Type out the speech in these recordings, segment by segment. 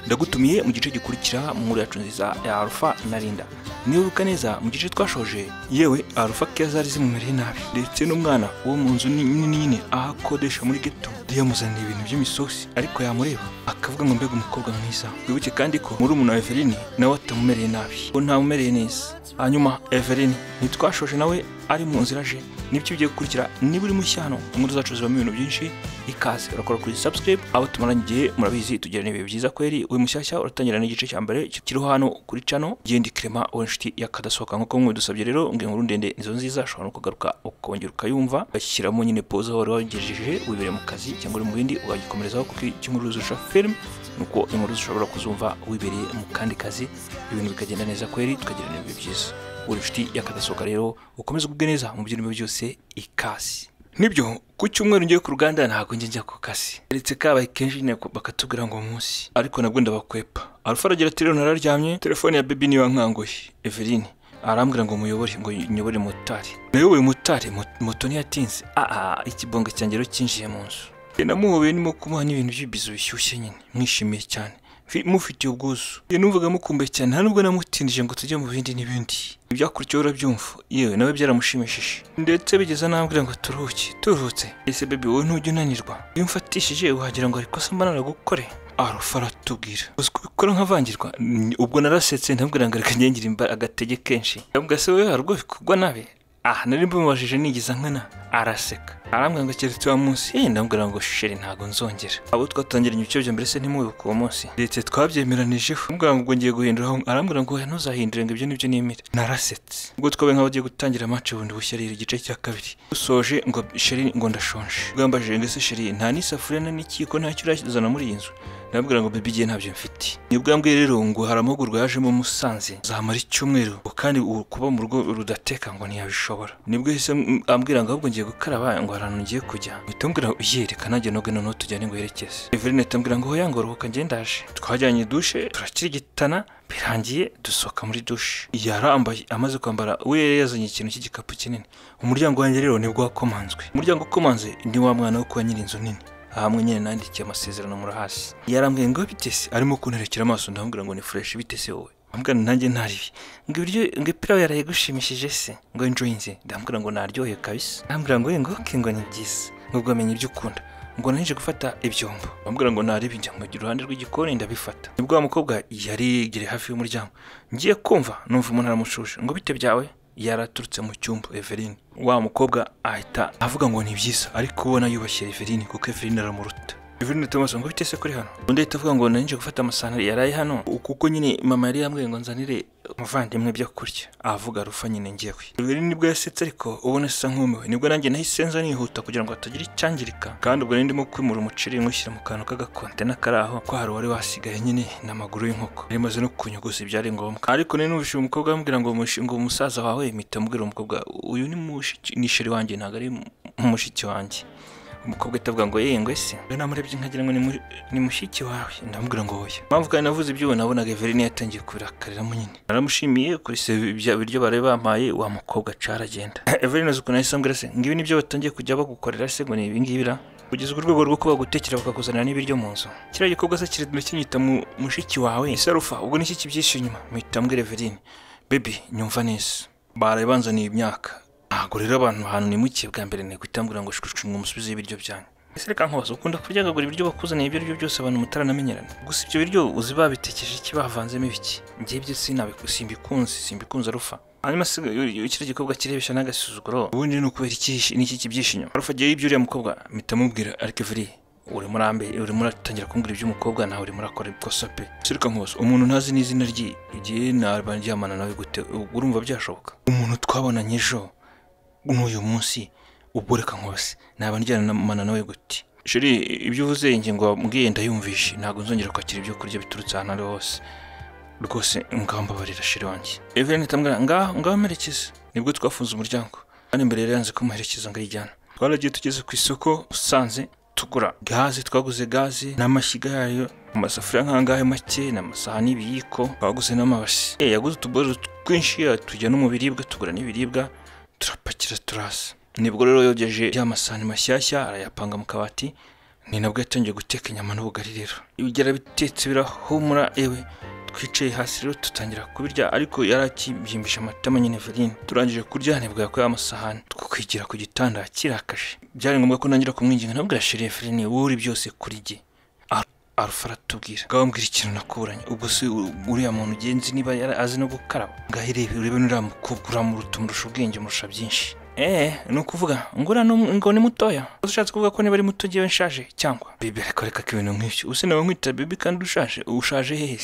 ndagutumiye mu gice gikurikira muri yacu nziza ya alpha na linda nibuka neza mu gice twashoje yewe alpha keya zari zimumereye nabi ndetse n'umwana wo mu nzu nini nyine aho akodesha muri geto yamuzaniye ibintu by'imisosi ariko yamureba akavuga ngo mbega umukobwa mwiza wibuke kandi ko muri umuntu wa everine nawe atamumereye nabi ko ntamumereye neza hanyuma everine ntitwashoje nawe ari mu nzira aje nibyo ugiye gukurikira niba uri mushya hano inkuru zacu zibamo ibintu byinshi ikaze urakora kuri subscribe abo tumaranye igihe murabizi tugirana ibihe byiza kweri uri mushyashya uratangira n'igice cya mbere kiriho hano kuri cano genda ikirema wowe inshuti yakadasohoka nk'uko mwidusabye rero ngo inkuru ndende nizo nziza ushobora no kugaruka ukongera ukayumva ugashyiramo nyine pause aho wari wagejeje wibereye mu kazi cyangwa uri mu bindi ukagikomerezaho kuko icyo inkuru zirusha film ni uko inkuru zishobora kuzumva wibereye mu kandi kazi ibintu bikagenda neza kweri tukagirana ibihe byiza uri inshuti yakadasohoka rero ukomeze ugubwe neza mu byirimo byose ikasi nibyo ku cyumweru ngiye ku ruganda ntabwo njye njya ku kazi keretse kabaye kenshi nyine bakatubwira ngo munsi ariko nabwo ndabakwepa alfa aragira ati rero nararyamye telefone ya bebi niyo yankanguye everine arambwira ngo muyobore ngo nyobore motari nayoboye motari mot- moto ntiyatinze aha ikibonga cyanjye rero cyinjiye mu nzu Njye namuhobeye ndimo kumuha n'ibintu by'ibizu bishyushye nyine mwishimiye cyane Fi- mufitiye ubwuzu Njye numvaga mukumbuye cyane nta nubwo namutindije ngo tujye mu bindi n'ibindi ibyakurikiyeho urabyumva yewe nawe byaramushimishije ndetse bigeza nambwira ngo turuhuke turuhutse ese bebi wowe ntujya unanirwa iyo umfatishije wagira ngo hari ikosa mba naragukore arufa aratubwira uzi kubikora nk'avangirwa Ni- ubwo narasetse ndamubwira ngo reka ngengira imba agatege kenshi ndamubwira se wowe hari ubwo bikugwa nabi aha nari mbimubajije nigize nkana araseka arambwira ngo keretse uwa munsi eh ndamubwira ngo sheri ntago nzongera abo twatangiranye ibice bya mbere se ntimubibuke uwo munsi ndetse twabyemeranijeho ndamubwira ngo ubwo ngiye guhindura aho arambwira ngo oya, ntuzahindure ngo ibyo nibyo nimire narasetse ubwo twabaye nk'abagiye gutangira match bundi bushya rero igice cya kabiri dusoje ngo sheri ngo ndashonje bwambajije ngo ese sheri nta n'isafuriya na n'ikiyiko ntacyo urazana muri iyi nzu ndamubwira ngo bibi igihe ntabyo mfite nibwo yambwiye rero ngo hari amahugurwa yajemo musanze zamara icyumweru ngo kandi ubu kuba mu rugo rudateka ngo ntiyabishobora nibwo yahise m- ambwira ngo ahubwo ngiye gukaraba ngo hari ahantu ngiye kujya mpita mbwira yereka nanjye noge noneho tujyane ngo yerekeze Eveline ahita ambwira ngo hoya ngo ruhuka ngendaje twajyanye dushe turakirigitana birangiye dusohoka muri dushe yarambaye amaze kwambara we yari yazanye ikintu cy'igikapu kinini umuryango wanjye rero nibwo wakomanzwe umuryango ukomanze ni wa mwana wo kwa nyiri inzu nini ahamwe nyine nandikiye amasezerano murahasi yarambwiye ngo bitese arimo kunterekera amaso ndamubwira ngo ni fureshi bitese wowe ambwira nanjye ntaribi ngo ibiryo ngo ipira yawe yaraye gushimishije se ngo njoyinze ndamubwira ngo naryohe kabisa ndamubwira ngo "Eh, ngo oke ngo ni byiza ngo bwamenye ibyo ukunda ngo naje gufata ibyombo bambwira ngo naribi njya nkajya iruhande rw'igikoni ndabifata nibwo wa mukobwa yari yegereye hafi y'umuryango ngiye kumva numva umuntu aramushuje ngo bite byawe yaraturutse mu cyumba Everine wa mukobwa ahita avuga ngo ni byiza ariko ubona yubashye Everine kuko Everine aramuruta Everine Thomas ngo bite se kuri hano undi ahita avuga ngo nanjye gufata amasahani yaraye hano kuko nyine mama yari yambwiye ngo nzanire umuvandimwe ibyo kurya avuga rufa nyine ngewe Everine nibwo yasetse ariko ubona asa nk'umiwe nibwo nanjye nahise nza nihuta kugira ngo hatagira icyangirika kandi ubwo nari ndimo kwimura umuceri nywushyira mu kantu k'agakontena kari aho ko hari uwari wasigaye nyine n'amaguru y'inkoko yari imaze no kunyuguza ibyari ngombwa ariko nari numvise umukobwa ambwira ngo mushi- ngo umusaza wawe mpita mbwira umukobwa uyu ni mushiki ni sheri wanjye ntabwo ari mu- mushiki wanjye umukobwa atavuga ngo yengwe se rero namurebye nkagira ngo ni mu- ni mushiki wawe ndamubwira ngo oya impamvu kandi navuze ibyo nabonaga everine yatangiye kubirakariramo nyine naramushimiye kuri se ibya biryo bari bampaye wa mukobwa caragenda everine azi ukuntu yahise ambwira se ngibi nibyo batangiye kujya bagukorera se ngo ni ibi ngibi ra kugeza ku rwego rwo kuba bagutekera bakakuzanira n'ibiryo mu nzu kiriya gikorwa se kirimo kinyita mu mushiki wawe isarufa ubwo ni iki kibyihishe inyuma mpita mbwira everine bebi nyumva neza barabanzaniye imyaka ntabwo rero abantu ahantu nimukiye bwa mbere ni guhitambwira ngo shushunga umusubizo y'ibiryo byanyu ese reka nkubaza ukunda kuryagagura ibiryo bakuzaniye ibyo aribyo byose abantu mutaranamenyerana gusa ibyo biryo uzi babitekeje iki bavanzemo ibiki ngewe ibyo sinabiku- simbikunze simbikunze arufa hanyuma se kiriya gikorwa kirebesha n'agasuzuguro ubundi ni ukubera iki n'iki kibyihishe inyuma arufa agiye y'ibyuriya mukobwa mpita mubwira ariko ivuriye urimo urambe urimo uratangira kumbwira iby'umukobwa nawe urimo urakora ikosa pe sirika nkubaza umuntu ntazi n'izina rye igihe naba ndyamana nawe gute urumva byashoboka umuntu twabonanye ejo n'uyu munsi ubwo reka nkose naba njyanamana nawe gute sheri ibyo uvuze ingingo wabwiye ndayumvishe ntabwo nzongera kwakira ibyo kurya biturutse ahantu ari hose rwose ngambabarira sheri wanjye Evelyn itambwira ngaho ngaho merekeza nibwo twafunze umuryango kandi mbere yari yanze kumuherekeza ngo ayijyana twaragiye tugeze ku isoko usanze tugura gaze twaguze gaze n'amashyiga yayo amasafuriya nk'angahe make n'amasahani y'ibiyiko twaguze n'amabasi Eh, yaguze utubozo twinshi tujya no mu biribwa tugura n'ibiribwa turapakira turasa nibwo rero yogeje ya masahani mashyashya arayapanga mu kabati ni nabwo yatangiye guteka inyama n'ubugari rero ibigera bitetse birahumura ewe twicaye hasi rero dutangira kubirya ariko yari akibyimbisha amatama nyine verine turangije kurya nibwo yakuyeho amasahani twikwigira ku gitanda kirakashe byari ngombwa ko ntangira kumwinginga nabwira sheri verine wowe uri byose kuri jye arufa aratubwira ngaho mbwira ikintu nakuranye ubwo se u- uriya muntu ugenzi niba yari azi no gukaraba ngaho irebe urebe n'uriya mukobwa uramuruta umurusha ubwenge umurusha byinshi Eh, ni ukuvuga ngo uriya ni um- ngo ni mutoya Uba ushatse kuvuga ko niba ari muto ngewe nshaje cyangwa bibi ariko reka ko ibintu nk'ibyo ubu nawe nkwita bibi kandi ushaje uba ushaje hehe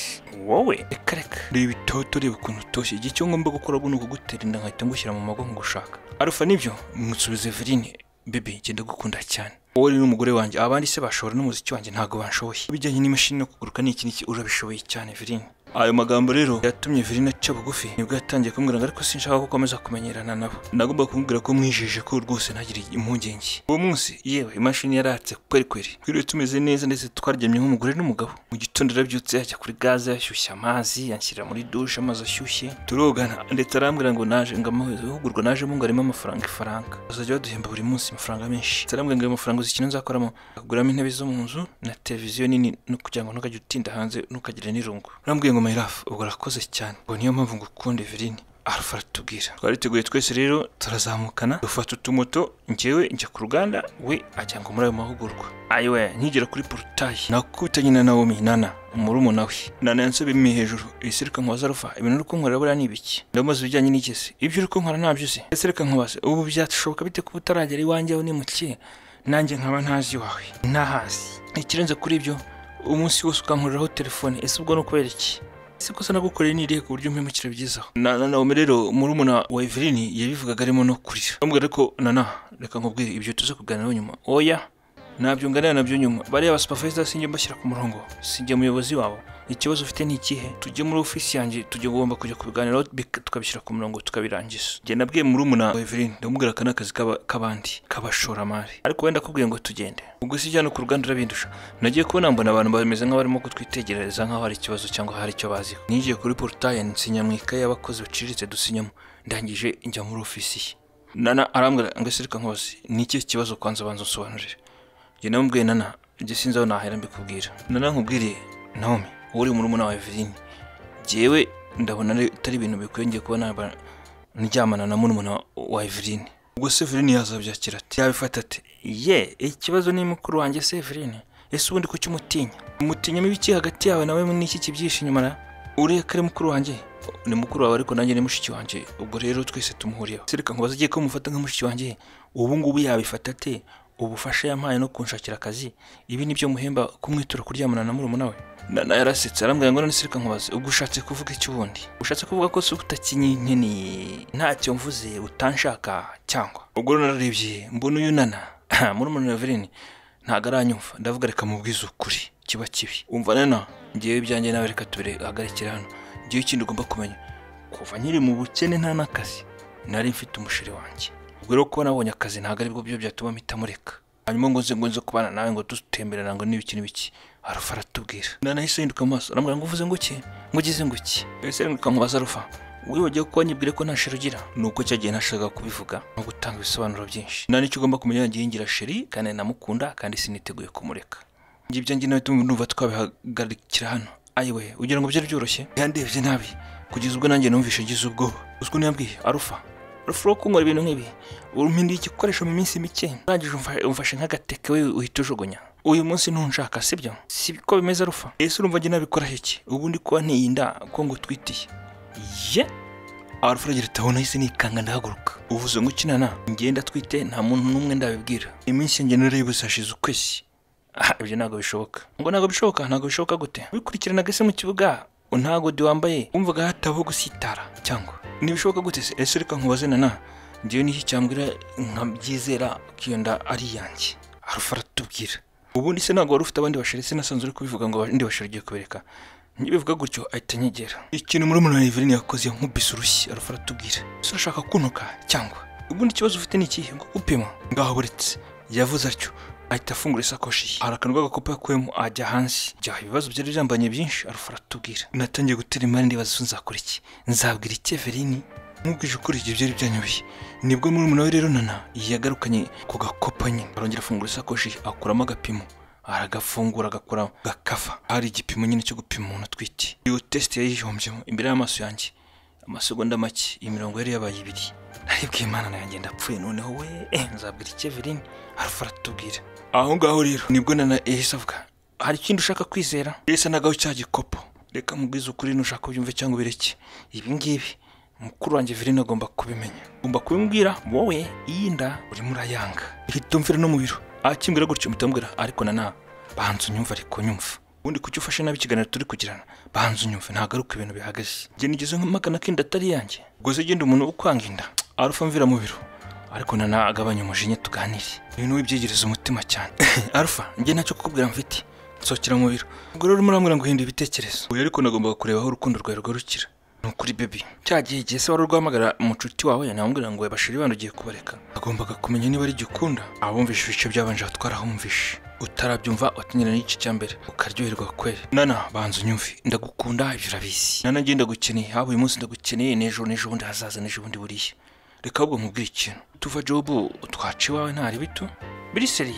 wowe reka reka reba itoto reba ukuntu utoshye igihe cyo ngomba gukora ubu ni ukugutera inda nkahita ngushyira mu magongo ushaka arufa nibyo musubize verine bibi ngenda gukunda cyane wowe rero umugore wanjye abandi se bashobora n'umuziki wanjye ntabwo banshoboye ibijyanye n'imashini no kuguruka ni iki n'iki urabishoboye cyane verine ayo magambo rero yatumye verine aca bugufi nibwo yatangiye kumbwira ngo ariko sinshaka ko ukomeza kumenyerana nabo nagomba kumubwira ko mwijeje ko rwose ntagire impungenge uwo munsi yewe imashini yaratse kweri kweri twiriwe tumeze neza ndetse twaryamye nk'umugore n'umugabo mu gitondo arabyutse ajya kuri gaze yashyushya amazi yanshyira muri dushe amazi ashyushye turogana ndetse arambwira ngo naje ngo amahugurwa najemo ngo arimo amafaranga ifaranga bazajya baduhemba buri munsi amafaranga menshi ndetse arambwira ngo ayo mafaranga uzi ikintu nzakoramo akaguramo intebe zo mu nzu na televiziyo nini no kugira ngo ntukajye utinda hanze ntukagire n'irungu arambwiye ngo mayirafu ubwo urakoze cyane ngo niyo mpamvu ngo ukunde verine arufa aratubwira twari tugoye twese rero turazamukana dufata utumoto njyewe njya ku ruganda we ajya ngo muri ayo mahugurwa ayiwe nkigera kuri porutayi nakubitanye na nawomi nana umurumuna we nana yansabye imi hejuru ese reka nkubaze arufa ibintu uri kunkorera buriya ni ibiki ndamubaza ibijyanye n'iki se ibyo uri kunkora ntabyo se ese reka nkubaze ubu byashoboka bite kuba utaragera iwanjye aho ni muke nanjye nkaba ntazi iwawe ntahazi ikirenze kuri ibyo umunsi wose ukankuriraho telefone ese ubwo ni ukubera iki ese kosa nagukoreye nirihe ku buryo mpemukira byizaho na na- nawe rero murumuna wa Evelyn yabivugaga arimo no kurira bamubwira ko nana reka nkubwire ibyo tuze kuganiraho nyuma oya ntabyo nganira nabyo nyuma bariya ba supervisor sinjye mbashyira ku murongo sinjye umuyobozi wabo ikibazo ufite ni ikihe tujye muri ofisi yanjye tujye ugomba kujya kubiganiraho bik- tukabishyira ku murongo tukabirangiza njye nabwiye murumuna wa Evelyn ndamubwira aka ni akazi k'aba- k'abandi k'abashoramari ariko wenda akubwiye ngo tugende ubwo si ijyana ku ruganda urabindusha nagiye kubona mbona abantu bameze nk'abarimo kutwitegereza nk'aho hari ikibazo cyangwa hari icyo baziho ninjiye kuri porutaye nsinya mu ikaye y'abakozi baciriritse dusinyamo ndangije njya muri ofisi ye nana arambwira ngo ese reka nkose ni ikihe kibazo kwanza banza unsobanurire njye namubwiye nana ibyo sinzi aho nahera mbikubwira nana nkubwiriye naomi wowe uri murumuna wa eveline jyewe ndabona ari- atari ibintu bikwiye ngiye kuba naba ndyamana na murumuna wa- wa eveline ubwo se eveline yazabyakira ati yabifata ati ye ikibazo ni mukuru wanjye se eveline ese ubundi kuki umutinya umutinyamo ibiki hagati yawe nawe n'iki kibyihishe inyuma na ureka ari mukuru wanjye ni mukuru wawe ariko nanjye ni mushiki wanjye ubwo rero twese tumuhuriyeho sereka ngo bazagiye ko mufata nka mushiki wanjye ubu ngubu yabifata ate ubufasha yampaye no kunshakira akazi ibi ni byo muhemba kumwitura kuryamana na murumuna we nana yarasetse arambwira ngo none sereka nkubaze ubwo ushatse kuvuga iki ubundi ushatse kuvuga ko se utakinyinkeni ntacyo mvuze utanshaka cyangwa ubwo rero nararebye mbona uyu nana murumuna wa Evelyn ntabwo aranyumva ndavuga reka mubwize ukuri kiba kibi umva nana ngewe ibyanjye nawe reka tubihagarikire hano ngewe ikindi ugomba kumenya kuva nkiri mu bukene nta n'akazi nari mfite umusheri wanjye ubwo rero kuba nabonye akazi ntabwo aribwo byo byatuma mpita mureka hanyuma ngo nze ngo nze kubana nawe ngo dutemberana ngo n'ibiki n'ibiki arufa aratubwira nana yahise ahinduka amaso arambwira ngo uvuze ngo iki ngo ugize ngo iki ese ahinduka nkubaza arufa wibagiwe ko wanyibwire ko nta sheri ugira ni uko cyagiye nashakaga kubivuga no gutanga ibisobanuro byinshi nani icyo ugomba kumenya ngiye ngira sheri kandi namukunda kandi siniteguye kumureka njye ibyanjye nawe tumva numva twabihagarikira hano ayiwe ugira ngo byari byoroshye yandebye nabi kugeza ubwo nanjye numvishe ngize ubwoba uzwi niyambwiye arufa arufa uri kunkora ibintu nk'ibi umpinduye igikoresho mu minsi mike urangije umfa- umfashe nk'agateke we uhita ujugunya uyu munsi ntunshaka sibyo si ko bimeze arufa ese urumva njye nabikora heki ubundi kuba ntiyi nda ko ngo utwitiye ye arufa aragira ati aho nahise nikanga ndahaguruka uvuze ngo ukinana ngenda twite nta muntu n'umwe ndabibwira iminsi yanjye narayibuze hashize ukwezi aha ibyo ntabwo bishoboka ngo ntabwo bishoboka ntabwo bishoboka gute wikurikiranaga se mu kibuga ntabwo de wambaye wumvaga hatabaho gusitara cyangwa ntibishoboka gute se ese reka nkubaze nana njyewe n'iki cyambwira nkabyizera ko iyo nda ari iyanjye arufa aratubwira ubundi se ntabwo wari ufite abandi basheri se nasanzwe uri kubivuga ngo abandi basheri ugiye kubereka njye bivuga gutyo ahita anyegera ikintu muri murumuna wa Evelyn yakoze yankubise urushyi arufa aratubwira ese urashaka kunuka cyangwa ubundi ikibazo ufite ni ikihe ngo upima ngaho buretse yavuze atyo ahita afungura isakoshi ye hari akantu k'agakopo yakuyemo ajya hanze byaha ibibazo byari byambanye byinshi arufa aratubwira natangiye gutera imari ndibaza icyo nzakora iki nzabwira iki Evelyn nkubwije ukuri ibyo byari byanyobeye nibwo murumuna we rero nana yagarukanye ku gakopo nyine arongera afungura isakoshi ye, akuramo agapimo aragafungura agakora gakafa hari igipimo nyine cyo gupima umuntu utwite iyo tesite yayihombyemo imbere y'amaso yanjye amasegonda make iyi mirongo yari yabaye ibiri naribwiye imana nanjye ndapfuye noneho we eh, nzabwira iki evelyn arufa aratubwira aho ngaho rero nibwo nana yahise avuga hari ikindi ushaka kwizera yahise anagaho cya gikopo reka mubwize ukuri nushaka ubyumve cyangwa ubireke ibi ngibi mukuru wanjye Verine agomba kubimenya ugomba kubimubwira wowe iyi nda urimo urayanga hitumvira no mu biro akimbwira gutyo mutamubwira ariko nana banza unyumva ariko nyumva ubundi kuki ufashe nabi ikiganiro turi kugirana banza unyumve nagaruka ibintu bihagaze njye nigeze nk'amagana ko inda atari yanjye gusa igenda umuntu ukwanga inda arufa mvira mu biro ariko nana agabanya umujinya tuganire ibintu wibyegereza umutima cyane arufa njye ntacyo kukubwira mfite nsohokera mu biro ubwo rero urimo urambwira ngo hindura ibitekerezo uyu ariko nagombaga kureba aho urukundo rwawe rwarukira ni ukuri bebi cya gihe igihe se wari urwahamagara umucuti wawe namubwira ngo bashiri bandi ugiye kubareka agombaga kumenya niba ari igikunda abumvishe ibice byabanje twarahamvishe utarabyumva wakenyera n'igice cya mbere ukaryoherwa kweri nana banza unyumve ndagukunda ibyo urabizi nana njye ndagukeneye haba uyu munsi ndagukeneye n'ejo n'ejo bundi hazaza n'ejo bundi buriya reka ahubwo mubwire ikintu tuva jobu twaca iwawe ntari bito biriseri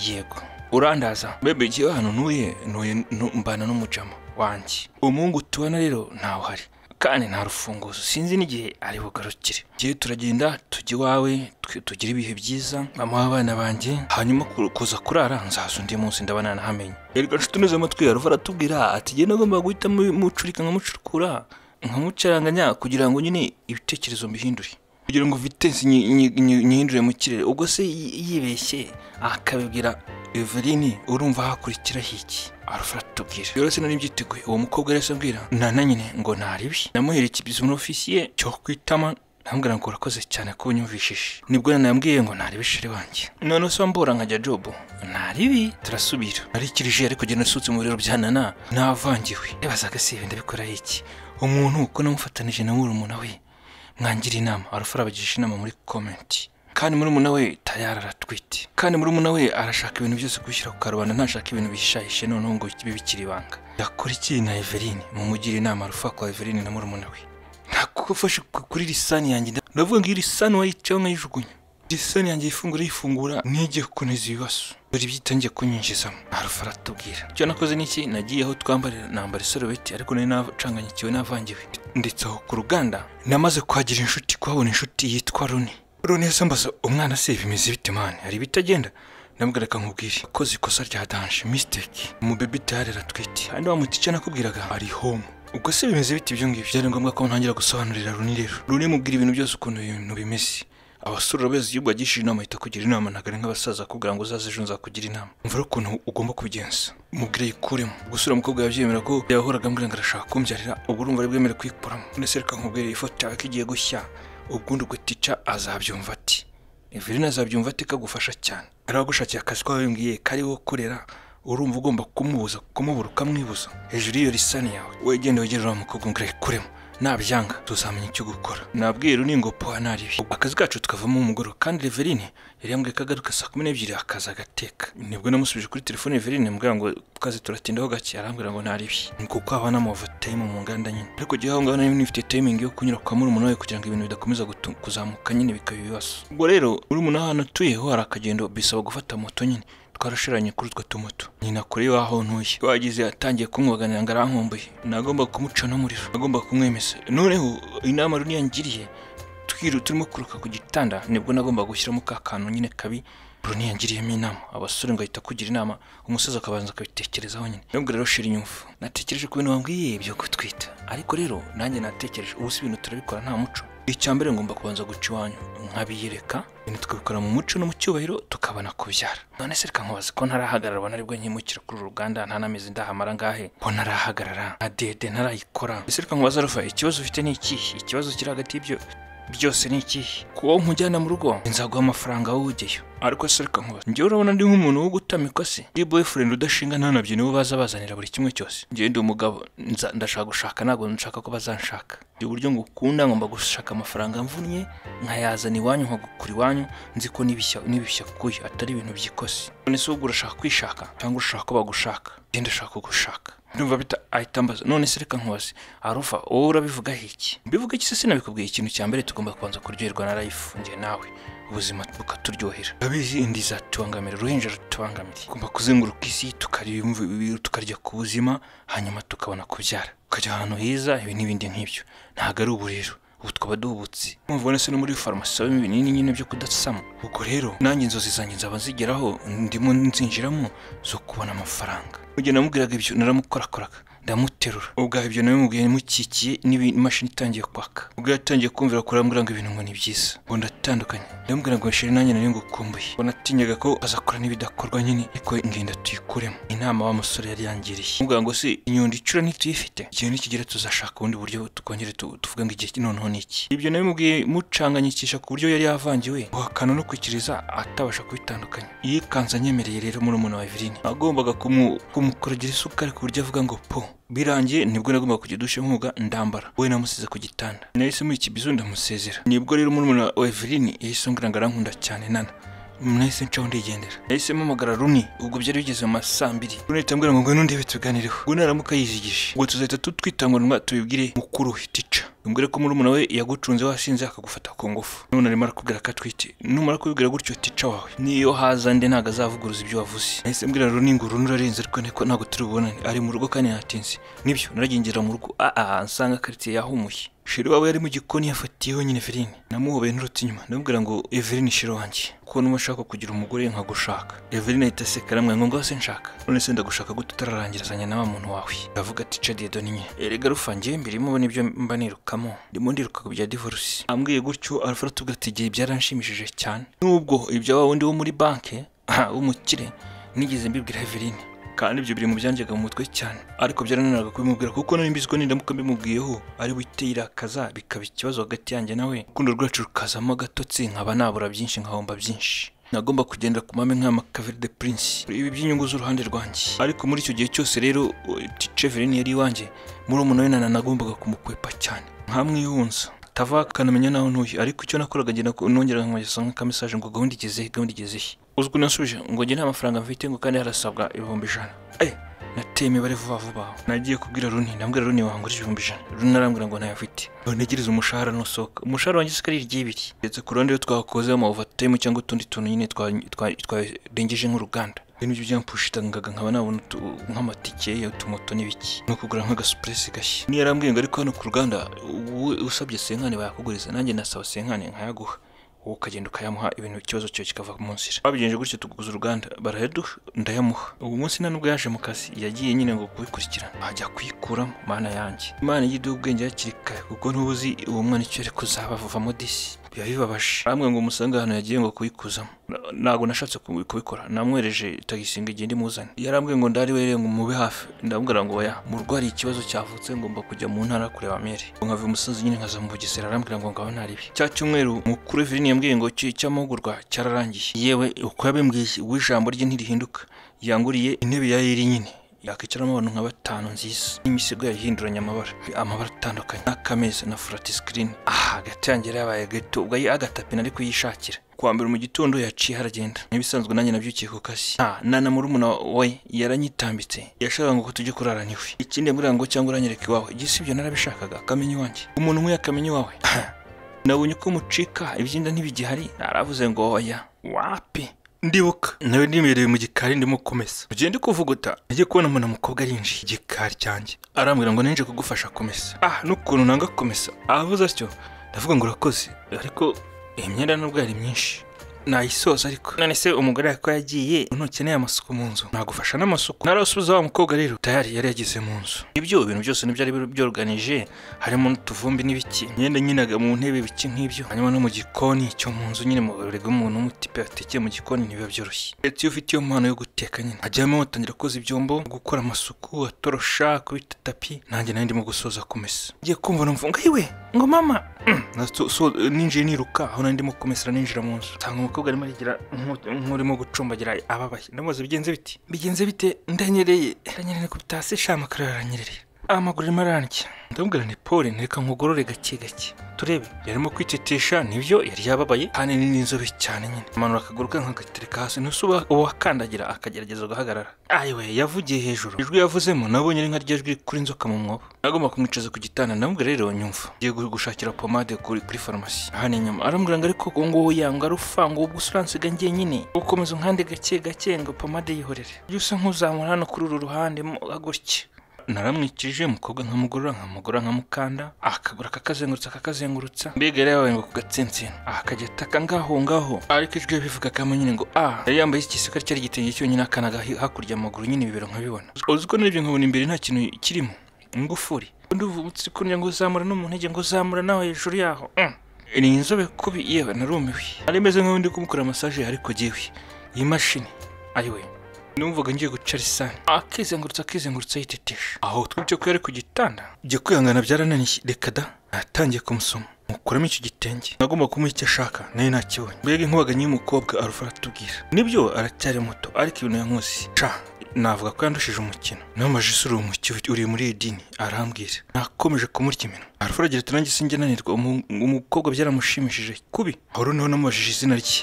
yego urandaza bebe igihe hano ntuye ntuye ntu- mbana n'umujama wanjye umuhungu tubana rero ntawe uhari kandi nta rufunguzo sinzi n'igihe ari bugarukire igihe turagenda tujya iwawe twe- tugire ibihe byiza mama w'abana banjye hanyuma ku- kuza kurara nzaza undi munsi ndabana nahamenye erega nshuti nuze amatwi yawe aratubwira ati njye nagombaga guhita mucurika nkamucukura nkamucaranganya kugira ngo nyine ibitekerezo mbihindure kugira ngo vitesi nyi- nyi- nyi- nyihindure mu kirere ubwo se yi- yibeshye akabibwira evelini urumva hakurikira hiki arufara tubwira yoroshye nari mbyiteguye uwo mukobwa yari ambwira nana nyine ngo ntaribi namuhereye ikibizima ofisiye cyo kwitama ndamubwira ngo urakoze cyane ko unyumvishije nibwo nana yambwiye ngo ntarebe sheri wanjye noneho se wambora nkajya jobu ntaribi turasubira narikirije ariko igihe nasutse mu biriro bya nana navangiwe yabazaga se ibi ndabikoraho iki umuntu uko namufatanije na murumuna we mwangira inama arufara abagisha inama muri komenti kandi murumuna we tayari aratwite kandi murumuna we arashaka ibintu byose gushyira ku karubanda ntashaka ibintu bishahishe noneho ngo bibe bikiri ibanga yakora iki na eveline mumugire inama arufa kwa eveline na murumuna we ntakufashe kuri lisani yanjye nda- ndavuga ngo iyi lisani wayicayeho nkayijugunya lisani yanjye yifungura yifungura ntige kuneza ibibazo dore ibyo itangiye kunyinjizamo arufa aratubwira icyo nakoze ni iki nagiye aho twambarira nambara isorobeti ariko nari nacanganyikiwe navangiwe ndetse aho ku ruganda namaze kuhagira inshuti kuhabona inshuti yitwa runi runi yahise ambaza umwana se bimeze bite mani hari ibitagenda ndamubwira reka nkubwire akoze ikosa rya danje mistake umubebe tayari aratwite kandi wa muti icyo nakubwiraga ari home ubwo se bimeze bite ibyo ngibyo byari ngombwa ko ntangira gusobanurira runi rero runi mubwira ibintu byose ukuntu ibintu bimeze abasore urabezi igihugu agishije inama ahita kugira inama ntabwo ari nk'abasaza akubwira ngo uzaze ejo nzakugira inama mvura ukuntu ugomba kubigenza mubwire yikuremo gusura umukobwa yabyemera ko yahoraga ambwira ngo arashaka kumbyarira ubwo urumva ari bwemere kuyikuramo none se reka nkubwire iyi foto yawe ko igiye gushya ubwo ugatica azabyumva ati Evelyn azabyumva ati kagufasha cyane hari abagushakiye akazi ko wabimbwiye kariho korera urumva ugomba kumubuza kumubura ukamwibuza hejuru y'iyo lisani yawe wegende wegere uriya mukobwa ngo urekuremo nabyanga tuzamenya icyo gukora nabwiye runi ngo poha naribi akazi kacu tukavamo umugoro kandi Reverine yari yambwiye ko agaruka saa kumi n'ebyiri akaza agateka nibwo namusubije kuri telefone Reverine mbwira ngo tukaze turatindaho gake arambwira ngo naribi ni kuko haba n'amavatayimu mu nganda nyine ariko igihe aho ngaho nari nifite timing yo kunyura kwa murumuna we kugira ngo ibintu bidakomeza gutu- kuzamuka nyine bikaba ibibazo ubwo rero murumuna ahantu atuyeho hari akagendo bisaba gufata moto nyine twarashiranye kuri utwo tumoto nyina kuri waho ntuye wagize atangiye kumwaganira ngo arankumbuye nagomba kumuca n'umuriro nagomba kumwemeza noneho inama runi yangiriye twiru turimo kuruka ku gitanda nibwo nagomba gushyiramo ka kantu nyine kabi runi yangiriyemo inama abasore ngo ahita kugira inama umusaza akabanza akabitekerezaho nyine nabwira rero shira inyumva natekereje ku bintu wambwiye byo gutwita ariko rero nanjye natekereje ubu si ibintu turabikora nta muco icya mbere ngomba kubanza guca iwanyu nkabiyereka ibintu tukabikora mu muco no mu cyubahiro tukabona kubyara none se reka nkubaze ko ntarahagarara ubona aribwo nkimukira kuri uru ruganda nta n'amezi ndahamara ngahe ko ntarahagarara nta dede ntarayikora ese reka nkubaze rufa ikibazo ufite ni ikihe ikibazo kiri hagati y'ibyo byose ni ikihe kuba nkujyana mu rugo nzaguha amafaranga wowe ujyeyo ariko se reka nkubaze njyewe urabona ndi nk'umuntu wo gutamikwa se ndi boyfriend udashinga nta nabyo nibo baza bazanira buri kimwe cyose njyewe ndi umugabo nza- ndashaka gushaka ntabwo nshaka ko bazanshaka ndi uburyo ngukunda ngomba gushaka amafaranga mvunnye nkayazana iwanyu nkagukura iwanyu nzi ko n'ibishya n'ibishya kuya atari ibintu by'ikosi none se ubwo urashaka kwishaka cyangwa urashaka ko bagushaka njyewe ndashaka kugushaka ndumva bita ahita ambaza none se reka nkubaze arufa wowe urabivugaho iki mbivuga iki se sinabikubwiye ikintu cya mbere tugomba kubanza kuryoherwa na life njye nawe ubuzima bukaturyohera abizi indi izatubangamira uruhinja rutubangamira tugomba kuzenguruka isi tukarya tukarya ku buzima hanyuma tukabona kubyara tukajya ahantu heza ibi n'ibindi nk'ibyo ntabwo ari uburiro ubu twaba duhubutse mpamvu se no muri farumasi usabamo ibinini nyine byo kudasama ubwo rero nanjye inzozi zanjye nzaba nzigeraho ndimo nzinjiramo zo kubona amafaranga mu gihe namubwiraga ibyo naramukorakoraga ndamuterura ubwa ibyo nawe mubwiye mukikiye n'imashini itangiye kwaka ubwo yatangiye kumvira kurambwira ngo ibintu ngo ni byiza ngo ndatandukanye ndamubwira ngo sheri nanjye nari ngukumbuye ngo natinyaga ko azakora n'ibidakorwa nyine ariko ngenda tuyikuremo inama wa musore yari yangiriye mubwira ngo se inyundo icura ntituyifite igihe nikigera tuzashaka ubundi buryo tukongere tuvuga ngo igihe noneho ni iki ibyo nawe mubwiye mucanganyikisha ku buryo yari yavangiwe guhakana no kwikiriza atabasha kubitandukanya yikanze anyemereye rero muri umuntu wa Evelyn agombaga kumukorogira isukari ku buryo avuga ngo po birangiye nibwo nagombaga kujya dushe nk'ubuga ndambara we namusize ku gitanda nahise muri iki bizu ndamusezera nibwo rero murumuna wa Evelyn yahise ambwira ngo arankunda cyane nana nahise ncaho ndigendera nahise mpamagara runi ubwo byari bigeze mu masaa mbiri runi ahita ambwira ngo ngwino ndebe tuganireho ubwo naramuka yizigije ubwo tuzahita tutwitanguranwa tubibwire mukuru we tica umbwire ko murumuna we yagucunze wasinze akagufata ku ngufu none arimo arakubwira ko atwite numara kubibwira gutyo tica wawe niyo haza nde ntabwo azavuguruza ibyo wavuze nahise mbwira runi ngo runi urarenze ariko niko ntabwo turi bubonane ari mu rugo kandi natinze nibyo naragendera mu rugo aa nsanga karitsiye yahumuye sheri wawe yari mu gikoni yafatiyeho nyine Everine namuhobeye nturutse inyuma ndamubwira ngo Everine sheri wanjye kuko niba ushaka kugira umugore nkagushaka Everine ahita aseka aramwira ngo ngaho se nshaka none se ndagushaka gute utararangirasanya na wa muntu wawe aravuga ati cadiye doninye erega rufangiye mbere mubona ibyo mba nirukamo ndimo ndiruka ku bya divorce ambwiye gutyo arafara tubwira ati igihe byaranshimishije cyane nubwo ibya wa wundi wo muri banki w'umukire nigeze mbibwira Everine kandi ibyo biri mu byanjyaga mu mutwe cyane ariko byarananiraga kubimubwira kuko nari mbizi ko nindamuka mbimubwiyeho ari buhite yirakaza bikaba ikibazo hagati yanjye nawe urukundo rwacu rukazamo agatotsi nkaba nabura byinshi nkahomba byinshi nagomba kugendera ku mame nk'ama Kaveri de Prince ibi by'inyungu z'uruhande rwanjye ariko muri icyo gihe cyose rero Ticheverine yari iwanjye muri umuntu we nana nagombaga kumukwepa cyane nkamwihunza tava akanamenya naho ntuye ariko icyo nakoraga ngenda nongera nkamugeza nk'akamesaje ngo gahunda igeze he gahunda igeze he uzwi nasubije ngo njye nta mafaranga mfite ngo kandi harasabwa ibihumbi ijana nateye imibare vuba vuba nagiye kubwira runi ndambwira runi wangura ibihumbi ijana runi arambwira ngo ntayo afite ntegereze umushahara nusohoka umushahara wanjye ari ry'ibiri ndetse ku ruhande iyo twakoze amavuvatemu cyangwa utundi tuntu nyine twarengeje nk'uruganda ibintu byo byampushitanga nkaba nabona nk'amatike utumoto n'ibiki ni ukugura nk'agasupuresi gashya niyo arambwiye ngo ariko hano ku ruganda usabye senkani bayakuguriza nanjye nasaba senkani nkayaguha wowe ukagenda ukayamuha ibintu ikibazo cyawe kikava mu nzira babigenje gutyo tuguze uruganda barayaduha ndayamuha ubu munsi nta nubwo yaje mu kazi yagiye nyine ngo kubikurikirana ajya kuyikuramo mana yanjye imana y'iduha ubwenge hakiri kare kuko ntubuzi uwo mwana icyo ari kuzaba vuvamo disi biba bibabaje namwe ngo umusange ahantu yagiye ngo kubikuzamo ntabwo nashatse kubikora namwereje tagisi ngo igende imuzane yarambwiye ngo ndari were ngo mube hafi ndamubwira ngo oya murwari ikibazo cyavutse ngomba kujya mu ntara kureba mere nkava umusozi nyine nkaza mu bugesera arambwira ngo ngabo ntaribi cya cyumweru mukuru Evelyn yambwiye ngo cy'amahugurwa cyararangiye yewe uko yabimbwiye uwo ijambo rye ntirihinduka yanguriye intebe ya yeri nyine yakwicaramo abantu nka batanu nziza n'imisego yayihinduranya amabara amabara atandukanye n'akameza na furati sikirini aha hagati yanjye yabaye gato ubwo agatapi nari kuyishakira kuwa mbere mu gitondo yaciye haragenda nk'ibisanzwe nanjye nabyukiye ku kazi nta nana murumuna we yaranyitambitse yashakaga ngo tujye kurara niwe ikindi yambwira ngo cyangwa uranyereka iwawe igisibyo narabishakaga akamenya iwanjye umuntu umwe akamenya iwawe nabonye ko mucika ibyenda ntibigihari naravuze ngo oya wapi ndibuka nawe nimereye mu gikari ndimo kumesa ugende kuvuguta ajye kubona umuntu mukobwa arinjiye igikari cyanjye arambwira ngo ninje kugufasha kumesa ah n'ukuntu nanga kumesa ahavuze atyo ndavuga ngo urakoze ariko iyi myenda nubwo yari myinshi nayisoza ariko none se umugore ko yagiye ntukeneye amasuku mu nzu nagufasha n'amasuku narasubiza wa mukobwa rero tayari yari yageze mu nzu ibyo bintu byose nibyo ari byoruganije harimo n'utuvumbi n'ibiki imyenda nyinaga mu ntebe biki nk'ibyo hanyuma no mu gikoni cyo mu nzu nyine rega umuntu w'umutipe yatekeye mu gikoni ntibiba byoroshye ndetse iyo ufite iyo mpano yo guteka nyine hajyamo watangira koza ibyombo gukora amasuku atorosha kubita tapi nanjye nari ndimo gusoza kumesa ngiye kumva numva ngo yiwe ngo mama ninjiye niruka aho nari ndimo kumesera ninjira mu nzu umukobwa arimo arigira nk'urimo gucumbagira ababaye ndamubaza bigenze biti bigenze bite ndanyereye ndanyereye ku bitasi sha amakaro yaranyereye amaguru arimo ararya ndamubwira nti paul ntireka nkugorore gake gake turebe yarimo kwitetesha nibyo yari yababaye ahanini n'inzobe cyane nyine amanura akaguru ke nkagatereka hasi ntuse uwakandagira akagerageza agahagarara ayiwe yavugiye hejuru ijwi yavuzemo nabonye ari nka rya jwi kuri inzoka mu mwobo nagomba kumwicaza ku gitanda ndamubwira rero nyumva ngiye gu- gushakira pomade kuri kuri farumasi aha ni inyuma aramubwira ngo ariko ngo nguwo yanga arufa ngo ubwo uransiga ngenyine ukomeza unkande gake gake ngo pomade yihorere jya usa nk'uzamura hano kuri uru ruhande mo gutya naramwikije umukobwa nkamugorora nkamugorora nkamukanda akagura akakazengurutsa akakazengurutsa mbega yari yabaye ngo ku gatsensino akajya ataka ngaho ngaho ariko ijwi yabivugagamo nyine ngo a yari yambaye igisikari cyari igitenge cyonyine akanaga hi- hakurya amaguru nyine ibibero nkabibona uzi ko n'ibyo nkabona imbere nta kintu kirimo ingufuri nduvutse kunyira ngo uzamura no mu ntege ngo uzamura nawe hejuru yaho Mm. ni inzobe kubi yewe narumiwe nari meze nk'aho ndi kumukora masaje ariko jyewe iyi mashini ayiwe numvaga ngiye guca risani akizengurutsa akizengurutsa yiteteje aho twibye ko yari ku gitanda ibyo kwihangana byarananiye reka da natangiye kumusoma mukuramo icyo gitenge nagomba kumuha icyo ashaka nayo nakibonye mbega inkubaganyi y'umukobwa arufa aratubwira nibyo aracyari muto ariko ibintu yankusi ca navuga ko yandushije umukino n'amaji isura uwo mukiwe uri muri iyi dini arambwira nakomeje kumurya iminwa arufa aragira ati nanjye sinjye nanirwa umu- umukobwa byaramushimishije kubi aho noneho namubajije izina rye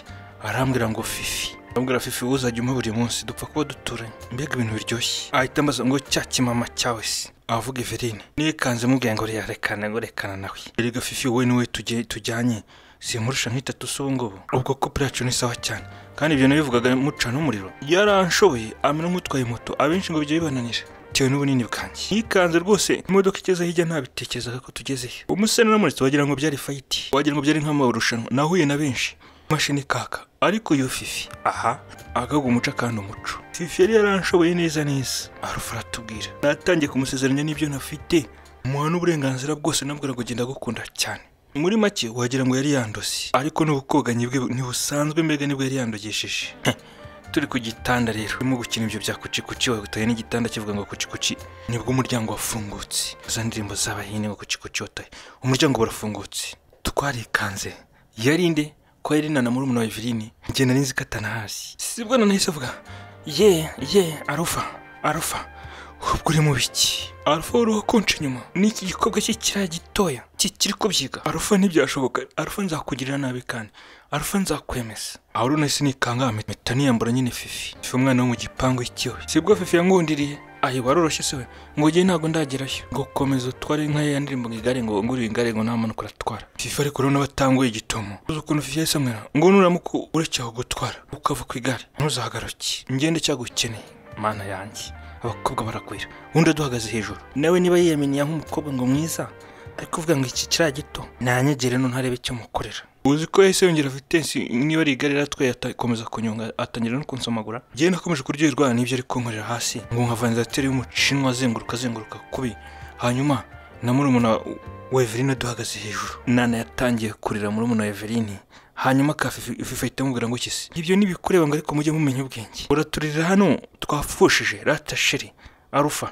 arambwira ngo fifi ndamubwira fifi wowe uzajya umpa buri munsi dupfa kuba duturanye mbega ibintu biryoshye ahita ambaza ngo cya kimama cyawe se avuga everine nikanze mubwira ngo rerekana ngo rekana nawe erega fifi wowe niwe tujye- tujyanye simurusha nk'itatu se ubu ngubu ubwo kopera yacu ni sawa cyane kandi ibyo nabivugaga mucana umuriro yaranshoboye amera nk'utwaye moto abenshi ngo bijya bibananira bitewe n'ubunini bwanjye yikanze rwose imodoka igeze hirya ntabitekerezaga ko tugezeyo umusore namuritse wagira ngo byari fayiti wagira ngo byari nk'amarushanwa nahuye na benshi imashini kaka ariko iyo fifi aha agaga umuco akanda umuco fifi yari yaranshoboye neza neza arufa aratubwira natangiye kumusezeranya n'ibyo nafite muha n'uburenganzira bwose nabwira ngo genda gukunda cyane muri make wagira ngo yari yandoze ariko n'ubukoganyi bwe ntibusanzwe mbega nibwo yari yandogesheje Heh, turi ku gitanda rero urimo gukina ibyo bya kucikuci wagutaye n'igitanda kivuga ngo kucikuci nibwo umuryango wafungutse za ndirimbo z'abahinde ngo kucikuci wataye umuryango burafungutse twarikanze yari nde ko yari nana muri umuntu wa evelini njye nari nzi ko atanahasi sibwo nanahise avuga ye ye arufa arufa ubwo uri mu biki arufa wari uwakonje inyuma n'iki gikorwa cye kiriya gitoya kikiri kubyiga arufa ntibyashoboka arufa nzakugirira nabi kandi arufa nzakwemeza aho runahise nikanga mpita niyambura nyine fifi fifi umwana wo mu gipangu ikiwe sibwo fifi yangundiriye ayi waroroshye se we ngo ngewe ntabwo ndagerayo ngo komeza utware nka ya ndirimbo ngo igare ngo ngurire igare ngo nta mpanuka uratwara fifa ariko urabona batanguye igitomo uzi ukuntu fifa yahise amwira ngo nuramuka ureke aho gutwara ukava ku igare ntuzahagaruke ngende cyagukeneye mana yanjye abakobwa baragwira undi aduhagaze hejuru nawe niba yiyaminiye nk'umukobwa ngo mwiza ariko uvuga ngo iki kiriya gito nanyegere none ntarebe icyo mukorera uzi ko yahise yongera vitensi niba ari igare ratwaye atakomeza kunyonga atangira no kunsomagura njyewe nakomeje kuryoherwa n'ibyo ari kunkorera hasi ngo nka vandarateri y'umucinwa azenguruka azenguruka kubi hanyuma na murumuna wa Eveline aduhagaze hejuru nana yatangiye kurira murumuna wa Eveline hanyuma ka Fifi- fifa ahita amubwira ngo kisi ibyo nibikureba ngo ariko mujye mumenya ubwenge uraturira hano twapfushije ratasheri arufa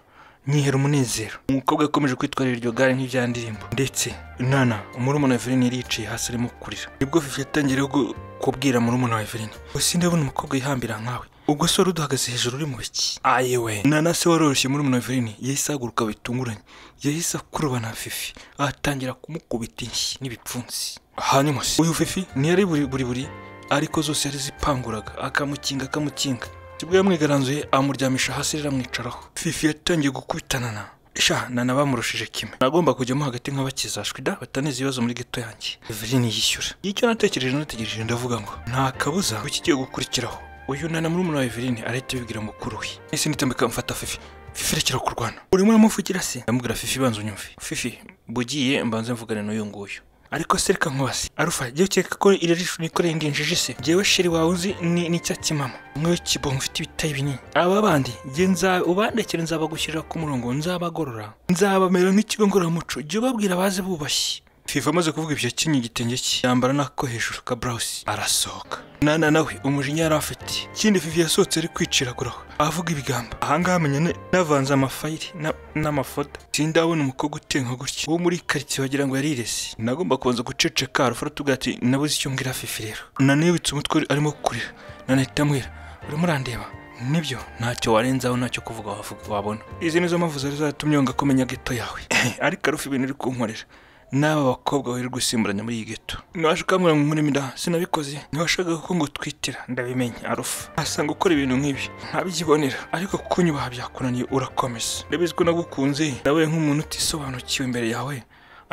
nyihera umunezero umukobwa yakomeje kwitwarira iryo gare nk'irya ndirimbo ndetse nana murumuna wa Eveline yari yicaye hasi arimo kurira nibwo fifi yatangiye gu- kubwira murumuna wa Eveline gusa ndabona umukobwa yihambira nkawe ubwo se wari uduhagaze hejuru uri mu biki ayewe nana se waroroshye murumuna wa Eveline yahise ahaguruka bitunguranye yahise akuruba na fifi atangira kumukubita inshyi n'ibipfunsi hanyuma se uyu fifi ntiyari buri buri buri ariko zose yari zipanguraga akamukinga akamukinga sibwo yamwigaranzuye amuryamisha hasi rero amwicaraho fifi yatangiye gukubitanana sha nana bamurushije kimwe nagomba kujyamo hagati nk'abakizashwi da bataneza ibibazo muri geto yanjye evelyn yishyura icyo natekereje nategereje ndavuga ngo nta kabuza ko kigiye gukurikiraho uyu nana muri wa evelyn arahita abibwira mukuru we ese nitambika mfata fifi fifi rekera kurwana urimo uramuvugira se ndamubwira fifi banza unyumve fifi bugiye mbanze mvugane n'uyu nguyu ariko se reka nkubaze arufa jya ukeka ko iri jisho nikoreye indinjiji se jyewe sheri wawe uzi ni n'icyatsi mama mwe kibongo ufite ibitayi binini aba bandi jye nza ubandekere nzabagushyirira ku murongo nzabagorora nzabamera nk'ikigo ngororamuco jya ubabwira baze bubashye fifa amaze kuvuga ibyo akenyeye igitenge cye yambara n'ako hejuru ka burawusi arasohoka nana nawe umujinya yari afite ikindi fifi yasohotse ari kwiciraguraho avuga ibigambo ahangaha amenye ne- navanze amafayiri na- n'amafoto sindabona umukobwa utenka gutya wo muri karitsiye wagira ngo yarirese nagomba kubanza guceceka arufa aratubwira ati nabuze icyo mbwira fifi rero nana yubitse umutwe arimo kurira nana ahita amwira urimo urandeba nibyo ntacyo warenzaho ntacyo kuvuga wavuga wabona izi nizo mpamvu zari zatumye wanga kumenya geto yawe ariko arufa ibintu uri kunkorera n'aba bakobwa bari gusimburanya muri iyi geto ntiwashe ukambwira ngo nkuremo inda sinabikoze ntiwashakaga ko ngutwitira ndabimenye arufa asanga ukora ibintu nk'ibi ntabyibonera ariko kunyubaha byakunaniye urakomeza ndabizi ko nagukunze nawe nk'umuntu utisobanukiwe imbere yawe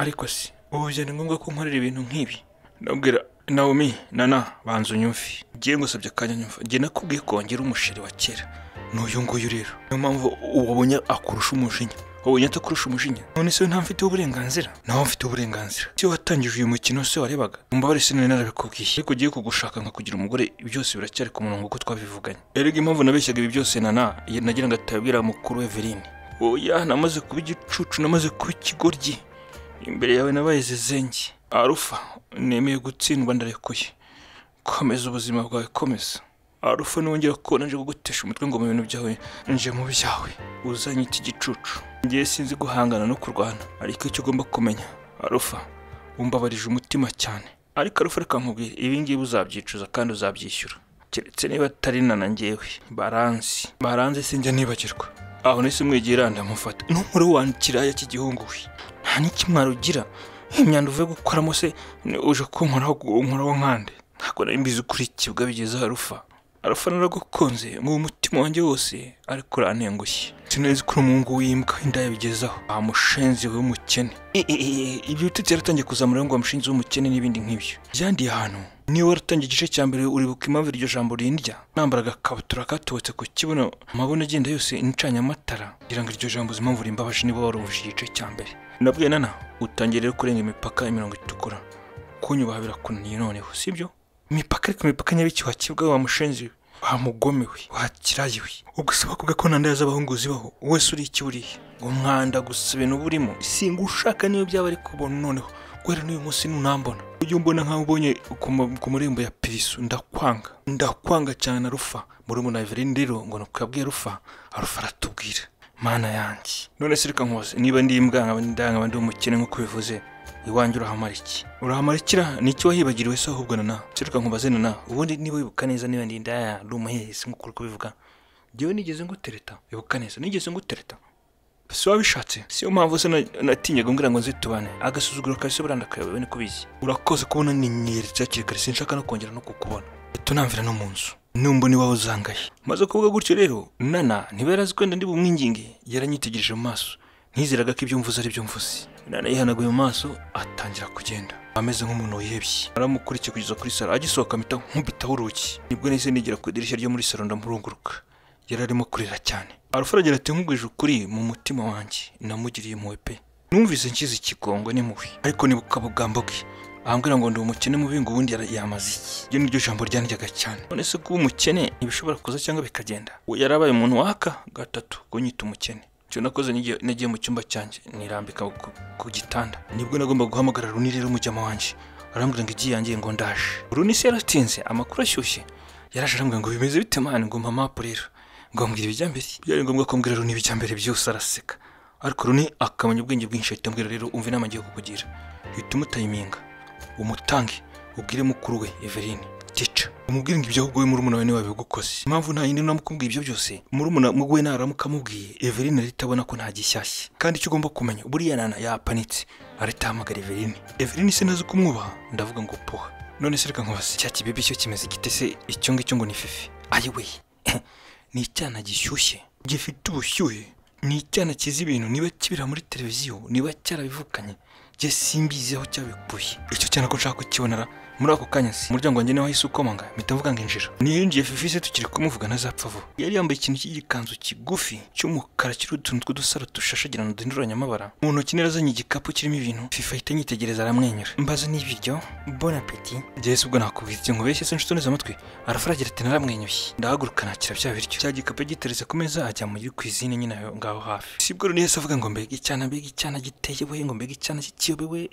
ariko si ubu byari ngombwa ko nkorera ibintu nk'ibi ndabwira Naomi nana banza unyumve ngiye ngusabye akanya nyumva njye nakubwiye kongera umusheri wa kera n'uyu nguyu rero niyo mpamvu wabonye akurusha umujinya wabonye atakurusha umujinya none se nta mfiteho uburenganzira nawe mfite uburenganzira se watangije uyu mukino se warebaga mbabarire sinari narabikubwiye ariko ugiye kugushaka nkakugira umugore byose biracyari ku murongo uko twabivuganye erega impamvu nabeshyaga ibi byose nana nagira ngo atabwira mukuru Eveline oya namaze kuba igicucu namaze kuba ikigoryi imbere yawe nabaye zezenge arufa nemeye gutsindwa ndarekuye komeza ubuzima bwawe komeza arufa nongera kubona nje kugutesha umutwe ngo mu bintu byawe nje mu byawe uzanye iki gicucu ngiye sinzi guhangana no kurwana ariko icyo ugomba kumenya arufa wumbabarije umutima cyane ariko arufa reka nkubwire ibi ngibi uzabyicuza kandi uzabyishyura keretse niba atari na njyewe baranzi baranze sinjya nibagirwa aho nahise umwegera ndamufata n'umuri wanjye kiraya cy'igihunguwe nta n'ikimwaro ugira imyanda uvuye gukoramo se uje kunkoraho unkoraho nkande ntabwo nari mbizi kuri kibwa bigeze arufa arufa naragukunze mu mutima wanjye wose ariko urantengushye sinzi ko umuhungu w'imbwa inda yabigezaho amushenzi w'umukene ibyo bitutsi yaratangiye kuzamura ngo amushinzi w'umukene n'ibindi nk'ibyo byandiye ahantu niba waratangiye igice cya mbere uribuka impamvu iryo jambo rindya nambaraga akabutura katobotse ku kibuno amabona agenda yose nicanye amatara kugira ngo iryo jambo impamvu rimbabaje niba warumvise igice cya mbere nabwiye nana utangiye rero kurenga imipaka imirongo itukura kunyubaha birakunaniye noneho sibyo imipaka ariko imipaka nyabiki wakibwa wa mushenzi we wamugomewe wakirayiwe ugusaba kuvuga ko nta ndazi abahunguzi baho wese uri iki buriya ngo mwanda gusa ibintu burimo singa ushaka niyo byaba ari kubona noneho guhera n'uyu munsi ntunambona ujye umbona nkaho ubonye ku marembo ya pirisu ndakwanga ndakwanga cyane arufa murumuna Evelyn rero ngo ni ukuyabwiye arufa arufa aratubwira mana yanjye none se reka nkubaze niba ndi imbwa nkaba ndanga ndi umukene nk'uko bivuze iwanjye urahamara iki urahamarikira ni iki wahibagiriwe se ahubwo nana se reka nkubaze nana ubundi niba wibuka neza niba ndi indaya ndi umuhehesi nk'uko uri kubivuga njyewe nigeze ngutereta wibuka neza nigeze ngutereta si wabishatse si yo mpamvu se natinyaga ngira ngo nzitubane agasuzuguro kahise buranda kayobewe niko bizi urakoze kubona ninyeretse hakiri kare sinshaka no kongera no kukubona tunamvira no mu nzu numba niwawe uzangaye maze kuvuga gutyo rero nana ntiba yarazi ko wenda ndi bumwinginge yaranyitegereje mu maso ntizeraga ko ibyo mvuze ari byo mvuze nana yihanaguye mu maso atangira kugenda ameze nk'umuntu wihebye aramukurikiye kugeza kuri saro agisohoka mpita nkubitaho urugi nibwo nahise nigera ku idirishya ryo muri saro ndamurunguruka yari arimo kurira cyane aragira ati nkugwije ukuri mu mutima wanjye namugiriye impuhwe pe numvise nshyize ikigongo n'impuhwe ariko nibuka bugambo bwe ahambwira ngo ndi umukene mubi ngo ubundi yamaze iki iryo ni ryo jambo ryandyaga cyane none se kuba umukene ntibishobora kuza cyangwa bikagenda yarabaye umuntu waka gatatu kunyita umukene icyo nakoze nagiye mu cyumba cyanjye nirambika ku gitanda nibwo nagomba guhamagara runi rero mujyama wanjye arambwira ngo igiye yangiye ngo ndaje runi se yaratinze amakuru ashyushye yaraje arambwira ngo bimeze bite mani ngo mpamapu rero ngombwira ibijya mbere byari ngombwa ko mbwira Runi ibijya mbere byose araseka ariko Runi akamenya ubwenge bwinshi ahita mbwira rero umva inama ngiye kukugira hita umutayiminga umutange ubwire mukuru we Eveline tica umubwire ngo ibyo ahubwo we murumuna we niwe wabigukoze impamvu nta yindi namukubwiye ibyo byose murumuna we naramuka amubwiye Eveline ahita abona ko nta gishyashya kandi icyo ugomba kumenya buriya nana yapanitse ahita ahamagara Eveline Eveline se ntazi kumwubaha ndavuga ngo puha none se reka nkubaze cya kibibi cyo kimeze gite se icyo ngicyo ngo ni fifi ayiwe ni icyana gishyushye gifite ubushyuhe ni icyana kizi ibintu niba kibira muri televiziyo niba cyarabivukanye jye simbiziho cyabikuye icyo cyana ko nshaka kukibonera muri ako kanya si umuryango wanjye niwe wahise ukomanga mpita mvuga ngo injira niyinjiye fifi se tukiri kumuvuga ntazapfa vuba yari yambaye ikintu cy'igikanzu kigufi cy'umukara kiriho utuntu tw'udusaro dushashagirana duhinduranya amabara mu ntoki nari azanye igikapu kirimo ibintu fifi ahita anyitegereza aramwenyura mbaza n'ibiryo bon apeti jyese ubwo nakubwira ibyo nkubeshye se nshuti neza amatwi arafaragira ati naramwenyuye ndahaguruka nakira bya biryo cya gikapu yagiteretse ku meza ajya muri kwizine nyine ngaho hafi sibwo rero yahise avuga ngo mbega icyana mbega icyana giteye we ngo mbega icyana kiyobewe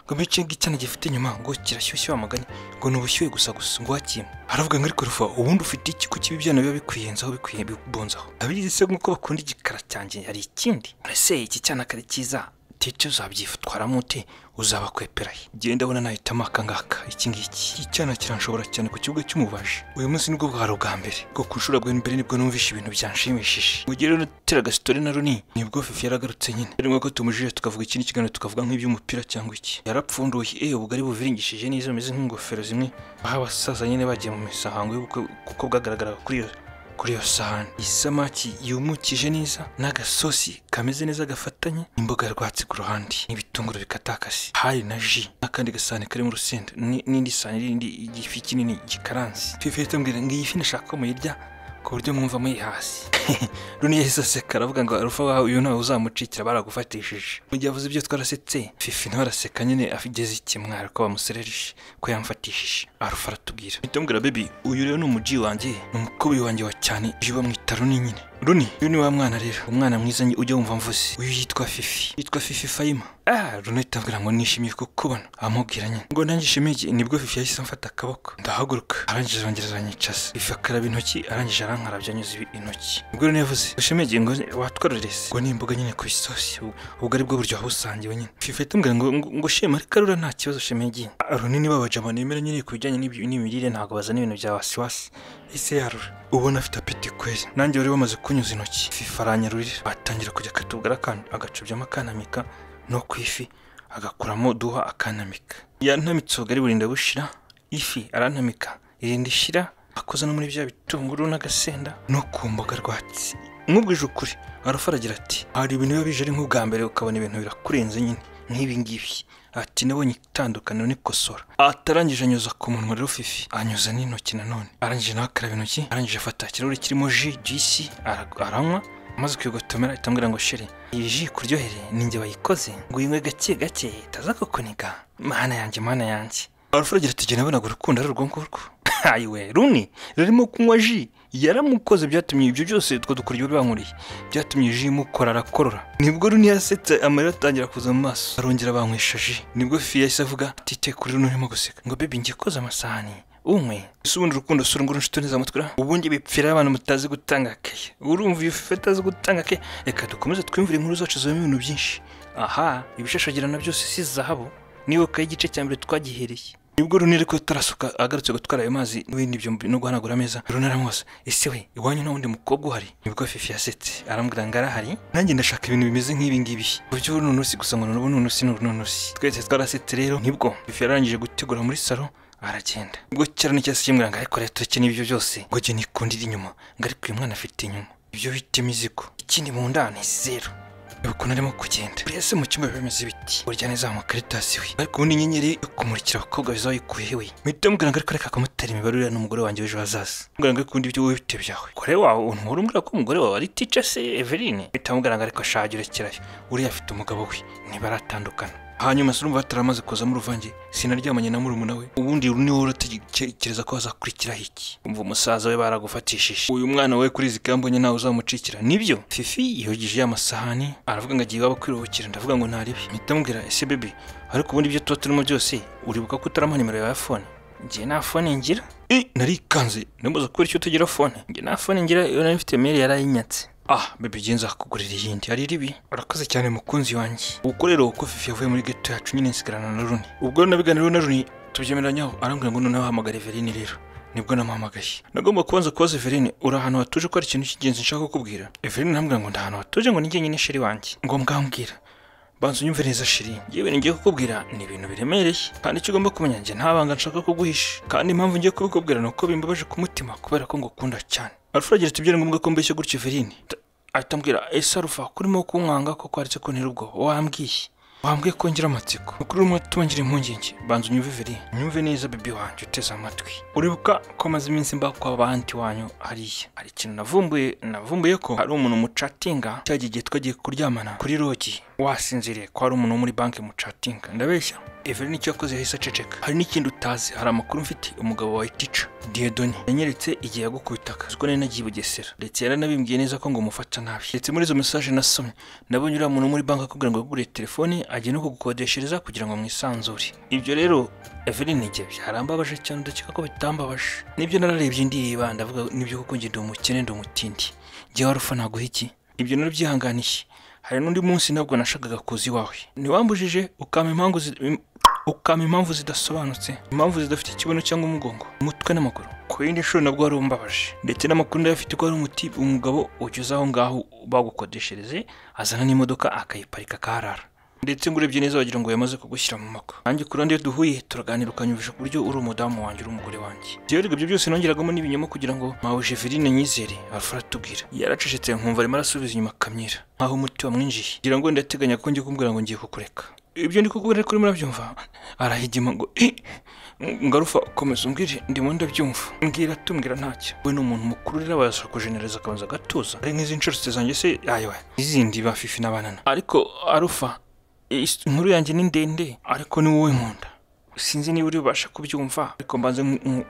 ngo mbice icyana gifite inyuma ngo kirashyushye wamaganye ngo ni ubushyuhe gusa gusa ngo wakima aravuga ngo ariko rufa ubundi ufite iki kuki ibi byana biba bikwiyenzaho bikwiye bibunzaho abizi se nk'uko bakunda igikara cyanjye hari ikindi uraseye iki cyana kari cyiza icyo uzabyitwaramo ute uzabakweperahe genda ndabona nahitamo akangaka iki ngiki iki cyana kiranshobora cyane ku kibuga cy'umubaji uyu munsi nibwo bwari ubwa mbere bwo ku ishuri bwa mbere nibwo numvishe ibintu byanshimishije mu gihe rero nateraga sitori na runi nibwo fifi yaragarutse nyine ari ngombwa ko tumujije tukavuga ikindi kiganiro tukavuga nk'iby'umupira cyangwa iki yarapfunduye eh ubwo ari buviringishije neza bimeze nk'ingofero zimwe aho abasaza nyine bagiye mu misango y'ubukwe kuko bwagaragaraga kuri iyo kuri iyo sahani isamaki yumukije neza n'agasosi kameze neza gafatanye n'imboga rwatsi ku ruhande n'ibitunguru bikatakase hari na ji n'akandi gasahani karimo urusenda ni- n'indi sahani y'indi igifi kinini gikaranze fifi yahita ambwira ngo iyi fi ndashaka ko muyirya ku buryo mwumva muyihasi runi yahise aseka aravuga ngo arufa wawe uyu ntawe uzamucikira baragufatishije mu gihe avuze ibyo twarasetse fifi nawe araseka nyine afigeze ikimwaro ko bamuserereje ko yamfatishije arufa aratubwira mpita mubwira bebi uyu rero ni umuji wanjye ni umukubi wanjye wa cyane ejo bamwita runi nyine runi uyu ni wa mwana rero umwana mwiza nye ujya wumva mvuze uyu yitwa fifi yitwa fifi fayima ah runi ahita ambwira ngo nishimiye kukubona amubwira nyine ngo nanjye ishimiye iki?" nibwo fifi yahise amfata akaboko ndahaguruka arangije arongera aranyicaza fifi akaraba intoki arangije arankarabya anyuze ibi- intoki ubwo rero yavuze ushimege ngo watwororese ngo ni imboga nyine ku isosi ubu- ubwo ari bwo buryo wabusangiwe nyine fifi ahita ambwira ngo ngo- ngo shema ariko arura nta kibazo shimege runini babajama nemera nyine ku bijyanye n'ibyo- n'imirire ntabwo bazana ibintu bya wasiwasi ese yarura ubona afite apeti kweli nanjye wari wamaze kunyuza intoki fifi aranyarurira batangira kujya akatubwira akana agacubyamo akanamika no ku ifi agakuramo duha akanamika yantamitse ubugari burinda bushira ifi arantamika irinda ishira akoza no muri bya bitunguru n'agasenda no ku mboga rwatsi nkubwije ukuri arafa aragira ati hari ibintu biba bije ari nk'ubwa mbere ukabona ibintu birakurenze nyine nk'ibi ngibi ati nabonye itandukaniro nikosora atarangije anyuza ku munwa rero fifi anyuza n'intoki nanone arangije nawe akaraba intoki arangije afata ikirahuri kirimo ji jisi ara- aranywa amaze kuyigotomera itambwira ngo shere iyi ji kuryohereye ninjye bayikoze ngo uyinywe gake gake itaza kukuniga mana yanjye mana yanjye arufura agira ati jye nabonaga urukundo ari urwo ngurwo hayiwe runi rurimo kunywa ji yaramukoze byatumye ibyo byose utwo dukuryo banywuriye byatumye ji imukora arakorora nibwo runi yasetse amarira atangira kuza mu maso arongera banywesha ji nibwo fifi yahise avuga tite kuri runi urimo guseka ngo bebi njye koza amasahani umwe ese ubundi urukundo si urunguru nshuti neza mutwe ubundi bipfira abantu mutazi gutanga akaye urumva iyo fifi atazi gutanga akaye reka dukomeze twiyumvire inkuru zacu zibamo ibintu byinshi aha ibishashagirana byose si zahabu nibuka igice cya mbere twagihereye nibwo runi ariko tarasuka agarutse gutwara ayo mazi n'ibindi byo no guhanagura ameza runi aramwoza ese we iwanyu nta wundi mukobwa uhari nibwo fifi yasetse arambwira ngo arahari nanjye ndashaka ibintu bimeze nk'ibi ngibi uburyo n'unusi gusa ngo n'ubu n'unusi n'unusi twese twarasetse rero nibwo fifi yarangije gutegura muri salo aragenda ubwo cyane n'icyatsi kimwe ngo ariko rero tureke n'ibyo byose ngo jye nikundira inyuma ngo ariko uyu mwana afite inyuma ibyo bita imizigo ikindi mu nda ni zero ukuntu arimo kugenda buri wese mu cyumba bimeze ibiti burya neza karitasi we ariko ubundi inyenyeri yo kumurikira abakobwa bizaba bikuyeho we mpita mubwira ngo ariko reka akamutera imibare uriya n'umugore wanjye w'ejo hazaza mubwira ngo ariko undi ibyo wowe bite byawe kore wawe ntuhora umbwira ko umugore wawe ari tica se Eveline mpita mubwira ngo ariko ashage urekerayo uriya afite umugabo we ntibaratandukana hanyuma se urumva bataramaze kuzamo uruvange sinaryamanye na murumuna we ubundi uru ni wowe uratekereza ko hazakurikiraho iki umva umusaza we baragufatishije uyu mwana we kuri izi kambonye nawe uzamucikira nibyo fifi yogije ya masahani aravuga ngo agiye iwabo kwiruhukira ndavuga ngo ntaribi mpita mubwira ese bebe ariko ubundi ibyo tuba turimo byose uribuka ko utarampa nimero yawe ya fone njye nta fone ngira Eh, narikanze namaze kubera icyo tugira fone njye nta fone ngira iyo nari mfite mail yarayinyatse ah bebe njye nzakugurira iyindi ari ribi urakoze cyane mukunzi wanjye ubwo rero uko fifi yavuye muri geto yacu nyine nsigarana na runi ubwo nabiganiriyeho na runi tubyemeranyaho arambwira ngo noneho hamagara everine rero nibwo namuhamagaye nagomba kubanza kubaza everine uri ahantu hatuje ko hari ikintu cy'ingenzi nshaka kukubwira everine arambwira ngo ndi ahantu hatuje ngo ni njyenyine sheri wanjye ngo mbwambwira banza unyumve neza shiri yewe ngiye kukubwira ni ibintu biremereye kandi icyo ugomba kumenya njye nta banga nshaka kuguhisha kandi impamvu ngiye kubikubwira ni uko bimbabaje ku mutima kubera ko ngukunda cyane alfura agira ati byari ngombwa ko mbeshya gutyo verine ahita ambwira ese arufa kurimo kunkwanga ko kwaretse ko ntera ubwo wambwiye wambwiye ko ngira amatsiko ukuri rumwe tubangira impungenge banza unyumve verine unyumve neza bibi wanjye uteze amatwi uribuka ko maze iminsi mba kwa banti wanyu hariya hari ikintu navumbuye navumbuye ko hari umuntu mucatinga cyagiye igihe twagiye kuryamana kuri rogi wasinziriye ko hari umuntu wo muri banki mucatinga ndabeshya Evelyn icyo yakoze yahise aceceka hari n'ikindi utazi hari amakuru mfite umugabo wa Itica Diedoni yanyeretse igihe yagukubitaga uziko nari nagiye i Bugesera ndetse yaranabimbwiye neza ko ngo mufata nabi ndetse muri izo message nasomye nabonye uriya muntu wo muri banki akubwira ngo yaguriye telefone agiye no kugukodeshereza kugira ngo mwisanzure ibyo rero Evelyn njye byarambabaje cyane udakeka ko bitambabaje nibyo nararebye ndireba ndavuga nibyo kuko njye ndi umukene ndi umutindi njyewe warufa naguha iki ibyo nabyo byihanganiye hari n'undi munsi nabwo nashakaga kuza iwawe ntiwambujije ukampa impamvu zi- ukampa impamvu zidasobanutse impamvu zidafite ikibuno cyangwa umugongo umutwe n'amaguru ku yindi nshuro nabwo wari umbabaje ndetse n'amakuru ndayafite ko hari umuti umugabo ugeze aho ngaho bagukodeshereze azana n'imodoka akayiparika akaharara ndetse ngo urebye neza wagira ngo yamaze kugushyira mu mako nanjye ku ruhande iyo duhuye turaganira ukanyumvisha ku buryo uri umudamu wanjye uri umugore wanjye rero ibyo byose nongeragamo n'ibinyoma kugira ngo mpawe jeveline nyizere alfa aratubwira yaracecetse nkumva arimo arasubiza inyuma akamyira nkaho umuti wamwinjiye ngira ngo ndateganya ko ngiye kumbwira ngo ngiye kukureka ibyo ndi kukubwira ariko urimo urabyumva arahigima ngo "Eh, ngarufa komeza umbwire ndimo ndabyumva mbwira tumwira ntacyo we ni umuntu mukuru rero abasha kujenereza akabanza agatuza ari nk'izi nshoretse zanjye se ayowe n'izindi ba fifi n'abanana ariko arufa Is- inkuru yanjye ni ndende ariko ni wowe nkunda sinzi niba uri bubashe kubyumva ariko mbanze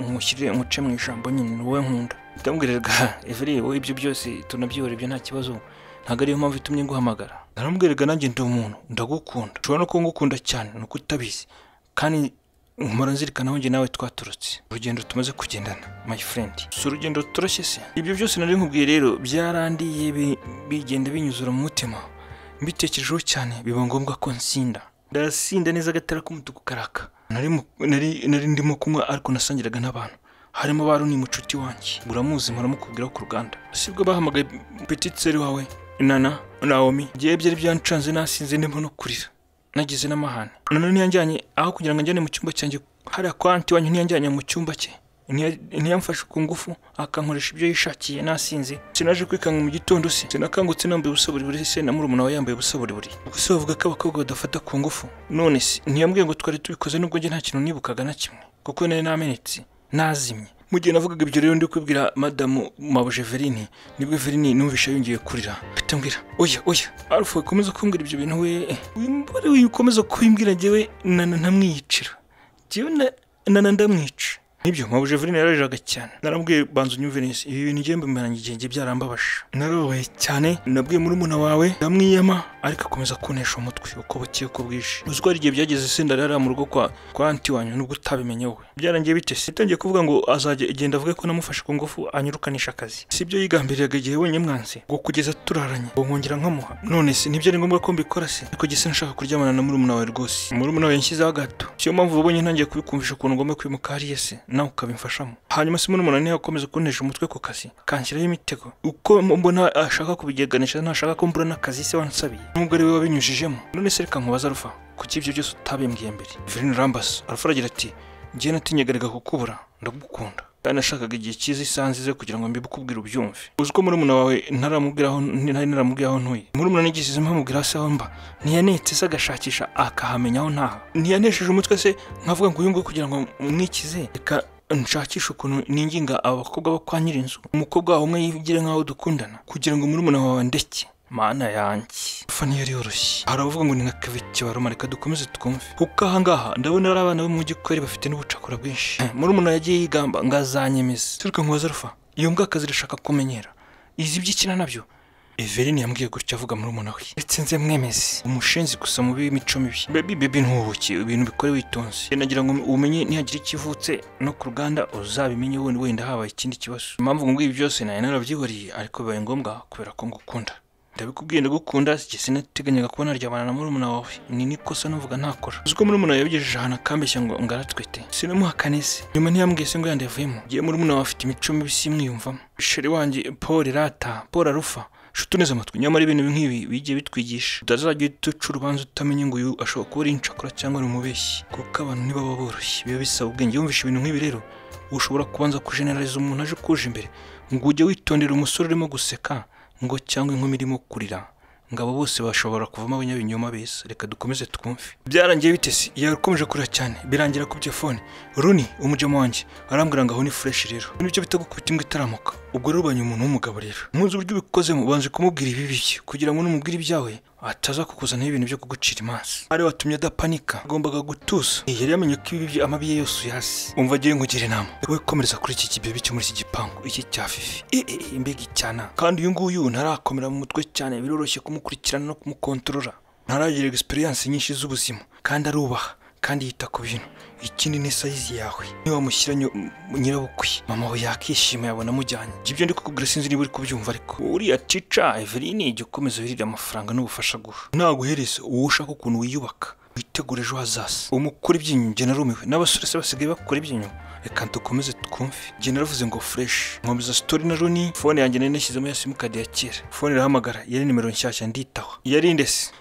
nkushyire nkuce mu ijambo nyine ni wowe nkunda ndamubwirerwa everi wowe ibyo byose tunabyihorebye nta kibazo ntabwo ariyo mpamvu itumye nguhamagara naramubwirerwa nanjye ndi umuntu ndagukunda ushobora no kuba ngukunda cyane ni uko utabizi kandi nkora nzirikana aho njye nawe twaturutse urugendo tumaze kugendana my friend si urugendo toroshye se ibyo byose nari nkubwiye rero byarandiye bi- bigenda binyuzura mu mutima mbitekerejeho cyane biba ngombwa ko nsinda ndasinda neza agatara k'umutuku karaka nari mu- nari- nari ndimo kunywa ariko nasangiraga n'abantu harimo baro ni mucuti wanjye uramuzi muramukubwiraho ku ruganda sibwo bahamagaye petit seri wawe nana naomi igihe byari byancanze nasinze ndimo no kurira nagize n'amahane nana ntiyajyanye aho kugira ngo anjyane mu cyumba cyanjye hariya kwa anti wanyu ntiyajyanye mu cyumba cye Ntiya- ntiyamfashe ku ngufu akankoresha ibyo yishakiye nasinze sinaje kwikanga mu gitondo se sinakangutse nambaye ubusa buri buri se na murumuna we yambaye ubusa buri buri gusa bavuga ko abakobwa badafata ku ngufu none se ntiyambwiye ngo twari tubikoze nubwo njye nta kintu nibukaga na kimwe kuko nari namenetse nazimye mu gihe navugaga ibyo rero ndi kubwira madamu mabuje verini nibwo verini numvisha yongeye kurira ahita mbwira oya oya arufu ukomeza kumbwira ibyo bintu we wimbore ukomeza kubimbwira njyewe nana ntamwiyicira njyewe na- nana ndamwica nibyo mabuje verine yarariraga cyane naramubwiye banza unyumve neza ibi bintu ngiye mbimaranye igihe ngiye byarambabaje narababaye cyane nabwiye murumuna wawe ndamwiyama ariko akomeza kunesha umutwe uko bukeye uko bwije uzi ko hari igihe byageze senda rari mu rugo kwa kwa anti wanyu nubwo utabimenye wowe byarangiye bite se yatangiye kuvuga ngo azajya igenda avuge ko namufashe ku ngufu anyirukanisha akazi si ibyo yigambiriraga igihe wenyine mwanze ngo kugeza turaranye ngo nkongera nkamuha none se nibyo ari ngombwa ko mbikora se ariko gisa nshaka kuryamana na murumuna wawe rwose murumuna wawe yanshyizeho gato siyo mpamvu ubonye ntangiye kubikumvisha ukuntu ngomba kwimuka hariya se nawe ukabimfashamo hanyuma se murumuna niho akomeza kunteje umutwe ku kazi kanshyiraho imitego uko mbona ashaka kubigeganisha ntashaka ko mbura n'akazi se wansabiye nubwo ari we wabinyujijemo none se reka nkubaza rufa kuki ibyo byose utabimbwiye mbere verine rambasi arufa aragira ati njye natinyagarega kukubura ndagukunda kandi nashakaga igihe cyiza isaha nziza kugira ngo mbibukubwire ubyumve uzi ko murumuna wawe ntaramubwira aho ntari naramubwira aho ntuye murumuna nigeze mpamubwira se aho mba ntiyanetse se agashakisha akahamenya aho ntaha ntiyanesheje umutwe se nkavuga ngo uyu nguyu kugira ngo mwikize reka nshakisha ukuntu ninginga aba bakobwa bo kwa nyirinzu umukobwa wawe umwe yigire nk'aho dukundana kugira ngo murumuna wawe ndeke mana yanjye ufa niyo yoroshye hari abavuga ngo ni nka kaviki baroma reka dukomeze twumve kuko ahangaha ndabona ari abana bo mu gikori bafite n'ubucakura bwinshi Eh, murumuna yagiye yigamba ngo azanyemeze turuka nkubaza rufa iyo mbwa akazi irashaka kumenyera izi iby'ikina nabyo Everine yambwiye gutya avuga muri umuna we ndetse nze mwemeze umushenzi gusa mu b'imico mibi bebi bebi ntubuke ibintu bikore witonze Njye nagira ngo umenye nihagira ikivutse no ku ruganda uzabimenye wenda wenda habaye ikindi kibazo impamvu ngumbwiye ibi byose nayo narabyihoriye ariko bibaye ngombwa kubera ko ngukunda ndabikubwiye ndagukunda si sinateganyaga kuba naryamana na murumuna wawe ni n'ikosa nuvuga ntakora uzi ko murumuna yabigejeje ahantu akambeshya ngo ngaratwite sinamuhakane se nyuma ntiyambwiye se ngo yandi yavuyemo ngiye murumuna wawe afite imico mibi simwiyumvamo sheri wanjye paul rata paul arufa shuti uneze amatwi nyamara ibintu nk'ibi bigiye bitwigisha utazajya uhita uca urubanza utamenye ngo uyu ashobora kuba ari incakora cyangwa ari umubeshyi kuko abantu ntibaba boroshye biba bisaba ubwenge wumvishe ibintu nk'ibi rero ushobora kubanza kujeneraliza umuntu aje ukuje imbere ngo ujye witondera umusore urimo guseka ngo cyangwa inkumi irimo kurira ngo abo bose bashobora kuvamo abanyabinyoma beza reka dukomeze twumve byarangiye bitese yakomeje kurira cyane birangira ku telefone runi umujyamo wanjye arambwira ngo aho ni fureshi rero ibi nicyo bita gukubita imbwa itaramuka ubwo rero ubanye umuntu w'umugabo rero muzi uburyo ubikozemo ubanza kumubwira ibibi bye kugira ngo numubwire ibyawe ataza kukuzanaho ibintu byo kugucira imanza ari watumye adapanika agombaga gutuza Eh, yari yamenye ko ibibi bye amabi ye yose uyasi umva agiye ngugira inama wowe komereza kuri iki kibibi cyo muri iki gipangu iki cya fifi Eh, eh, eh, mbega icyana kandi uyu nguyu ntarakomera mu mutwe cyane biroroshye kumukurikirana no kumukontorora ntaragira egisperiyanse nyinshi z'ubuzima kandi arubaha kandi yita ku bintu ikindi ni sayizi yawe niba wamushyira nyirabukwe mama we yakishima yabona amujyanye ibyo ndi kukubwira sinzi niba uri kubyumva ariko uriya tica eveline igihe ukomeza wirira amafaranga n'ubufasha guha naguhereza uwo ushaka ukuntu wiyubaka witegura ejo hazaza umukora ibyinyo njye narumiwe n'abasore se basigaye bakora ibyinyo reka dukomeze twumve njye naravuze ngo fureshi nkomeza sitori na roni fone yanjye nari nashyizemo ya simukadi ya kera fone irahamagara yari nimero nshyashya nditaho yari ndese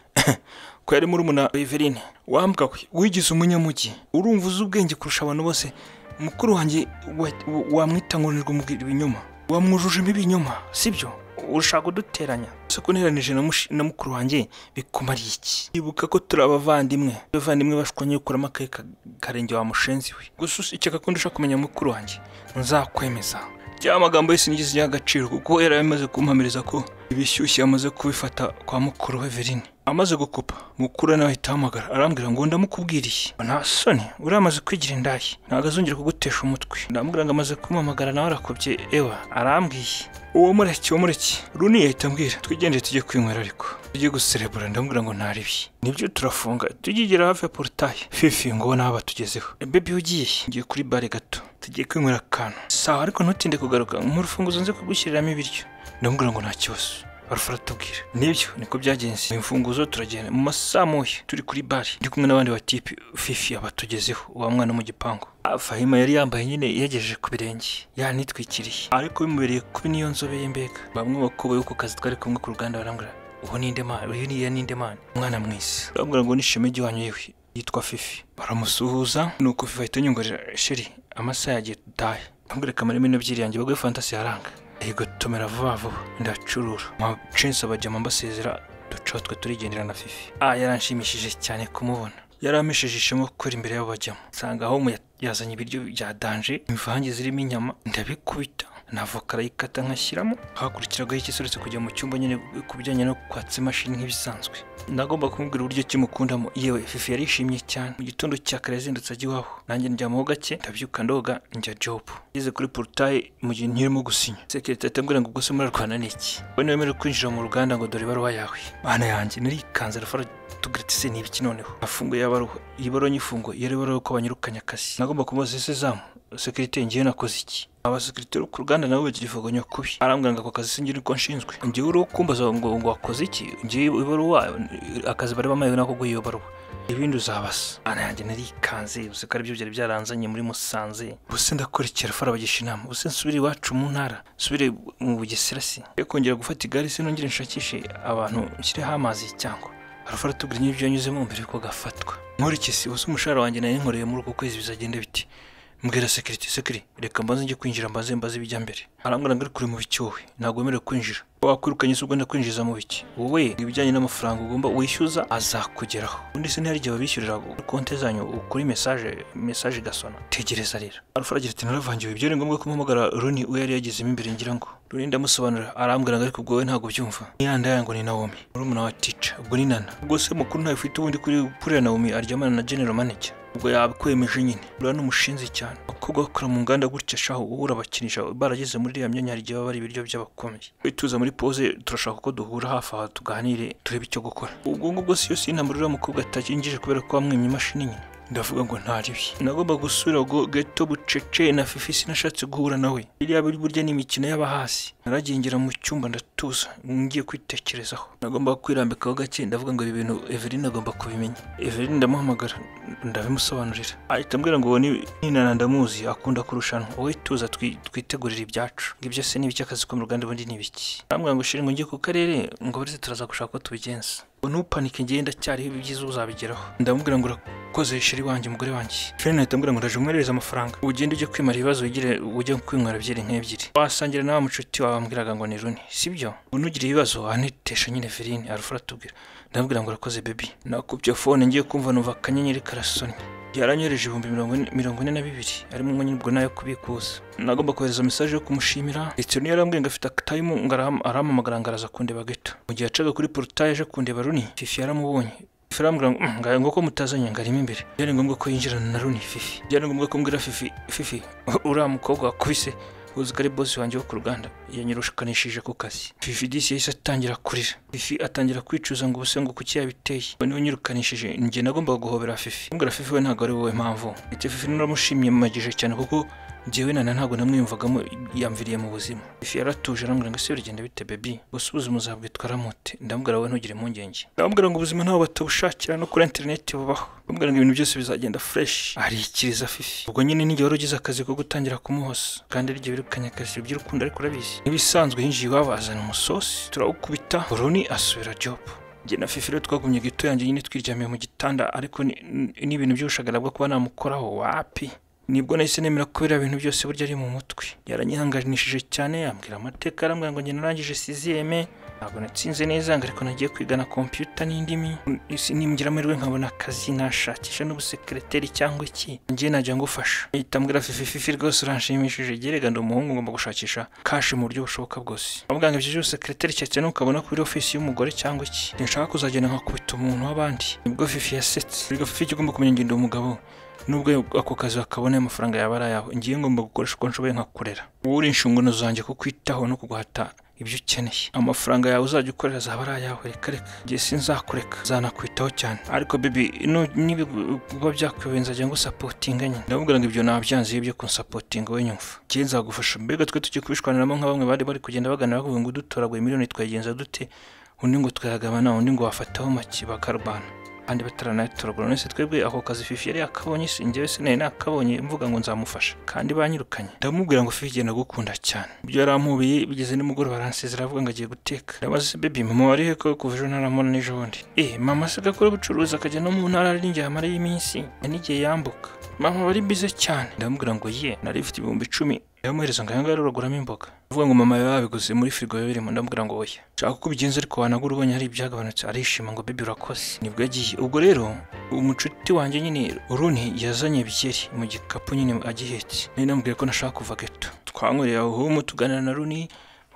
ko yari murumuna Eveline wambwa we wigize umunyamujyi urumva uzi ubwenge kurusha abantu bose mukuru wanjye wa- wa- wamwita ngo umubwira ibinyoma wamwujujemo ibinyoma sibyo urashaka kuduteranya ese ko nteranije na mushi- na mukuru wanjye bikumariye iki ibuka ko turi abavandimwe abavandimwe bashwanye gukuramo akaye ka- karenge wa mushenzi we gusa usiceka ko ndashaka kumenya mukuru wanjye nzakwemeza rya magambo yose ngize agaciro kuko yari amaze kumpamiriza ko ibishyushye yamaze kubifata kwa mukuru we Verine amaze gukupa mukuru we nawe ahita ahamagara arambwira ngo ndamukubwiriye nta soni uriya amaze kwigira indaya ntabwo azongera kugutesha umutwe ndamubwira ngo amaze kumuhamagara nawe arakubye ewa arambwiye uwo mureke uwo mureke runi yahita ambwira twigende tujye kwinywera ariko tujye guserebura ndamubwira ngo ntaribi nibyo turafunga tugigera hafi ya porutaye fifi ngo ubone aho batugezeho bebi ugiye ngiye kuri bare gato tugiye kwinywera akantu sawa ariko ntutinde kugaruka mu rufunguzo nze kugushyiriramo ibiryo ndamubwira ngo nta kibazo barufara tubwira nibyo niko byagenze mu imfunguzo turagenda mu masaha moya turi kuri bare ndi kumwe n'abandi batipe fifi abatugezeho uwa mwana wo mu gipangu Ah, fahima yari yambaye nyine yegejeje ku birenge yanitwikiriye ariko bimubereye kubi niyo nzobe ye mbega bamwe bakubaye ku kazi twari kumwe ku ruganda barambwira uwo ni indemana uyu ni iya ni indemana umwana mwiza barambwira ngo nishime ry'iwanyu yewe yitwa fifi baramusuhuza nuko fifi ahita anyongorera sheri amasaha yagiye dutahe ntabwire kamara imena ebyiri yanjye bagwe fantasi haranga yego tumera vuba vuba ndacurura mwa censi abajyama mbasezera ducaho twe turigendera na fifi ah yaranshimishije cyane kumubona yari amesheje ishema gukora imbere y'abo bajyamo nsanga aho yazanye ibiryo bya danje imvange zirimo inyama ndabikubita na voka arayikata nkashyiramo hakurikiragaho iki uretse kujya mu cyumba nyine ku bijyanye no kwatsa imashini nk'ibisanzwe nagomba kumubwira uburyo kimukundamo yewe fifi yarishimye cyane mu gitondo cya kare yazindutse ajya iwabo nanjye ndyamaho gake ndabyuka ndoga njya jobu ngeze kuri porutaye mu gihe nkirimo gusinya sekirite atambwira ngo ubwo se murarwana ni iki we ntiwemerewe kwinjira mu ruganda ngo dore ibaruwa yawe mana yanjye narikanze arafara tugira ati se ni ibiki noneho afunguye ya baruwa iyi baruwa nyifungo yari baruwa ko banyirukanye akazi nagomba kumubaza ese zamu sekirite ngewe nakoze iki abasekirite bo ku ruganda nabo bagira ivuganya kubi arambwira ngo ako kazi sinjye niko nshinzwe ngewe uriho kumbaza ngo ngo wakoze iki ngewe ibaruwa akazi bari bamayewe nako guha iyo baruwa ibindi uzabasa ana yanjye narikanze ubusa ko aribyo byari byaranzanye muri musanze ubuse ndakurikira fara bagisha inama ubuse nsubire iwacu mu ntara nsubire mu bugesera si yo kongera gufata igare se nongere nshakishe abantu nshyireho amazi cyangwa arafara tubwira n'ibyo yanyuzemo mbere yuko gafatwa nkurikisi ubuse umushahara wanjye nari nkoreye muri uku kwezi bizagenda bite mbwira sekiriti sekiri reka mbanze njye kwinjira mbanze mbaze ibijya mbere arambwira ngo ari kure mu bicyuwe ntabwo wemerewe kwinjira wakwirukanye se ugomba kwinjiza mu biki wowe ibijyanye n'amafaranga ugomba wishyuza azakugeraho ubundi se ntihari igihe babishyurira konte zanyu kuri mesaje mesaje gasona tegereza rero alfa aragira ati naravangiwe ibyo ni ngombwa kumuhamagara runi we yari yagezemo imbere ngira ngo runi ndamusobanurira arambwira ngo ariko ubwo wowe ntabwo ubyumva niyanda yanyu ngo ni nawomi murumuna wa tica ubwo ni nana ubwo se mukuru ntawe ufite ubundi kuri kuri nawomi aryamana na general manager ubwo yabikwemeje nyine uriya n'umushinzi cyane abakobwa bakora mu nganda gutya shaho ubura bakinisha barageze muri iriya myanya hari igihe baba ari ibiryo by'abakomeye tuza muri pose turashaka ko duhura hafi aha tuganire turebe icyo gukora ubwo ngubwo si yo si intambara uriya mukobwa atakinjije kubera ko wamwimye imashini nyine ndavuga ngo ntaribi nagomba gusubira ngo geto bucece na fifi sinashatse guhura nawe iriya buri burya ni imikino y'abahasi naragengera mu cyumba ndatuza ngiye kwitekerezaho nagomba kwirambikaho gake ndavuga ngo ibi bintu Eveline agomba kubimenya Eveline ndamuhamagara ndabimusobanurira ahita ambwira ngo uwo ni ninana ndamuzi akunda kurushanwa wowe tuza twi- twitegurire ibyacu ngibyo se n'ibiki akazi ko mu ruganda ubundi ni ibiki arambwira ngo shira ngo njye ku karere ngo burize turaza gushaka ko tubigenza ngo ntupanike njyewe ndacyariho ibyiza uzabigeraho ndamubwira ngo urakoze shiri wanjye umugore wanjye shiri nahita ambwira ngo ndaje umwoherereza amafaranga ugende ujye kwimara ibibazo wigire ujye kwinywera byeri nk'ebyiri wasangira nawe mucuti wawe wambwiraga ngo ni runi sibyo unugire ibibazo anitesha nyine verine arufara atubwira ndamubwira ngo urakoze bebi nakubye fone ngiye kumva numva akanyenyeri karasonye yaranyohereje ibihumbi mirongo ine- mirongo ine na bibiri arimo umwanya ubwo nayo kubikuza nagomba kohereza mesaje yo kumushimira ndetse niyo yarambwiye ngo afite akatayimu ngo araham- arampamagara ngo araza kundeba gato mu gihe yacaga kuri porutaye aje kundeba runi fifi yaramubonye Fifi arambwira ngo "Mm, ngayo ngo ko mutazanye ngo arimo imbere byari ngombwa ko yinjirana na runi fifi byari ngombwa ko mbwira fifi fifi uriya mukobwa wakubise uzi ko ari bosi wanjye wo ku ruganda yanyirushikanishije ku kazi fifi disi yahise atangira kurira fifi atangira kwicuza ngo ubuse ngo kuki yabiteye we niwe unyirukanishije njye nagombaga guhobera fifi mbwira fifi we ntabwo ari wowe mpamvu ndetse fifi naramushimye mumagije cyane kuko njyewe nana ntabwo namwiyumvagamo yamviriye mu buzima ifi yaratuje arambwira ngo ese bigenda bite bebi gusa ubuzima uzabwitwara mute ndamubwira wowe ntugire impungenge ndamubwira ngo ubuzima ntaho batabushakira no kuri interineti bubaho ndamubwira ngo ibintu byose bizagenda fureshi arikiriza fifi ubwo nyine n'igihe wari ugize akazi ko gutangira kumuhoza kandi iryo birukanye akazi by'urukundo ariko urabizi nk'ibisanzwe hinjiye iwabazana umusosi turawukubita buruni asubira jobu njye na fifi rero twagumye gito yanjye nyine twiryamiye mu gitanda ariko ni- ni- ni ibintu by'ubushagara bwo kuba namukoraho wapi nibwo nahise nemera ko biriya bintu byose burya ari mu mutwe yaranyihanganishije cyane yambwira amateka arambwira ngo njye narangije siziyeme ntabwo natsinze neza ngo ariko nagiye kwiga na kompiyuta n'indimi Isi nimugira amahirwe nkabona akazi nashakisha n'ubusekereteri cyangwa iki njye najya ngufasha ahita ambwira fifi fifi rwose uranshimishije gerega ndi umuhungu ngomba gushakisha kashi mu buryo bushoboka bwose avuga ngo ibyo byose sekreteri cyatse nukabona kuri ofisi y'umugore cyangwa iki sinshaka kuzagenda nkakubita umuntu w'abandi nibwo fifi yasetse erega fifi icyo ugomba kumenya ngenda umugabo nubwo ako kazi wakabona amafaranga yaba ari ayawe ngiye ngomba gukoresha uko nshoboye nkakorera wowe uri inshingano zanjye kukwitaho no kuguhata ibyo ukeneye amafaranga yawe uzajya ukorera azaba ari ayawe reka reka njye sinzakureka zanakwitaho cyane ariko bibi niba byakuyobeye nzajya ngusapotinga nyine ndamubwira ngo ibyo nabyanze iyo byo kunsapotinga we nyumva njye nzagufasha mbega twe tugiye kubishwaniramo nka bamwe bari bari kugenda bagana bavuga ngo udutoraguye miliyoni twayigenza dute undi ngo twayagabana undi ngo wafataho make bakarwana kandi bataranayitoragura none se twebwe ako kazi fifi yari yakabonye se njyewe se nari nakabonye mvuga ngo nzamufasha kandi banyirukanye ndamubwira ngo fifi njye ndagukunda cyane ibyo yarampubiye bigeze nimugoroba aransezera avuga ngo agiye guteka ndabaza se baby mama wari he ko kuva ejo ntaramubona n'ejo bundi eh mama se gakora ubucuruzi akajya no mu ntara ari njye amara y'iminsi n'igihe yambuka mama wari bize cyane ndamubwira ngo ye nari mfite ibihumbi icumi yamuhereza ngo aya ngaya uraguramo imboga avuga ngo mama yawe yabiguze muri firigo biba birimo ndamubwira ngo oya nshaka uko ubigenza ariko wanagura ubonye hari ibyagabanutse arishima ngo bibi urakoze nibwo yagiye ubwo rero umucuti wanjye nyine uruni yazanye byeri mu gikapu nyine agihetse nari namubwiye ko nashaka kuva geto twanyweye aho homo tuganira na runi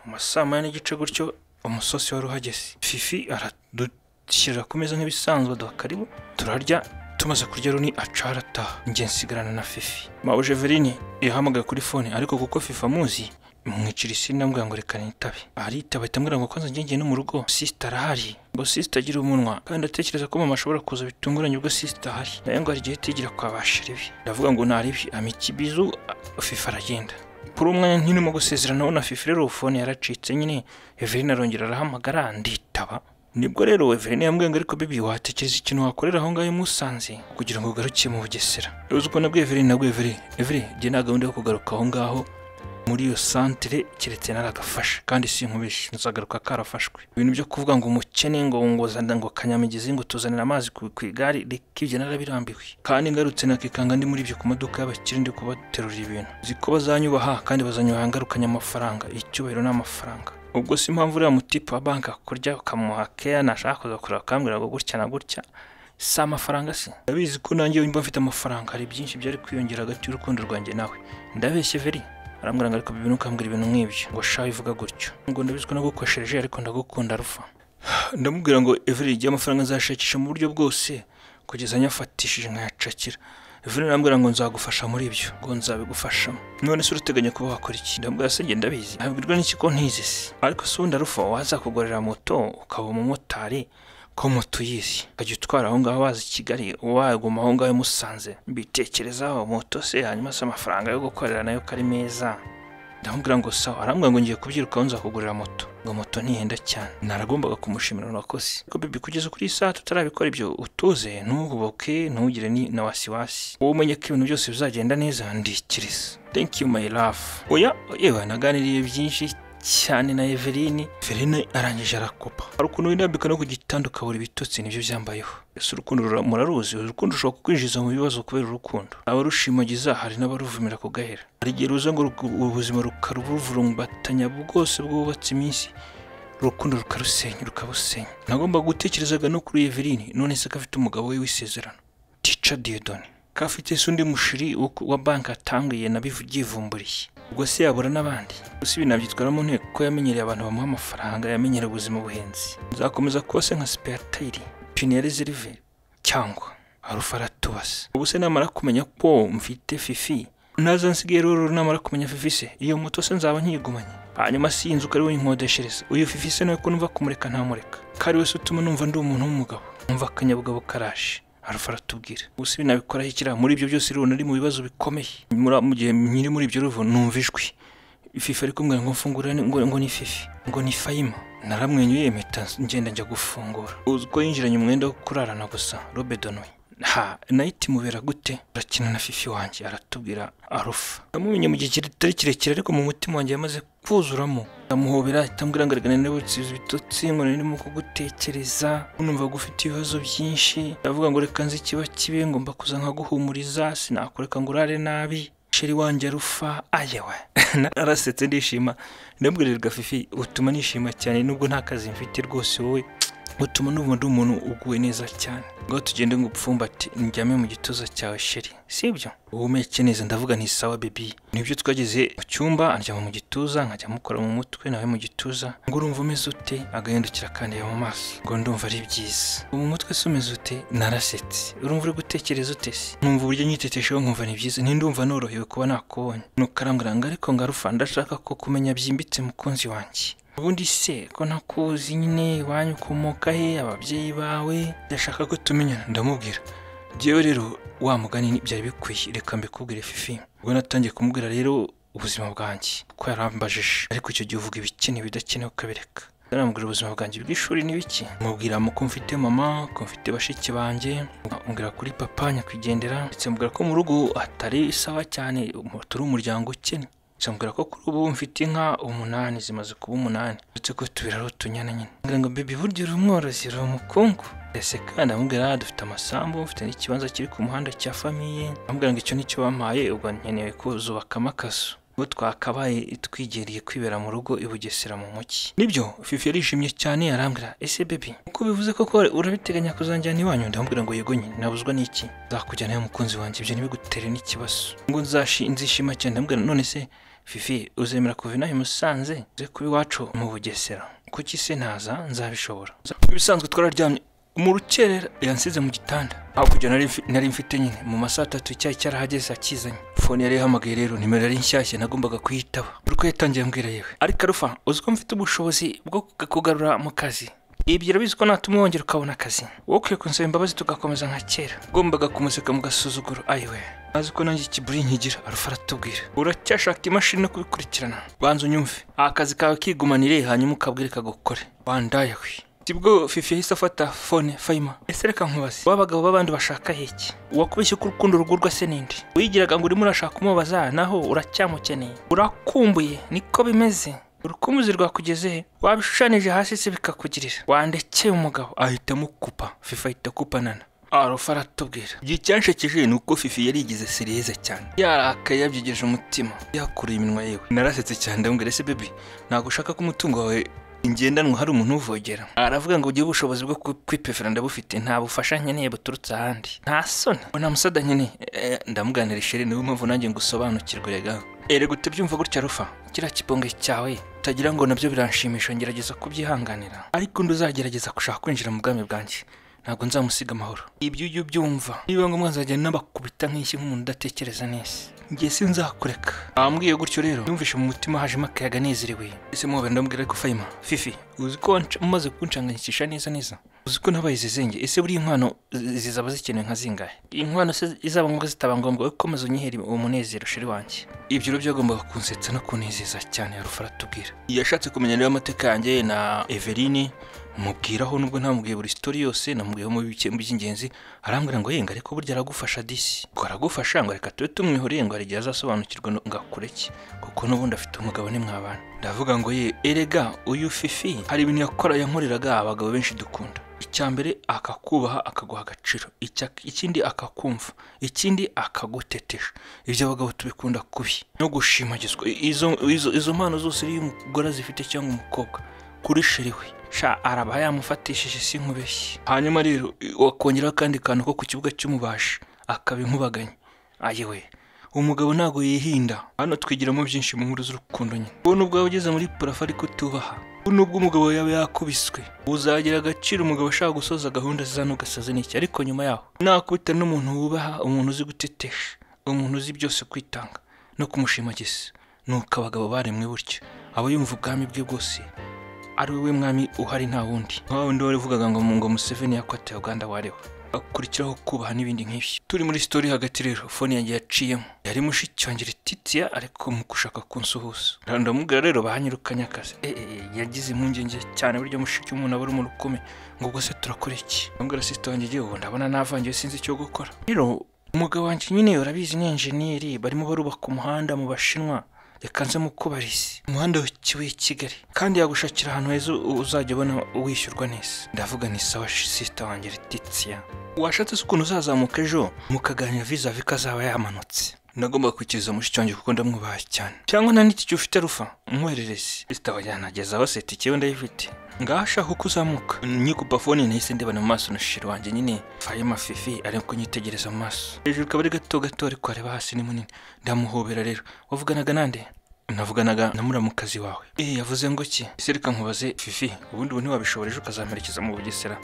mu ma saa moya n'igice gutyo umusosi wari uhageze fifi aradushyirira ku meza nk'ibisanzwe aduha karibu turarya tumaze kurya runi aca arataha njye nsigarana na fifi mawe jeveline yahamagaye kuri fone ariko kuko fifi amuzi mwicira isi ndambwira ngo reka nitabe aritaba ahita ambwira ngo kwanza ngengeye no mu rugo sisita arahari ngo sisita agira umunwa kandi atekereza ko mama ashobora kuza bitunguranye ubwo sisita ahari nawe ngo hari igihe tigira kwa ba sheribi ndavuga ngo ntaribi amikibizu a- fifi aragenda kuri umwanya ntirimo gusezerana nawe na fifi rero fone yaracitse nyine Eveline arongera arahamagara nditaba nibwo rero Eveline yambwiye ngo ariko bibi watekereza ikintu wakorera aho ngaho musanze kugira ngo ugaruke mu bugesera uzi ko nabwo Eveline nabwo Eveline Eveline njye nta gahunda yo kugaruka aho ngaho muri iyo santere keretse naragafashe kandi si nkubishe nzagaruka karafashwe ibintu byo kuvuga ngo umukene ngo ngozana ngo kanyamigezi ngo tuzanira amazi ku, ku igare reka ibyo narabirambiwe kandi ngarutse nakikanga ndi muri ibyo ku maduka y'abakire ndi kubaterura ibintu nzi ko bazanyubaha kandi bazanyubaha ngarukanye amafaranga icyubahiro ni amafaranga ubwo si impamvu uriya mutipe wa banki akurya ukamuha keya nashaka kuza kureba akambwira ngo gutya na gutya si amafaranga se ndabizi ko nanjye mba mfite amafaranga hari byinshi byari kwiyongera hagati y'urukundo rwanjye nawe ndabeshye veri arambwira ngo ariko bibi ntukambwira ibintu nk'ibyo ngo shawe ivuga gutyo ngo ndabizi ko nagukoshereje ariko ndagukunda rufa ndamubwira ngo everi igihe amafaranga nzashakisha mu buryo bwose kugeza nyafatishije nkayacakira everi arambwira ngo nzagufasha muri ibyo ngo nzabigufashamo none se urateganya kuba wakora iki ndamubwira se njye ndabizi nabwirwa n'ikigo ntizi se ariko se ubundi rufa wazakugurira moto ukaba umumotari ko moto uyizi ukajya utwara aho ngaho waza i kigali waguma aho ngaho musanze mbitekerezaho moto se hanyuma se amafaranga yo gukorera nayo ko ari meza ndamubwira ngo sawa arambwira ngo ngiye kubyirukaho nzakugurira moto ngo moto ntihenda cyane naragombaga kumushimira urakoze ariko bibi kugeza kuri iyi saha tutarabikora ibyo utuze ntuhuboke ntugire ni na wasiwasi wowe umenye ko ibintu byose bizagenda neza ndikiriza thank you my love oya yewe naganiriye byinshi cyane na Eveline Eveline arangije arakopa hari ukuntu wirambika no ku gitanda ukabura ibitotsi nibyo byambayeho ese urukundo rura- muraruzi urukundo rushobora kukwinjiza mu bibazo kubera urukundo abarushimagiza hari n'abaruvumira ku gahera hari igihe ruza ngo ruku- ubuzima rukaruvurumbatanya bwose bwubatse iminsi urukundo rukarusenya rukabusenya nagomba gutekerezaga no kuri Eveline none se ko afite umugabo we w'isezerano tica diodone ko afite se undi mushiri wo ku- wa banki atangiye nabyivumburiye ubwo se yabura n'abandi gusa ibi nabyitwara mu nteko ko yamenyereye abantu bamuha amafaranga yamenyereye ubuzima buhenze nzakomeza kuba se nka sipeyatayiri piniyeri zirive cyangwa arufara tubase ubu se namara kumenya ko mfite fifi naza nsigaye rero namara kumenya fifise iyo moto se nzaba nkiyigumanye hanyuma si iyi nzu ukari winkodeshereza uyu fifise nawe ko numva kumureka ntamureka kari wese utuma numva ndi umuntu w'umugabo numva akanyabugabo karashe arufa aratubwira gusa ibi nabikoraho ikira muri ibyo byose rero nari mu bibazo bikomeye Muri- mu gihe nyiri muri ibyo ruvo numva ijwi ififa ari kumbwira ngo mfungurire ni- ngo, ngo ni fifi ngo ni fayima naramwenyuye mpita ngenda njya gufungura uzi ko yinjiranye umwenda wo kurarana gusa robe donoye ha nayiti mubera gute arakina na fifi wanjye aratubwira arufa namumenye mu gihe kitari kirekire ariko mu mutima wanjye yamaze kuzuramo ndamuhobera itambwira ngo erega naniwe gutsiza ibitotsi nkora ndimo kugutekereza numvaga ufite ibibazo byinshi ndavuga ngo reka nzi ikiba kibi ngomba kuza nkaguhumuriza sinakureka ngo urare nabi sheri wanjye arufa ayewe narasetse ndishima ndabwirerwa fifi utuma nishima cyane nubwo nta kazi mfite rwose wowe utuma numva ndi umuntu uguwe neza cyane ngo tugende ngo upfumbate njyame mu gituza cyawe sheri sibyo uhumeke neza ndavuga nti sawa bebi nibyo twageze mu cyumba anjyama mu gituza nkajya mukora mu mutwe nawe mu gituza ngo urumva umeze ute agahindukira akandeba mu maso ngo ndumva ari byiza ubu mu mutwe se umeze ute narasetse urumva uri gutekereza ute se numva uburyo nyitetesheho nkumva ni byiza ntindumva norohewe kuba nakubonye nuko arambwira ngo ariko ngarufa ndashaka ko kumenya byimbitse mukunzi wanjye ubundi se ko ntakuzi nyine iwanyu ukomoka he ababyeyi bawe ndashaka ko tumenyana ndamubwira njyewe rero wa mugani ni- byari bikwiye reka mbikubwire fifi ubwo natangiye kumubwira rero ubuzima bwanjye ko yarambajije ariko icyo gihe uvuga ibikenewe ibidakenewe ukabireka aramubwira ubuzima bwanjye bw'ishuri ni biki mubwira mu ko mfite mama ko mfite bashiki banjye mbwira kuri papa nyakwigendera ndetse mubwira ko mu rugo atari sawa cyane um- turi umuryango ukennye nzamubwira ko kuri ubu mfite inka umunani zimaze kuba umunani uretse ko tubira ari utunyana nyine ngira ngo bibi burya uri umworozi uri umukungu ndetse kandi amubwira dufite amasambu mfite n'ikibanza kiri ku muhanda cya famiye amubwira ngo icyo nicyo wampaye ubwo nkeneye kuzubakamo akazu ubwo twakabaye twigereye kwibera mu rugo i Bugesera mu mujyi nibyo fifi yarishimye cyane arambwira ese bebi uko bivuze koko urabiteganya kuzanjyana iwanyu ndamubwira ngo yego nyine nabuzwa n'iki nzakujyanayo mukunzi wanjye ibyo ntibigutere n'ikibazo ngo nzashi- nzishima cyane ndamubwira none se fifi uzemera kuva inaha i musanze uze kuba iwacu mu bugesera kuki se ntaza nzabishobora ibisanzwe twararyamye mu rukerera yansize mu gitanda hakurya nari mfi- nari mfite nyine mu masaha atatu icyayi cyarahageze akizanye fone yari ihamagaye rero nimero yari nshyashya nagombaga kuyitaba buri uko yatangiye ambwira yewe ariko arufa uzi ko mfite ubushobozi bwo kugarura mu kazi ibyo urabizi ko natuma wongera ukabona akazi wowe ukwiye kunsaba imbabazi tugakomeza nka kera ugombaga kumuseka mu gasuzuguro ayiwe azi ko nanjye ikiburi nkigira arufa aratubwira uracyashaka imashini no kubikurikirana banza unyumve aha akazi kawe kigumanire hanyuma ukabwire kagukore wandayawe tibwo fifi yahise afata fone fayima ese reka nkubaze ba bagabo b'abandi bashaka heki uwakubeshye ko urukundo rugurwa se ninde wigiraga ngo urimo urashaka umubaza naho uracyamukeneye urakumbuye niko bimeze urukumuzi rwakugeze he wabishushanije hasi se bikakugirira wandekeye umugabo ahitamo kupa fifa ahita kupanana arufa aratubwira igihe cyanshekeje ni uko fifi yarigize serize cyane yarakaye yabyigeje umutima yakuruye iminwa yewe narasetse cyane ndamubwira ese bebi ntabwo ushaka ko umutungo wawe ingendanwa hari umuntu uvogera aravuga ngo ugire ubushobozi bwo ku- kwipefera ndabufite nta bufasha nkeneye buturutse ahandi nta soni ngo nta musada nkeneye Eh, ndamuganira isheri niyo mpamvu nanjye ngusobanukirwe rega erega utabyumva gutya rufa kiriya kibonge cyawe utagira ngo nabyo biranshimisha ngerageza kubyihanganira ariko undi uzagerageza gushaka kwinjira mu bwami bwanjye ntabwo nzamusiga amahoro ibyo ujya ubyumva niba ngombwa nzajya n'abakubita nk'iki nk'umuntu udatekereza neza ngiye sinzakureka bambwiye gutyo rero numvishe mu mutima hajemo akayaga nezerewe ese muhobera ndamubwira ariko fayima fifi uzi ko wanca- umaze kunshanganyikisha neza neza uzi ko nabaye izizenge ese buriya inkwano zi- zizaba zikenewe nka zingahe inkwano se izaba ngombwa zitaba ngombwa wowe ukomeza unyihera uwo munezero sheri wanjye ibyo rero byagombaga kunsetsa no kunezeza cyane yarufa aratubwira yashatse kumenya niba amateka yanjye na everine mubwiraho nubwo ntamubwiye buri sitori yose namubwiyeho mu bice by'ingenzi arambwira ngo yenga ariko burya aragufasha disi ngo aragufasha ngo reka tube tumwihoreye ngo hari igihe azasobanukirwa no- ngo akure ki kuko n'ubundi afite umugabo mwabana ndavuga ngo ye erega uyu fifi hari ibintu yakora yankoreraga abagabo benshi dukunda icya mbere akakubaha akaguha agaciro icya- ikindi akakumva ikindi akagutetesha ibyo abagabo tubikunda kubi no gushimagizwa izo, izo, izo mpano zose iyo umugore azifite cyangwa umukobwa kuri sheri we sha araba yamufatishije si nkubeshye hanyuma rero i- wakongeraho akandi kantu ko ku kibuga cy'umubashi akaba inkubaganye ayewe umugabo ntabwo yihinda hano twigiramo byinshi mu nkuru z'urukundo nyine wowe nubwo waba ugeze muri parafo ariko utubaha wowe nubwo umugabo yaba yakubiswe uzagira agaciro umugabo ashaka gusoza gahunda ze n'ugasaza n'iki ariko nyuma yaho nakubita n'umuntu wubaha umuntu uzi gutetesha umuntu uzi byose kwitanga no kumushimagisa nuko abagabo baremwe gutya aba yumva ubwami bwe bwose ari we mwami uhari nta wundi nka wundi wari uvugaga ngo ngo museveni yakwatira uganda wareho akurikiraho kubaha n'ibindi nk'ibyo turi muri sitori hagati rero fone yanjye yaciyemo yari mushiki wanjye titiya ariko mu gushaka kunsuhuza ndamubwira rero bahanyirukanye akazi eh, eh, eh, yagize impungenge cyane buryo mushiki w'umuntu aba ari umuntu ukomeye ngo ubwo se turakora iki ndamubwira sisita wanjye igihe ubu ndabona navangiye sinzi icyo gukora rero umugabo wanjye nyine urabizi ni enjeniyeri barimo barubaka umuhanda mu bashinwa reka nze mukubarize umuhanda w'ikibuye i kigali kandi yagushakira ahantu heza u- uzajya ubona wishyurwa neza ndavuga ni sawa sisita wanjye letitiya washatse se ukuntu uzazamuka ejo mukaganira viza vi azaba yamanutse nagomba kwikiza mushiki wanjye kuko ndamwubaha cyane cyangwa nta n'iki gihe ufite rufa nkwerereze sisita wanjye yanageza baseti ikiwe ndayifite ngaho ashaka uko uzamuka nyikupa fone nahise ndebana mu maso na shiri wanjye nyine fayema fifi ari kunyitegereza mu maso hejuru ikaba ari gato gato ariko areba hasi ni munini ndamuhobera rero wavuganaga nande navuganaga na muramukazi wawe eh yavuze ngo ki ese reka nkubaze fifi ubundi ubu ntiwabishobora ejo ukazamperekeza mu bugesera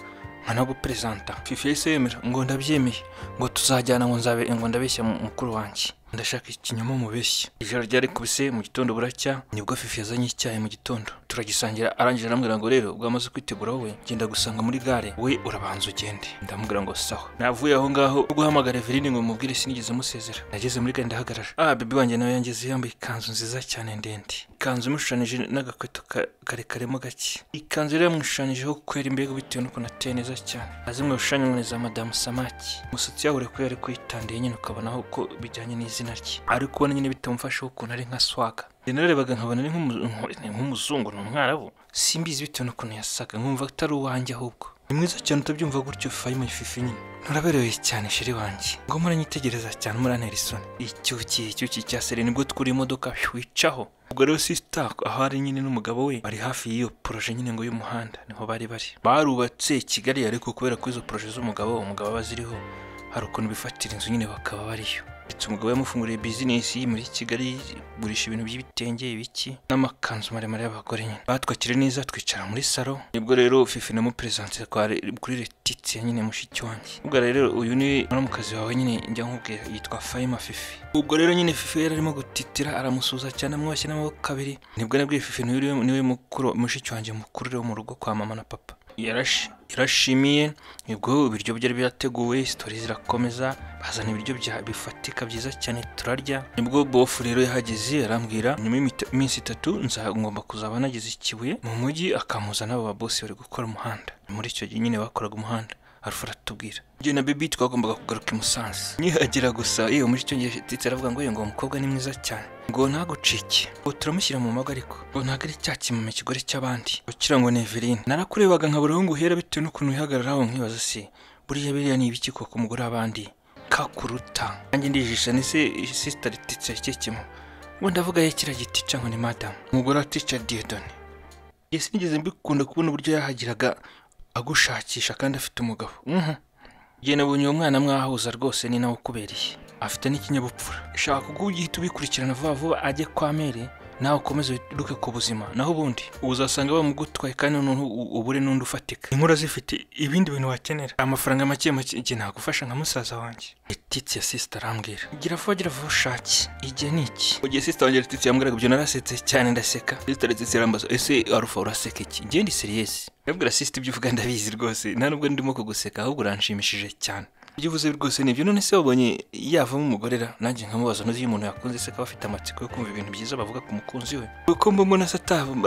nka nabwo perezanta fifi yahise yemera ngo ndabyemeye ngo tuzajyana ngo nzabe ngo ndabeshya mu- mukuru wanjye ndashaka ikinyoma mubeshya ijoro ryari kubise mu gitondo buracya nibwo fifi yazanye icyayi mu gitondo turagisangira arangije arambwira ngo rero ubwo amaze kwitegura wowe genda gusanga muri gare we urabanza ugende ndamubwira ngo sawa navuye aho ngaho rwo guhamagara Eveline ngo mubwire sinigeze musezera nageze muri gare ndahagarara ah bibi wanjye nawe yangeze yambaye ikanzu nziza cyane ndende ikanzu imushushanije n'agakweto ka- karekaremo gake ikanzu rero yamushushanyijeho kwera imbega bitewe n'ukuntu ateye neza cyane azimwe gushushanya za madamu samaki umusatsi yawure ko yari kwitandiye nyine ukabona aho ko bijyanye n'izina rye ariko ubona nyine bitamufasheho ukuntu ari nka swaga njye narebaga nkabona ari nk'umu- nk- nk'umuzungu ni umwarabu simbizi bitewe n'ukuntu yasaga nkumva atari uwanjye ahubwo ni mwiza cyane utabyumva gutyo fayima ififi nyine nuraberewe cyane sheri wanjye ngo muranyitegereza cyane murantera isoni icyuki icyuki cya seri nibwo twura imodoka wicaho ubwo rero sisita aho ari nyine n'umugabo we bari hafi y'iyo poroje nyine ngo y'umuhanda niho bari bari barubatse kigali ariko kubera ko izo poroje z'umugabo umugabo aba aziriho hari ukuntu bifatira inzu nyine bakaba bariyo ndetse umugabo yamufunguriye bizinesi muri kigali igurisha ibintu by'ibitenge ibiki n'amakanzu maremare y'abagore nyine batwakire neza twicara muri salo nibwo rero fifi na muperezanse kuri letitiya nyine mushiki wanjye ubwo rero uyu ni muramukazi wawe nyine njya nkubwira yitwa fayima fifi ubwo rero nyine fifi yari arimo gutitira aramusuhuza cyane amwubashye n'amaboko abiri nibwo nabwiye fifi niwe uri- niwe mukuru mushiki wanjye mukuru rero mu rugo kwa mama na papa Yarashi- yarashimiye nibwo ibiryo byari byateguwe sitori zirakomeza bazana ibiryo bya bifatika byiza cyane turarya nibwo bofu rero yahageze arambwira nyuma y'imita- iminsi itatu nza- ngomba kuzaba nagize ikibuye mu mujyi akamuza n'abo babosi bari gukora umuhanda muri icyo gihe nyine bakoraga umuhanda arufa aratubwira njye na bibi twagombaga kugaruka i musanze nkihagera gusa yewe muri icyo gihe ndetse aravuga ngo yewe ngo uwo mukobwa ni mwiza cyane ngo ntagucike ngo turamushyira mu mago ariko ngo ntabwo ari cya kimama ikigore cy'abandi ukira ngo ni Eveline narakurebaga nkabura aho nguhera bitewe n'ukuntu wihagararaho nkibaza se buriya biriya ni ibiki koko umugore w'abandi kakuruta nanjye ndijisha ni se sisita rititse kikimo ubu ndavuga ye kiriya giti cyangwa ni madamu umugore wa tica diyedoni yesi nigeze mbikunda kubona uburyo yahagiraga agushakisha kandi afite umugabo Mhm. Njye nabonye uwo mwana mwahuza rwose ni nawe ukubereye afite n'ikinyabupfura shaka ubwo ugihita ubikurikirana vuba vuba ajye kwa mere nawe ukomeze wiruke ku buzima naho ubundi uzasanga bamugutwaye kandi noneho u- ubure n'undi ufatika inkuru zifite ibindi bintu wakenera amafaranga make make igihe nagufasha nka musaza wanjye letitsi ya sisita arambwira gira vuba gira vuba ushake igihe ni iki mu gihe sisita wanjye letitsi yambwiraga ibyo narasetse cyane ndaseka sisita letitsi arambaza ese arufa uraseka iki ngewe ndi seriyesi ndabwira sisita ibyo uvuga ndabizi rwose nta nubwo ndimo kuguseka ahubwo uranshimishije cyane ibyo uvuze rwose ni ibyo none se wabonye yavamo umugore ra nanjye nkamubaza ntuzi iyo umuntu yakunze se akaba afite amatsiko yo kumva ibintu byiza bavuga ku mukunzi we kuko mba mbona se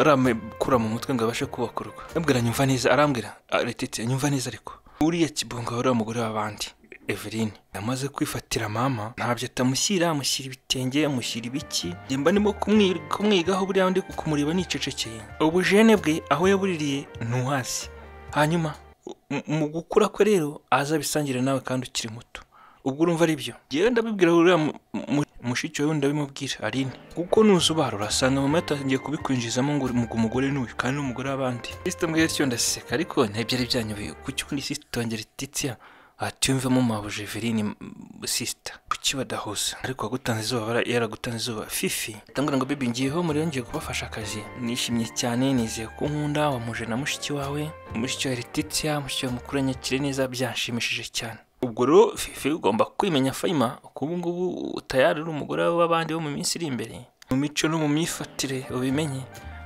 ataramekura mu mutwe ngo abashe kubaka urugo ndabwira nyumva neza arambwira retete nyumva neza ariko uriya kibonga wari umugore w'abandi Eveline yamaze kwifatira mama ntabyo atamushyira amushyira ibitenge amushyira ibiki njye mba ndimo kumwi- kumwigaho buriya ndi kumureba nicecekeye ubujene bwe aho yabuririye ntuhasi hanyuma u- mu- mu gukura kwe rero azabisangira nawe kandi ukiri muto ubwo urumva ari byo yewe ndabibwira uriya mu- mu- mushiki wawe ndabimubwira aline kuko nuzubara urasanga mama yatangiye kubikwinjizamo ngo uri mugu- umugore n'uyu kandi n'umugore w'abandi sisita mbwira atyo ndaseka ariko ntibyari byanyobeye kuki undi sisita wanjye letitiya atiyumvemo mabuja Eveline m- sisita kuki badahuza ariko wagutanze izuba bara- yaragutanze izuba fifi atambwira ngo bibi ngiyeho muri yongeye kubafasha akazi nishimye cyane nizeye ko nkunda wamuje na mushiki wawe mushiki wa letitiya mushiki wa mukuru anyakire neza byanshimishije cyane ubwo rero fefe ugomba kwimenya fayima ko ubu ngubu tayari uri umugore w'abandi bo mu minsi iri imbere mu mico no mu myifatire ubimenye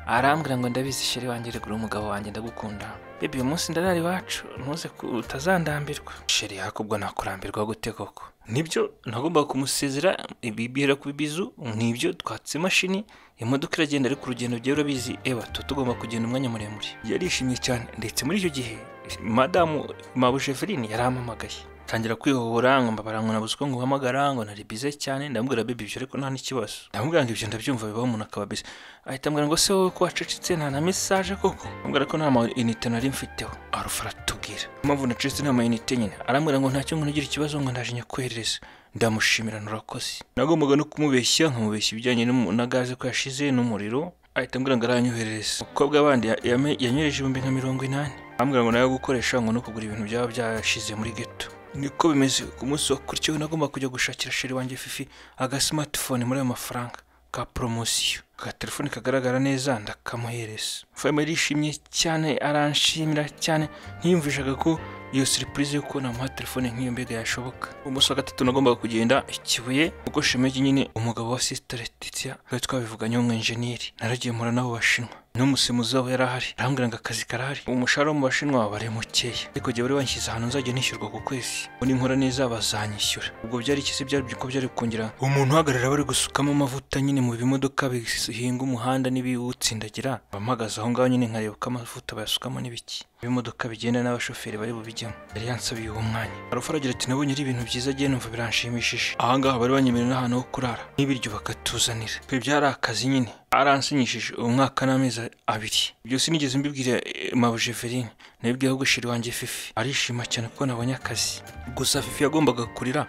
arambwira ngo ndabizi shyari wanjye regura umugabo wanjye ndagukunda bebi uyu munsi ndarara iwacu ntuze ko utazandambirwa sheri yakubwo nakurambirwa gute koko nibyo nagombaga kumusezera ibibwira ku bizu nk'ibyo twatse imashini imodoka iragenda ariko urugendo byari urabizi eba tuba tugomba kugenda umwanya muremure yarishimye cyane ndetse muri icyo gihe madamu mabujeverine yarampamagaye tangira kwihobora ngo mbabara ngo nabuze uko nguhamagara ngo nari bize cyane ndamubwira baby ibyo ariko nta n'ikibazo ndamubwira ngo ibyo ndabyumva bibaho umuntu akaba bize ahita ambwira ngo se wowe ko wacecetse nta na mesaje koko ndamubwira ko nta mayinite nari mfiteho arufa aratubwira impamvu nacecetse nta mayinite nyine arambwira ngo ntacyo ngo ntugire ikibazo ngo ndaje nyakwoherereza ndamushimira nurakoze nagombaga no kumubeshya nkamubeshya ibijyanye n'umu- na gaze ko yashize n'umuriro ahita ambwira ngo aranyoherereza umukobwa bandi yanyohereje ibihumbi nka mirongo inani ambwira ngo nawe gukoresha ngo no kugura ibintu byaba byashize muri geto niko bimeze ku munsi wakurikiyeho nagomba kujya gushakira sheri wanjye fifi agasimatifone muri ayo mafaranga ka poromosiyo ka telefone kagaragara neza ndakamuhereza fayima yarishimye cyane aranshimira cyane ntiyumvishaga ko iyo siripurize yo kubona muha telefone nk'iyo mbega yashoboka umunsi wa gatatu nagombaga kugenda ikibuye kuko shemegi nyine umugabo wa sisitara letitia twari twabivuganye w'umwenjeniyeri naragiye mpura n'abo bashinwa n'umusemuzi wabo yari ahari arambwira ngo akazi karahari umushahara wo mu bashinwa bari mukeya ariko jya bari banshyize ahantu nzajya nishyurwa ku kwezi ubu ninkora neza bazanyishyura ubwo byari iki se byari ko byari kongera umuntu uhagarara bari gusukamo amavuta nyine mu bimodoka bihinga umuhanda n'ibiwutsindagira bampagaze aho ngaho nyine nkareba uko amavuta bayasukamo n'ibiki ibimodoka bigenda n'abashoferi bari bubijyamo yari yansabiye uwo mwanya arafa aragira ati nabonye ari ibintu byiza agiye numva biranshimishije ahangaha bari banyemerera n'ahantu ho kurara n'ibiryo bakatuzanira ibi byari akazi nyine aransinyishije umwaka n'amezi abiri byose nigeze mbibwira eh, mabujeverine nabibwiye ahubwo shiri wanjye fifi arishima cyane kuko nabonye akazi gusa fifi yagombaga kurira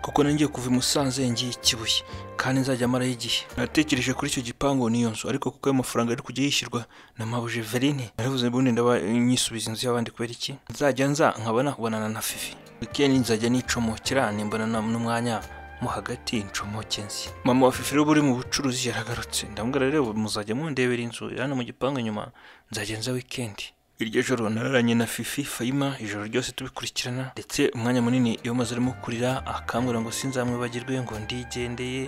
kuko nangiye kuva i musanze ngiye i kibuye kandi nzajya marayo igihe natekereje kuri icyo gipangu n'iyo nzu ariko kuko ayo mafaranga ari kujya yishyurwa na mabujeverine naravuze ubundi ndaba nyisubiza inzu y'abandi kubera iki nzajya nza nkaba nakubonana na fifi wikendi nzajya nicomokera nimbonana n'umwanya mo hagati incomoke nzi mama wa fifi rero uri mu bucuruzi yaragarutse ndamubwira rero muzajya mundebera inzu hano mu gipangu inyuma nzajya nza wikendi iryo joro nararanye na fifi fayima ijoro ryose tubikurikirana ndetse umwanya munini iyo maze arimo kurira akambwira ngo sinzamwibagirwe ngo ndigendeye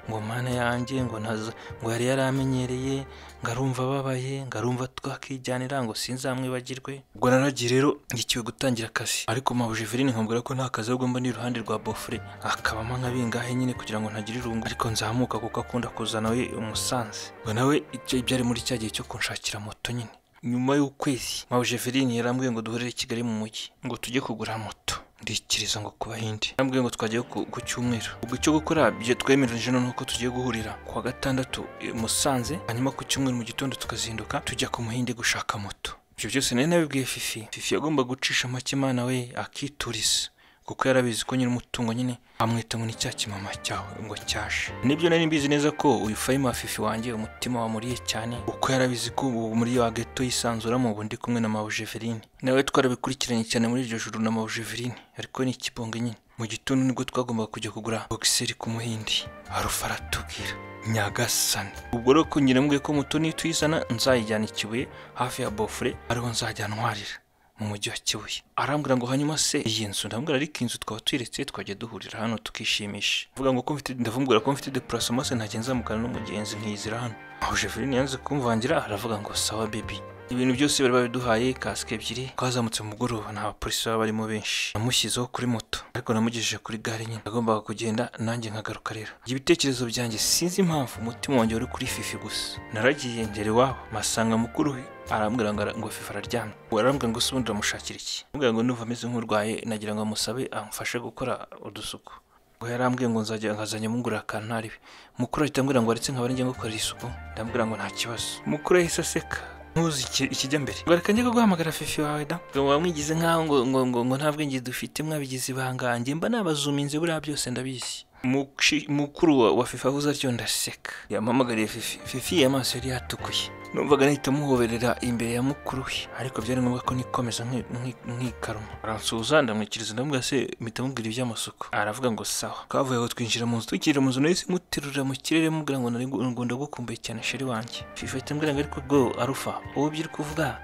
ngo mana yanjye ngo ntaza ngo yari yaramenyereye ngo arumva ababaye ngo arumva twakijyanira ngo sinzamwibagirwe ubwo naragiye rero ngikiwe gutangira akazi ariko mabuje verine nkambwira ko nta kazi ahubwo mba ni iruhande rwa bofure akabamo nka bingahe nyine kugira ngo ntagire irungu ariko nzamuka kuko akunda kuzana we umusanze ngo nawe ibyo byari muri cya gihe cyo kunshakira moto nyine nyuma y'ukwezi mabujeverine yarambwiye ngo duhurire i kigali mu mujyi ngo tujye kugura moto ndikiriza ngo ku bahinde yarambwiye ngo twajyayo ku ku cyumweru ubwo icyo gukora byo twemeranyije noneho ko tugiye guhurira ku wa gatandatu i musanze hanyuma ku cyumweru mu gitondo tukazinduka tujya ku muhinde gushaka moto ibyo byose nari nabibwiye fifi fifi yagomba gucisha make imana we akituriza kuko yarabizi ko nyiri umutungo nyine amwita ngo ni cya kimama cyawe ngo cyashe nibyo nari mbizi neza ko uyu fayima fifi wanjye umutima wamuriye cyane kuko yarabizi ko ubu muri ya gato yisanzuramo ubu ndi kumwe na mabujeverine nawe twarabikurikiranye cyane muri iryo joro na mabujeverine ariko ni ikibonge nyine mu gitondo nibwo twagombaga kujya kugura bogiseri ku muhindi harufa aratubwira nyagasani ubwo rero ko nyiramubwiye ko muto nituyizana nzayijyana i kibuye hafi ya bofure ariho nzajya ntwarira mu mujyi wa Kibuye arambwira ngo hanyuma se iyi nzu ndambwira ariko inzu twaba tuyiretse twajya duhurira hano tukishimisha mvuga ngo ko mfite ndavumbura ko mfite deparasoma se ntagenda nzamukana n'umugenzi nkiyizira hano aho Jeveline yanze kumvangira aravuga ngo sawa baby ibintu byose bari babiduhaye kasike ebyiri twazamutse mu mugoroba nta bapolisi baba barimo benshi namushyizeho kuri moto ariko namugejeje kuri gare nyine nagombaga kugenda nanjye nkagaruka rero ibyo ibitekerezo byanjye sinzi impamvu umutima wanjye wari kuri fifi gusa naragiye ngera iwabo masanga mukuru we arambwira ngo ara- ngo fifi araryamye ubu arambwira ngo se ubundi uramushakira iki arambwira ngo numva ameze nk'urwaye nagira ngo amusabe amfashe gukora udusuku ngo yarambwiye ngo nzajya nkazajya mungurira akantu ntaribe mukuru ahita ambwira ngo aretse nkaba njya ngukorera isuku ndamubwira ngo nta kibazo mukuru yahise aseka ntuzi iki- ikijya mbere ngo reka njye kuguhamagara fifi wawe da ngo wamwigize nk'aho ngo ngo ngo ngo nta bwenge dufite mwabigize ibangange mba nabazuminze buriya byose ndabizi Mushi- mukuru wa, wa fifi avuze atyo ndaseka yampamagariye fifi fifi amaso yari yatukuye numvaga nahita muhoberera imbere ya mukuru we ariko byari ngombwa ko nikomeza nki- nki- nkikaruma aransuhuza ndamwikiriza ndamubwira se mpita mubwira iby'amasuku aravuga ngo sawa twavuye aho twinjira mu nzu twinjira mu nzu nahise muterura mu kirere mubwira ngo nari gu- ngo ndagukumbuye cyane sheri wanjye fifi ahita ambwira ngo ariko bwo arufa wowe ibyo uri kuvuga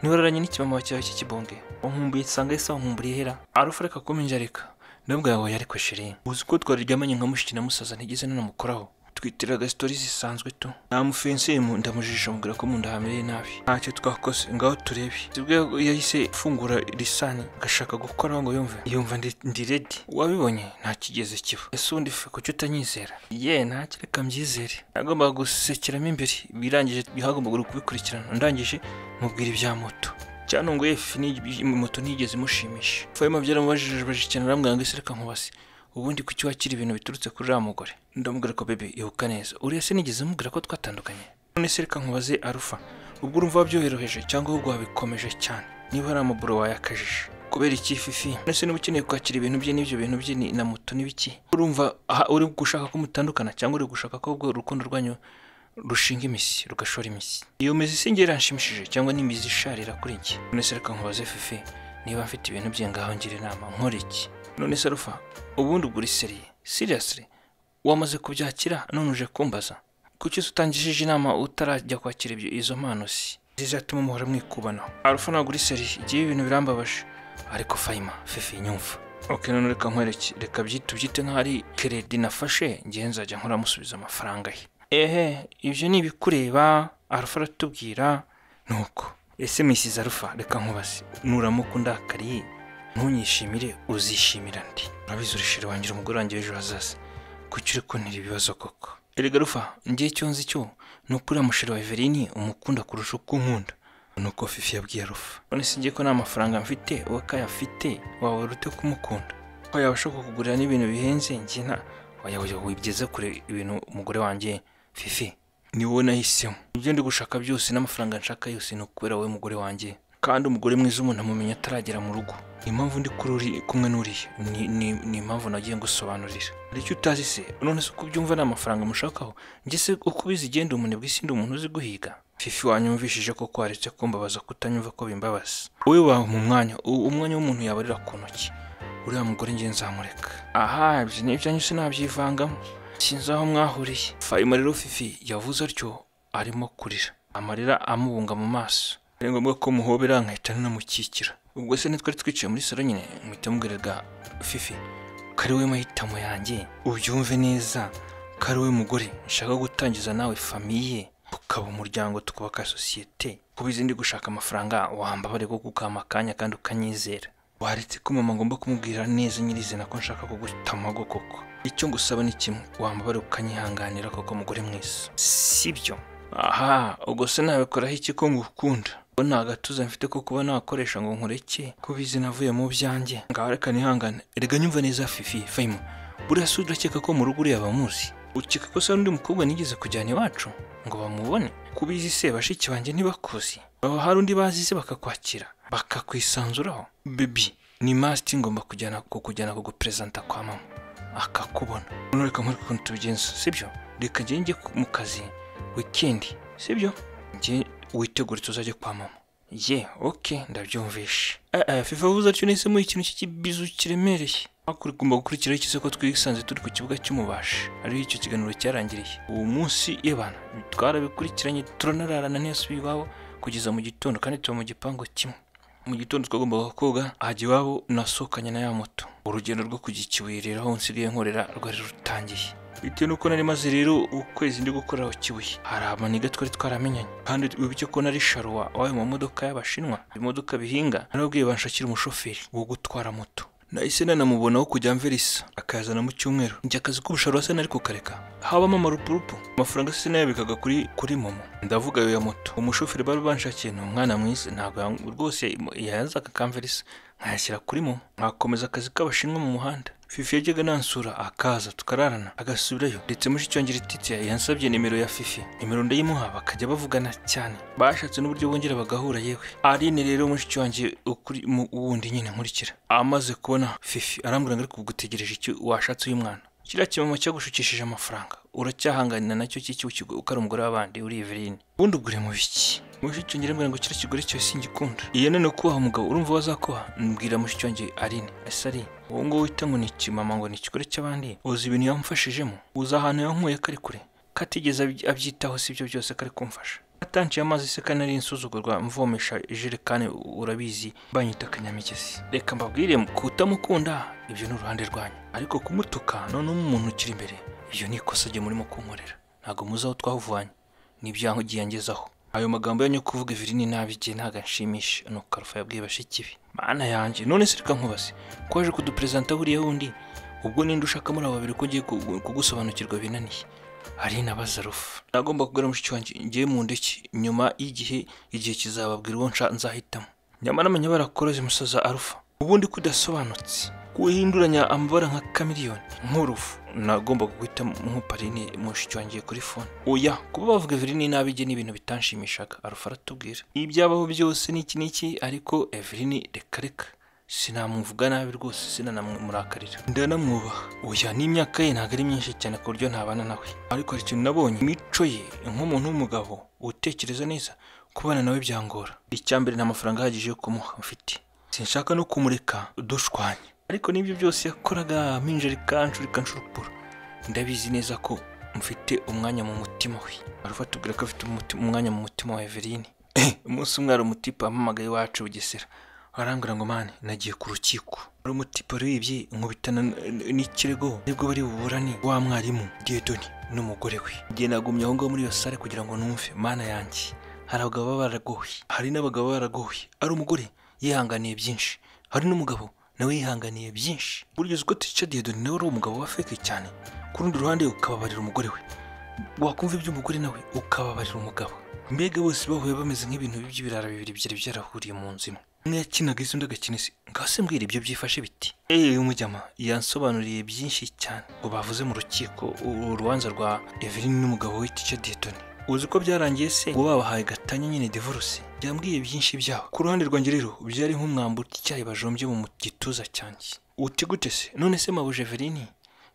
ntiwararanye n'ikibamba cyawe cy'ikibonge wankumbuye nsanga yise wankumburiye hera arufa reka kuminja reka ndabwira ngo yari kwishiri uzi ko twariryamanye nka mushiki na musaza ntigeze nanamukoraho twitiraga sitori zisanzwe tu namufenseye mu ndamujijisha mubwira ko mu nda hamereye nabi ntacyo twakoze ngaho turebe sibwo yahise afungura lisani agashaka gukoraho ngo yumve yumva ndi- ndi redi wabibonye nta kigeze kiba ese undi fe kuki utanyizera ye ntacyo reka mbyizere nagombaga gusekeramo imbere birangije hagombaga kubikurikirana ndangije mubwira ibya moto cyane ngo efe moto ntiyigeze imushimisha fayima byaramubajije bajije cyane arambwira ngo ese reka nkubase ubundi kuki wakira ibintu biturutse kuri uriya mugore ndamubwira ko bebe ibuka neza uriya se nigeze mubwira ko twatandukanye none se reka nkubaze arufa ubwo urumva wabyoroheje cyangwa ahubwo wabikomeje cyane niba hari amaburo wayakajije kubera iki fifi none se niba ukeneye kwakira ibintu bye n'ibyo bintu bye ni- na moto n'ibiki urumva aha uri gushaka ko mutandukana cyangwa uri gushaka ko ubwo urukundo rwanyu rushinga imizi rugashora imizi iyo mizi singe iranshimishije cyangwa n'imizi isharira kuri njye none se reka nkubaze fifi niba mfite ibintu bye ngaho ngira inama nkora iki none se arufa ubundi ugura iseri seriyasire wamaze kubyakira none uje kumbaza kuki se utangishije inama utarajya kwakira ibyo izo mpano si zizatuma muhora mwikubanaho arufa nagura iseri igihe ibintu birambabaje ariko fayima fifi nyumva ok none reka nkwereke reka byite ubyite nk'aho ari keredi nafashe ngewe nzajya nkora musubiza amafaranga ye ehe ibyo ni ibikureba arufa aratubwira nuko ese misizi arufa reka nkubaze nuramuka undakariye ntunyishimire uzishimira ndi urabizi urishira wangira umugore wanjye w'ejo hazaza kuki uri kuntera ibibazo koko erega rufa ngiye icyo nzi cyo ni uko uriya mushiri wa everini umukunda kurusha uko unkunda ni uko fifi yabwiye rufa none se ngiye ko nta mafaranga mfite uwo ko ayafite waba urute kumukunda ko yabasha kukugurira n'ibintu bihenze njye nta wayoboye wibyiza kure ibintu umugore wanjye fifi ni wowe nahisemo ibyo ndi gushaka byose n'amafaranga nshaka yose ni ukubera wowe mugore wanjye kandi umugore mwiza umuntu amumenya ataragera mu rugo impamvu ndi kuri uri kumwe n'uriya ni- ni- ni impamvu nagiye ngusobanurira hari icyo utazi se none se uko ubyumva ni amafaranga mushakaho njye se uko ubizi igenda umunebwe isi ndi umuntu uzi guhiga fifi wanyumvishije koko waretse kumbabaza kutanyumva ko bimbabaza wowe wawe mu mwanya u- umwanya w'umuntu yabarira ku ntoki uriya mugore njye nzamureka aha ibyo ni ibyanyu sinabyivangamo sinzi aho mwahuriye fayima rero fifi yavuze atyo arimo kurira amarira amubunga mu maso ari ngombwa ko muhobera nkahita nanamukikira ubwo se ntitwari twicaye muri salo nyine muhita mubwirarwa fifi ko ari wowe mahitamo yanjye ubyumve neza ko ari wowe mugore nshaka gutangiza nawe famiye tukaba umuryango tukubaka sosiyete kuba izindi gushaka amafaranga wambabare ko kukama akanya kandi ukanyizera waretse ko mama ngomba kumubwira neza nyirizina ko nshaka kugutamago koko icyo ngusaba ni kimwe wambabare ukanyihanganira koko mugore mwiza sibyo aha ubwo se nabikoraho iki ko ngukunda ubwo nta gatuza mfite ko kuba nakoresha ngo nkureke ko bizi navuye mu byanjye ngaho reka nihangane erega nyumva neza fifi fayimu buriya se urakeka ko mu rugo uriya bamuzi ukeka ko se hari undi mukobwa nigeze kujyana iwacu ngo bamubone ko ubizi se bashiki banjye ntibakuzi baba hari undi bazi se bakakwakira bakakwisanzuraho bebi ni masiti ngomba kujyana kukujyana kuguperezanta kwa mama akakubona none reka nkore ukuntu tubigenza sibyo reka njye njye ku- mu kazi wikendi sibyo njye witegure tuzajya kwa mama ye oke ndabyumvishe eh fifa vuze atyo nahisemo ikintu cy'ikibizu kiremereye hakurya ugomba gukurikiraho ikize ko twisanze turi ku kibuga cy'umubashi ariho icyo kiganiro cyarangiriye uwo munsi y'abantu twarabikurikiranye turanararana ntiyasubi iwabo kugeza mu gitondo kandi tuba mu gipangu kimwe mu gitondo twagombaga koga hajya iwabo nasohokanye na ya moto urugendo rwo kujya ikibuye rero aho nsigaye nkorera rwari rutangiye bitewe n'uko nari maze rero ukwezi ndi gukoreraho kibuye hari amaniga twari twaramenyanye kandi wibuke ko nari sharuwa wawe mu modoka y'abashinwa ibimodoka bihinga narabwiye banshakira umushoferi wo gutwara moto nahise nanamubonaho kujya mverisa akazana mu cyumweru njye akazi k'ubusharo se nari kukareka habamo amarupurupu amafaranga se sinayabikaga kuri kuri momo ndavuga ayo ya moto umushoferi bari banshakiye ni umwana mwiza ntabwo yang- rwose yazaga akamverisa nkayashyira kuri momo nkakomeza akazi k'abashinwa mu muhanda fifi yajyaga nansura akaza tukararana agasubirayo ndetse mushicyongera ititse yansabye nimero ya fifi nimero ndayimuha bakajya bavugana cyane bashatse n'uburyo bongera bagahura yewe arine rero mushicyonge ukuri mu wundi nyine nkurikira amaze kubona fifi arambwira ngo ariko gutegereje icyo washatse uyu mwana kiriya kimamo cyagushukishije amafaranga uracyahanganira nacyo kiki ukigo ukari umugore w'abandi uri Eveline ubundi ugure mu biki mushicyongere mbwira ngo kiriya kigore cyose singikunda iyo none kubaha umugabo urumva wazakuha mbwira mushicyongere arine ese arine uwo nguwo wita ngo ni ikimama ngo ni ikigore cy'abandi uzi ibintu yamufashijemo uzi ahantu yankuye kari kure ko atigeze abyi- abyitaho si ibyo byose kari kumfasha atanciye amazi se kandi nari insuzugurwa mvomesha ijerekani urabizi banyita akanyamigezi reka mbabwire kutamukunda ibyo ni uruhande rwanyu ariko kumutuka noneho umuntu ukiri imbere ibyo ni ikosa rye murimo kunkorera ntabwo muzi aho twahuvanye n'ibyangiye ngezaho ayo magambo yanyu yo kuvuga ibiri ni nabi igihe ntabwo anshimisha ni ukarufa yabwiye bashiki be mana yanjye none se reka nkubaze ko waje kuduperezanta buriya wundi ubwo ninde ushaka muri abo babiri ko ugiye kugu- kugusobanukirwa binaniye hari na bazarufu nagomba kubwira mushiki wanjye ngiye mu ndeke nyuma y'igihe igihe kizababwira uwo nsha- nzahitamo nyamara amenya barakoroze musoza arufa ubundi kudasobanutse kuhinduranya amabara nka kamiriyoni nk'urufu nagombaga guhita nk'uparine mushiki wanjye kuri fone oya kuba bavuga evelyn nabi igihe ni ibintu bitanshimishaga arufa aratubwira ibyabaho byose n'iki n'iki ariko evelyn reka reka sinamuvuga nabi rwose sinanamurakarira ndanamwubaha oya n'imyaka ye ntabwo ari myinshi cyane ku buryo ntabana nawe ariko hari ikintu nabonye imico ye nk'umuntu w'umugabo utekereza neza kubana nawe byangora icya mbere nta mafaranga ahagije yo kumuha mfite sinshaka no kumureka dushwanya ariko n'ibyo byose yakoraga mpinja rikanshurika nshurupura ndabizi neza ko mfite umwanya mu mutima we arufata ubwira ko afite umuti- umwanya mu mutima wa Eveline umunsi umwe hari umutipe wampamagaye iwacu bugesera arambwira ngo mani nagiye ku rukiko hari umutipe urebye nkubitana n- n'ikirego nibwo bari buburane wa mwarimu gedoni n'umugore we igihe nagumye aho ngaho muri iyo sare kugira ngo numve mana yanjye hari abagabo baba baragoye hari n'abagabo baba baragoye ari umugore yihanganiye byinshi hari n'umugabo nawe yihanganiye byinshi burya uzi ko tica diedoni nawe ari umugabo wa feke cyane ku rundi ruhande ukababarira umugore we wakumva iby'umugore nawe ukababarira umugabo mbega bose bahuye bameze nk'ibintu by'ibirara bibiri byari byarahuriye mu nzu imwe umwe yakinaga isi undi agakina isi ngaho se mbwira ibyo byifashe biti eee umujyama yansobanuriye byinshi cyane ngo bavuze mu rukiko u- urubanza rwa evelyn n'umugabo we tica dietoni uzi ko byarangiye se ngo babahaye gatanya nyine divorce byambwiye byinshi byabo ku ruhande rwanjye rero byari nk'umwambi icyayi bajombye mu gituza cyanjye uti gute se none se mabuje evelyn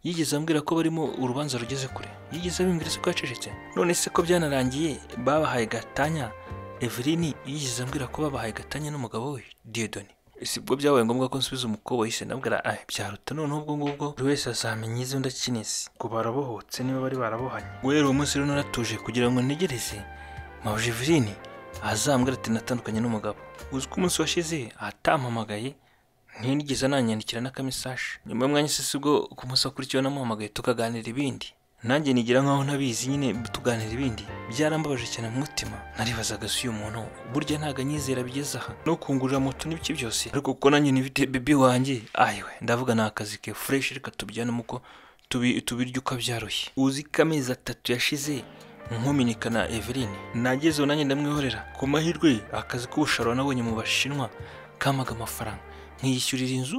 yigeze ambwira ko barimo urubanza rugeze kure yigeze abimbwira se ko yacecetse none se ko byanarangiye babahaye gatanya evelyn yigeze ambwira ko babahaye gatanya n'umugabo we diedoni si bwo byabaye ngombwa ko nsubiza umukobwa yise nabwira ah byaruta noneho ubwo ngubwo buri wese azamenya izi undi akina isi ngo barabohotse niba bari barabohanye guhera uwo munsi rero naratuje kugira ngo ntegereze mawuje evelyn azambwira ati natandukanye n'umugabo uzi ko umunsi washize atampamagaye ntiyigeze ananyandikira n'akamesaje nyuma y'umwanya se si bwo ku munsi wakurikiyeho namuhamagaye tukaganira ibindi nanjye nigira nkaho ntabizi nyine tuganira ibindi byarambabaje cyane mu mutima naribazaga si uyu muntu burya ntabwo anyizera bigeze aha no kungurira moto n'ibiki byose ariko kuko nanjye nibite bibi wanjye ayiwe ndavuga ni akazi ke fureshi reka tubijyanemo uko tubi- tubirya uko abyaruye uzi ko amezi atatu yashize nkuminikana Evelyn nagezeho nanjye ndamwihorera ku mahirwe akazi k'ubusharo nabonye mu bashinwa kamaga amafaranga nkiyishyurira inzu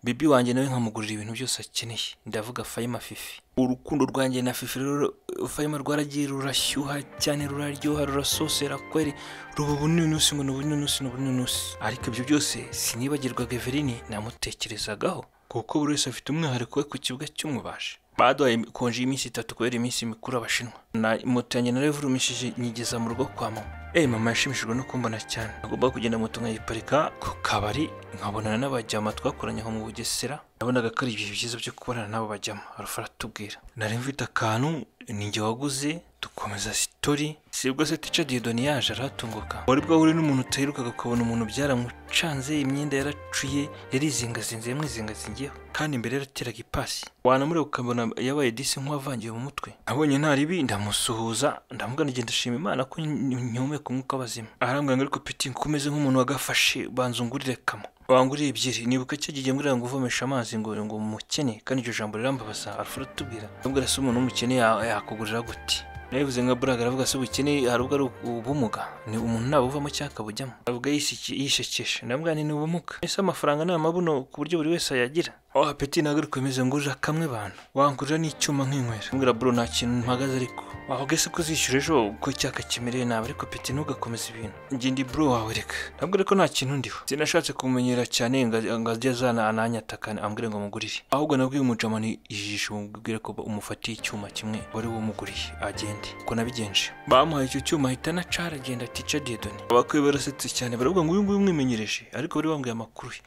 bibi wanjye nawe nkamugurira ibintu byose akeneye ndavuga fayima fifi urukundo rwanjye na fifi rero fayima rwaragiye rurashyuha cyane ruraryoha rurasosera kweri ruba ubununusi ngo ni ubununusi ni ubununusi ariko ibyo byose sinibagirwaga Eveline namutekerezagaho kuko buri wese afite umwihariko we ku kibuga cy'umubaji baduhaye konji y'iminsi itatu kubera iminsi mikuru abashinwa na moto yanjye nayo ivurumishije nyigeza mu rugo kwa mama Eh mama yashimishijwe no kumbona cyane agomba kugenda moto nkayiparika ku kabari nkabonana n'abajyama twakoranye aho mu bugesera nabonaga ko ari ibihe byiza byo kubonana n'abo bajyama arafa aratubwira nari mfite akantu ninjye waguze dukomeza sitori sibwo se tica diedoni yaje aratunguka wari bwahure n'umuntu utaherukaga ukabona umuntu byaramucanze imyenda yaracuye yarizingazinze yamwizingazingiyeho kandi mbere yarateraga ipasi wanamureba ukabona yabaye disi nk'uwavangiwe mu mutwe abonye nta ribi ndamusuhuza ndamubwira ngenda ndashima imana ko ny- nyumeka umwuka w'abazima arambwira ngo ariko piti nkomeze nk'umuntu wagafashe banzungurire kamwe wanguriye ebyiri nibuka cyo gihe mbwira ngo uvomeshe amazi ngo ngo umukene kandi iryo jambo rirambabaza arafura atubwira ndamubwira se umuntu w'umukene ya- yakugurira gute nabivuze nka buraga aravuga se ubukene hari ubwo ari ubumuga ni umuntu naba uvamo cyangwa akabujyamo avuga yisiki- yishekesha ndamubwira nti ni ubumuga ese amafaranga ni amabuno ku buryo buri wese ayagira oh apeti ntabwo ari kumeze ngurira kamwe bantu wangurira n'icyuma nk'inywera mbwira bro nta kintu mpagaze ariko wavuga ese ko uzishyura ejo uko icyaka kimereye nabi ariko peti ntugakomeze ibintu njye ndi bro wawe reka ndabwira ko nta kintu ndiho sinashatse kumumenyera cyane ngo ngo ajye azana ananyataka ambwire ngo mugurire ahubwo nabwiye umujamani ijisho mubwire ko umufatiye icyuma kimwe wari wumuguriye agende uko nabigenje bamuhaye icyo cyuma ahita na cara agenda tica diedoni abakwe barasetse cyane baravuga ngo uyu nguyu umwimenyereje ariko bari bambwiye amakuru ye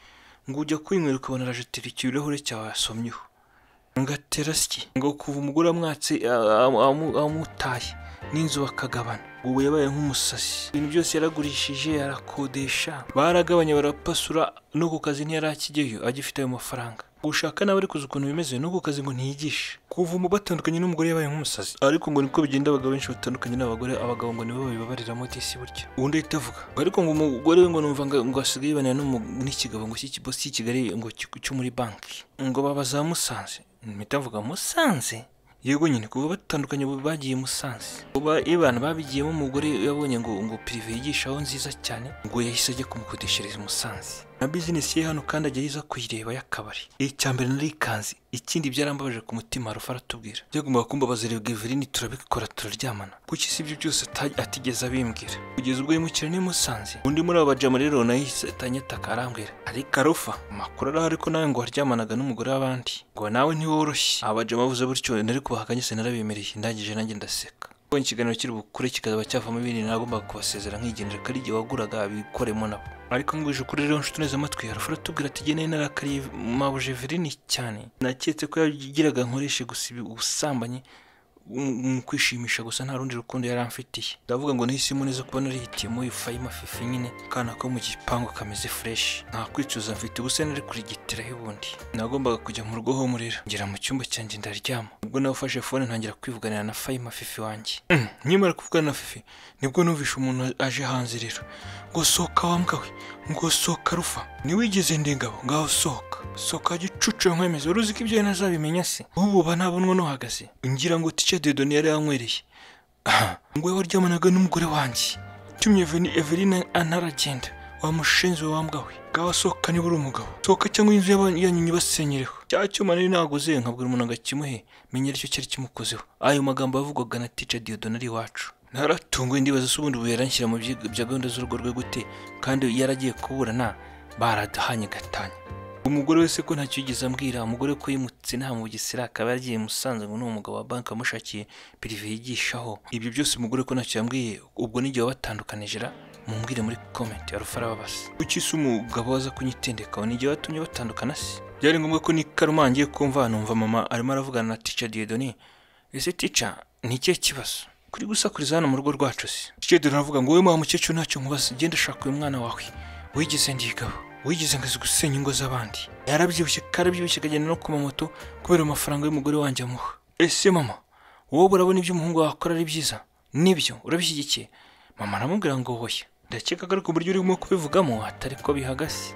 ngo ujya kwinywera ukabona arajetera ikirahure cyawe yasomyeho ngatera siki ngo kuva umugore amwatse a- a- amu- amutaye n'inzu bakagabana ubu yabaye nk'umusazi ibintu byose yaragurishije yarakodesha baragabanye barapasura no ku kazi ntiyari akijyayo agifite ayo mafaranga gushaka nawe ariko uzi ukuntu bimeze no ku kazi ngo ntiyigishe kuvuma batandukanye n'umugore yabaye nk'umusazi ariko ngo niko bigenda abagabo benshi batandukanye n'abagore abagabo ngo nibo babibabariramo disi burya ubundi ahita avuga ariko ngo umugore we ngo numva ngo ngo asigaye yibonera n'umu- n'ikigabo ngo cy'ikibosi cy'i Kigali ngo cy- cyo muri banki ngo baba za Musanze mpita mvuga Musanze yego nyine kuva batandukanye ubu bagiye i musanze uba ibana babigiyemo umugore yabonye ngo ngo pirive yigishaho nziza cyane ngo yahise ajya kumukodeshereza i musanze na bizinesi ye hano kandi ajya yiza kuyireba y'akabari icya mbere narikanze ikindi byarambabaje ku mutima rufa aratubwira byagombaga kumbabaza rero geverini turabikora turaryamana kuki si ibyo byose ata- atigeze abimbwira kugeza ubwo yimukira n'i musanze undi muri abo bajama rero nawe yahise atanyataka arambwira ariko arufa amakuru araho ariko nawe ngo waryamanaga n'umugore w'abandi ngo nawe ntiworoshye abajama bavuze gutyo nari kubahakanye sinarabemereye ndangije nanjye ndaseka ubwo ikiganiro kiri bukure kikazaba cyavamo ibintu nagombaga kubasezera nkigendera ko ari igihe waguraga bikoremo nabo ariko ngwije ukuri rero nshuti neza amatwi harafura atubwira ati geneye narakariye mabuje verini cyane naketse ko yagiraga nkoreshe gusa ibi- ubusambanyi mu- mu kwishimisha gusa nta rundi rukundo yari amfitiye ndavuga ngo nahisemo neza kuba narihitiyemo uyu fayima fifi nyine kana ko mu gipangu kameze fureshi nta kwicuza mfite ubuse nari kurigitiraho ubundi nagombaga kujya mu rugo humurira ngera mu cyumba cyanjye ndaryama ubwo nawufashe fone ntangira kwivuganira na fayima fifi wanjye Mm, nkimara kuvugana na fifi nibwo numvishe umuntu aje hanze rero ngo sohoka wa mbwa we ngo sohoka rufa ntiwigeze ndengabo ngaho sohoka sohoka gicucu nkwemeza wari uzi ko ibyo nazabimenya se ubu uba ntabonwa n'uhagaze ngira ngo tike dedoni yari yanywereye Aha, ngo we waryamanaga n'umugore wanjye tumye Eveni- evelina antaragenda wa mushenzi we wa mbwa we ngaho sohoka niba uri umugabo sohoka cyangwa inzu y'aba- yanyu nyibasenyereho cya cyuma nari naguze nkabwira umuntu agakimuhe menya aricyo cyari kimukozeho ayo magambo yavugwaga na tica diodone ari iwacu naratunguwe ndibaza se ubundi ubu yaranshyira mu byiga bya gahunda z'urugo rwe gute kandi yaragiye kuburana baradahanye gatanya umugore wese ko ntacyo yigeze ambwira umugore ko yimutse nta mu bugesera akaba yaragiye musanze ngo ni umugabo wa banki wamushakiye pirive yigishaho ibyo byose umugore ko ntacyo yambwiye ubwo n'igihe wabatandukanije ra mumbwire muri komenti arufa arababasa kuki se umugabo waza kunyitendekaho n'igihe watumye batandukana se byari ngombwa ko nikarumangiye kumva numva mama arimo aravugana na tica diedoni ese tica ni ikihe kibazo kuri gusakuriza hano mu rugo rwacu se tica diedoni aravuga ngo wowe mwa mukecuru ntacyo nkubaza genda shaka uyu mwana wawe wigeze ndigabo wigeze ngazi gusenya ingo z'abandi yarabyibushye karabyibushye akagenda no ku mamoto kubera amafaranga y'umugore wanjye amuha ese mama wowe urabona ibyo umuhungu wawe akora ari byiza nibyo urabishyigikiye mama aramubwira ngo hoya ndakeka ko ariko uburyo urimo kubivugamo atari ko bihagaze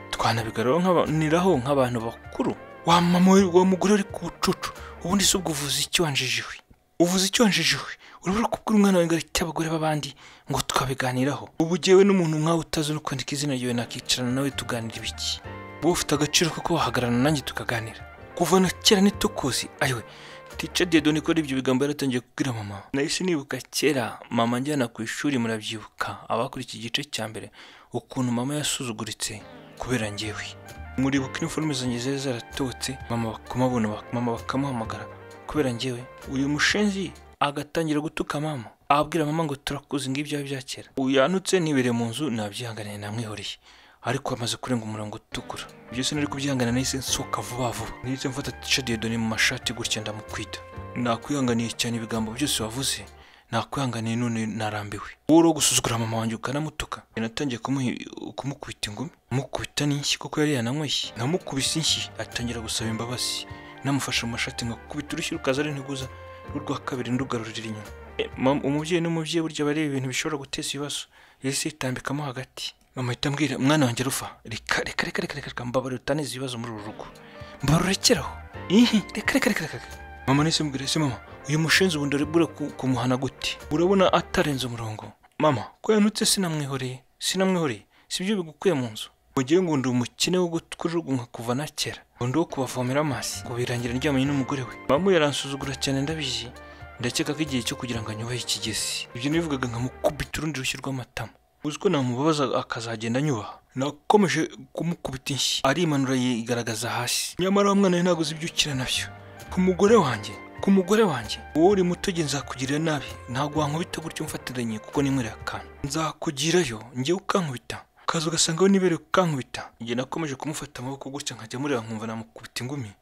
twanabigaraniraho nk'abantu bakuru wa mama we wa mugore ari ku bucucu ubundi si ubwo uvuze icyo wanjijiwe uvuze icyo wanjijiwe urabura kubwira umwana wawe ngo areke abagore b'abandi ngo twabiganiraho ubu jyewe n'umuntu nkawe utazi no kwandika izina ryawe nakicarana nawe tuganira ibiki wowe ufite agaciro ko kuba wahagararana nanjye tukaganira kuva na kera ntitukuzi ayiwe tica dedoni ko ibyo bigambo yaratangiye kubwira mama nahise nibuka kera mama njyana ku ishuri murabyibuka abakora iki gice cya mbere ukuntu mama yasuzuguritse kubera njyewe muribuka iniforume zanjye zari zaratotse mama bakamubona mama bakamuhamagara kubera njyewe uyu mushenzi agatangira gutuka mama ababwira mama ngo turakuzi ngibyo bya kera uyanutse nibereye mu nzu nabyihanganiye namwihoreye ariko amaze kurenga umurongo utukura byose nari kubyihangana nahise nsohoka vuba vuba nahise mfata tica diodoni mu mashati gutya ndamukwita nakwihanganiye cyane ibigambo byose wavuze nakwihanganiye none narambiwe wowe uri uwo gusuzugura mama wanjye ukanamutuka natangiye kumuhi- kumukubita ingumi mukubita n'inshyi kuko yari yananyweye namukubise inshyi atangira gusaba imbabazi namufashe mu mashati ngo kubita urushyi rukaza ari ntiguza rwa kabiri ndugarurira inyuma E, mama- umubyeyi n'umubyeyi burya bareba ibintu bishobora guteza ibibazo yahise yitambikamo hagati mama ahita ambwira mwana wanjye rufa reka reka reka reka reka mbabarira utaneza ibibazo muri uru rugo mbarurekeraho ihi reka reka reka reka reka. mama nahise mubwira ese mama uyu mushinzi ubundi urabura ku- kumuhana gute urabona atarenze umurongo mama ko yanutse sinamwihoreye sinamwihoreye sibyo bigukuye mu nzu mu gihe ngo ndi umukene wo kujugunywa kuva na kera ngo ndi uwo kubavomera amazi ngo birangira ndyamanye n'umugore we mama yaransuzugura cyane ndabizi ndakeka ko igihe cyo kugira ngo anyubahe ikigezi ibyo nibivugaga nkamukubita urundi rushyi rw'amatama uzi ko namubabaza akazagenda anyubaha nakomeje kumukubita inshyi arimanura yigaragaza hasi nyamara wa mwana we ntabwo uzi ibyo ukina nabyo ku mugore wanjye ku mugore wanjye wowe uri muto njye nzakugirira nabi ntabwo wankubita gutyo umfatiranye kuko ninkwereye akantu nzakugirayo njyewe ukankubita ukaza ugasanga we nibereye ukankubita njye nakomeje kumufata amaboko gutya nkajya mureba nkumva namukubita ingumi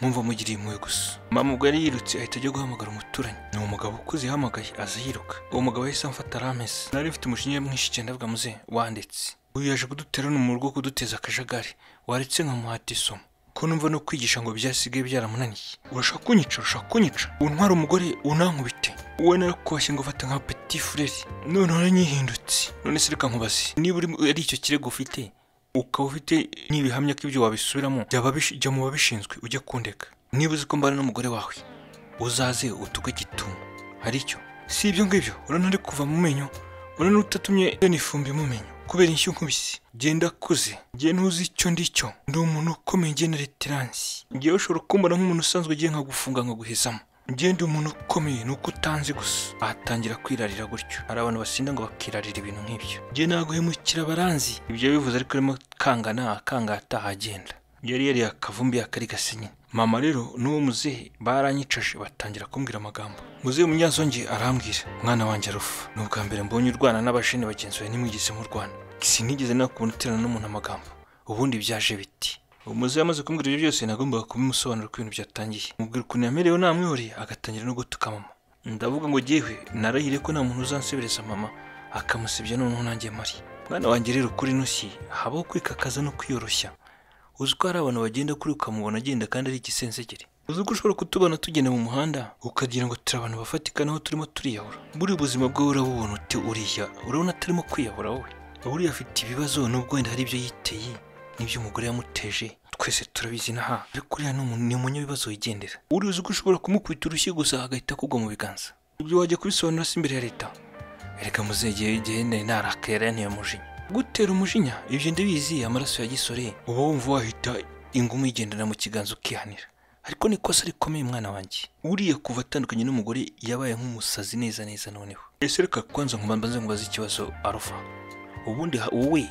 mwumva mugiriye impuhwe gusa mama ubwo yari yirutse ahita ajya guhamagara umuturanyi ni umugabo ukuze yahamagaye aza yiruka uwo mugabo yahise amfata aramese nari mfite umujinya mwinshi cyane ndavuga muze wandetse uyu yaje kuduterana mu rugo kuduteza akajagari waretse nkamuhata isomo ko numva no kwigisha ngo byasigaye byaramunaniye urashaka kunyica urashaka kunyica untwara umugore unankubite wowe narakuhashye ngo ufate nka peti fureri noneho nanyihindutse none se reka nkubaze niba uri ari icyo kirego ufite ukaba ufite n'ibihamya ko ibyo wabisubiramo byaba bish- jya mu babishinzwe ujye kundeka niba uzi ko mbana n'umugore wawe uzaze utuge gituma hari icyo si ibyo ngibyo urabona ari kuva mu menyo urabona utatumye nifumbi mu menyo kubera inshyi nkubisi genda kuze ngiye ntuzi icyo ndicyo ndi umuntu ukomeye ngiye na reteransi ngiye ushobora kumbona nk'umuntu usanzwe ugiye nkagufunga nkaguhezamo ngiye ndi umuntu ukomeye ni uko utanzi gusa ahatangira kwirarira gutyo hari abantu basinda ngo bakirarira ibintu nk'ibyo ngiye naguhemukira abaranzi ibyo bivuze ariko arimo kangana akangata ahagenda yari yari akavumbi yakarigase nyine mama rero n'uwo muzehe baranyicaje batangira kumbwira amagambo muzehe munyazonge arambwira mwana wanjye arufa ni ubwa mbere mbonye urwana n'abajene bagenzi bawe ntimwigeze murwana sinigeze nakubona uterana n'umuntu amagambo ubundi byaje biti umuzehe amaze kumbwira ibyo byose nagombaga kubimusobanurira uko ibintu byatangiye mubwira ukuntu yamerewe namwihoreye agatangira no gutuka mama ndavuga ngo jyewe narahire ko nta muntu uzansebereza mama akamusebya noneho nanjye mari mwana wanjye rero kuri ntushyi habaho kwikakaza no kwiyoroshya uzi ko hari abantu bagenda kuri ukamubona agenda kandi ari igisenzegere uzi ko ushobora kutubona tugenda mu muhanda ukagira ngo turi abantu bafatika naho turimo turiyahura buri buzima bwawe urabubona uti uriya urabona atarimo kwiyahura wowe buriya afite ibibazo nubwo wenda hari ibyo yiteye n'ibyo umugore yamuteje twese turabizi n'aha ariko uriya ni umuntu- ni umunyabibazo wigendera uriya uzi ko ushobora kumukubita urushyi gusa agahita akugwa mu biganza ibyo wajya kubisobanura se imbere ya leta erega muzegeye igihe nari narakera yanteye umujinya gutera umujinya ibyo ndabizi amaraso ya gisore uba wumva wahita inguma uyigendana mu kiganza ukihanira ariko ni ikosa rikomeye mwana wanjye uriya kuva atandukanye n'umugore yabaye nk'umusazi neza neza noneho ese reka kwanza nkubanza nkubaze ikibazo arufa ubundi ha- wowe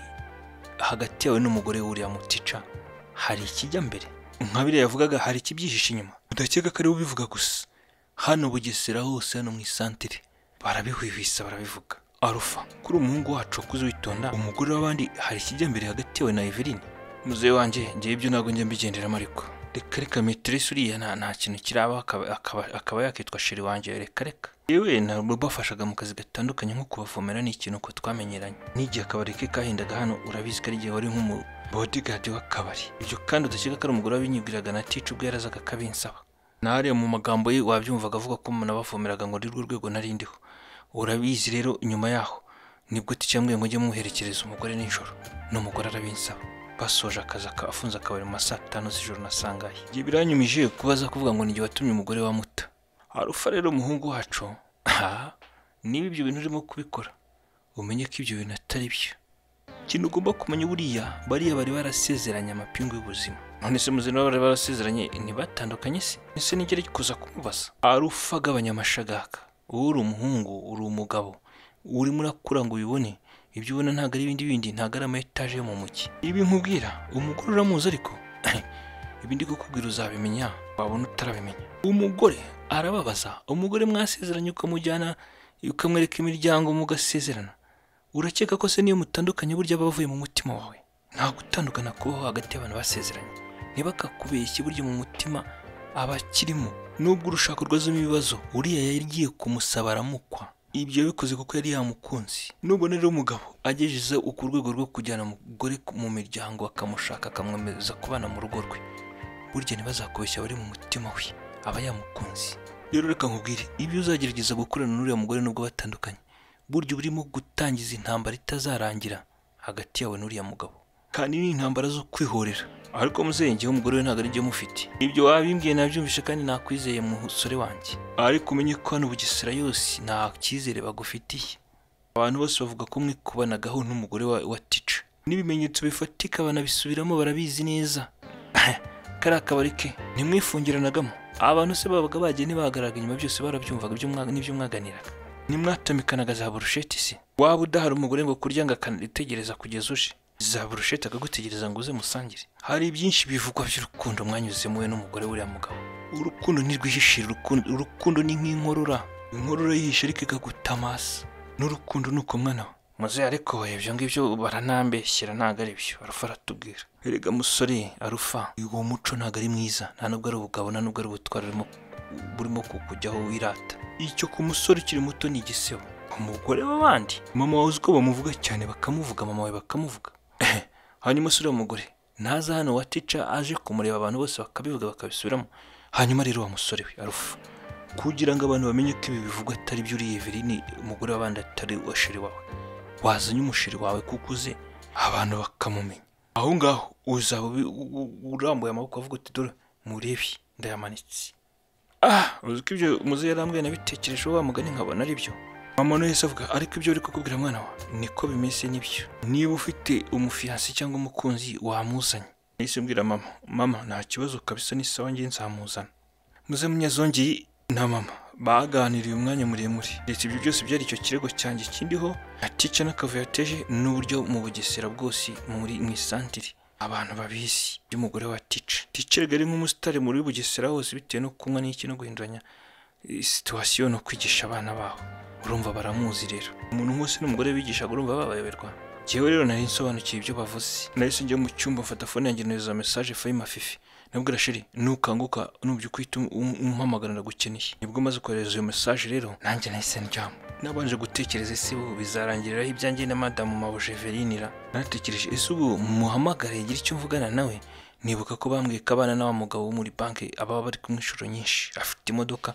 hagati yawe n'umugore wuriya mutica hari ikijya mbere nka biriya yavugaga hari ikibyihishe inyuma udakeka ko ari we ubivuga gusa hano bugesera hose hano mu isantere barabihwihwisa barabivuga arufa kuri umuhungu wacu wakuze witonda umugore w'abandi hari ikijya mbere hagati yawe na eveline muzehe wanjye ngewe ibyo ntabwo njya mbigenderamo ariko reka reka meteresi uriya nta nta kintu kiraba akaba, akaba, akaba yakitwa sheri wanjye reka reka yewe ntabwo bafashaga mu kazi gatandukanye nko kubavomera ni ikintu ko twamenyeranye n'igihe akabari ke kahendaga hano urabizi ko ari igihe wari nk'umu bodigadi w'akabari ibyo kandi udakeka ko ari umugore wabinyibwiraga na tica ubwo yarazaga akabinsaba nare mu magambo ye wabyumvaga avuga ko umuntu abavomeraga ngo ni rwo rwego nari ndiho urabizi rero nyuma yaho nibwo tukiyambwiye ngo ujye muherekereza umugore nijoro n'umugore arabinsaba basoje akazi aka- afunze akabari mu ma saa tanu z'ijoro nasangaye igihe biranyumije kuba aza kuvuga ngo nijye watumye umugore wa muta harufa rero umuhungu wacu aha niba ibyo bintu urimo kubikora umenye ko ibyo bintu atari byo ikintu ugomba kumenya buriya bariya bari barasezeranye amapingu y'ubuzima none se muzima bari barasezeranye ntibatandukanye se ese nigere kuza kumubaza arufa agabanya amashagaka wowe uri umuhungu uri umugabo urimo urakura ngo ubibone ibyo ubona ntabwo ari ibindi bindi ntabwo ari ama etaje yo mu mujyi ibi nkubwira umugore uramuzi ariko ibi ndi kukubwira uzabimenya wabona utarabimenya umugore arababaza umugore mwasezeranye ukamujyana ukamwereka imiryango mugasezerana urakeka ko se niyo mutandukanye burya aba avuye mu mutima wawe nta gutandukana kubaho hagati y'abantu basezeranye ntibakakubeshye burya mu mutima aba akirimo nubwo urushako rwazamo ibibazo uriya yari agiye kumusaba aramukwa ibyo yabikoze kuko yari yamukunzi nubona rero umugabo agejeze ku rwego rwo kujyana umugore mu miryango akamushaka akamwemeza kubana mu rugo rwe burya ntibazakubeshya abari mu mutima we aba yamukunzi rero reka nkubwire ibyo uzagerageza gukorana n'uriya mugore nubwo batandukanye burya uba urimo gutangiza intambara itazarangira hagati yawe n'uriya mugabo kandi ni intambara zo kwihorera ariko muzengeho umugore we ntabwo ari byo mufite ibyo wabimbwiye nabyumvishe kandi nakwizeye musore wanjye ariko umenye ko hano bugesera yose nta cyizere bagufitiye abantu bose bavuga ko mwikubanaga n'umugore wa, wa tica n'ibimenyetso bifatika banabisubiramo barabizi neza kariya kabari ke ntimwifungiranagamo abantu se babaga bagiye ntibahagararaga inyuma byose barabyumvaga ibyo mwa- n'ibyo mwaganiraga nimwatamikanaga za burusheti se waba udahari umugore ngo kurya ngo akanitegereza kugeza uje za burusheti akagutegereza ngo uze musangire hari byinshi bivugwa by'urukundo mwanyuzemo we n'umugore w'uriya mugabo urukundo ntirwihishira urukundo- urukundo ni nk'inkorora inkorora yihishe ariko ikagutamasa n'urukundo ni uko mwana we muze ariko ibyo ngibyo baranambeshyira ntabwo ari byo arufa aratubwira erega musore arufa uwo muco ntabwo ari mwiza nta nubwo ari ubugabo nta nubwo ari ubutwari urimo burimo kukujyaho wirata icyo ku musore ukiri muto ni igisebo umugore w'abandi mama wawe uzi ko bamuvuga cyane bakamuvuga mama wawe bakamuvuga hanyuma usure umugore naza hano wa tica aje kumureba abantu bose bakabivuga bakabisubiramo hanyuma rero wa musore we arufa kugira ngo abantu bamenye ko ibi bivugwa atari byo uriye ni umugore w'abandi atari uwashiri wawe wazanye umushiri wawe kuko uze abantu bakamumenya aho ngaho uzaba ubi- u- u- urambuye amaboko avuga uti dore murebi ndayamanitse ah uzi ko ibyo muze yarambwiye nabitekerejeho wa mugani nkabona ari byo mama wese avuga ariko ibyo uri kukubwira mwana wa niko bimeze nibyo niba ufite umufiyansi cyangwa umukunzi wamuzanye nahise mbwira mama mama nta kibazo kabisa n'isawa ngiye nzamuzana muze munyazongeye na mama baganiriye umwanya muremure ndetse ibyo byose byari icyo kirego cyanjye kindiho na tica n'akavuyo yateje n'uburyo mu bugesera bwose muri mu isantire abantu babizi by'umugore wa tica tica rero ari nk'umusitari muri bugesera hose bitewe no kunywa n'iki no guhinduranya eh, situwasiyo no kwigisha abana baho urumva baramuzi rero umuntu wese n'umugore bigishaga urumva babayoberwa njyewe rero nari nsobanukiwe ibyo bavuze nahise njya mu cyumba mfata fone yanjye nohereza mesaje fayima fifi nabwira shiri nukanguka nubyo ukwita umpamagara ndagukeneye nibwo maze kohereza iyo mesaje rero nanjye nahise ndyama nabanje gutekereza ese ubu bizarangiriraho ibyanjye na madamu mabuje verinira natekereje ese ubu muhamagare gira icyo mvugana nawe nibuka ko bambwiye ko abana n'awa mugabo wo muri banki ababa bari kumwe inshuro nyinshi afite imodoka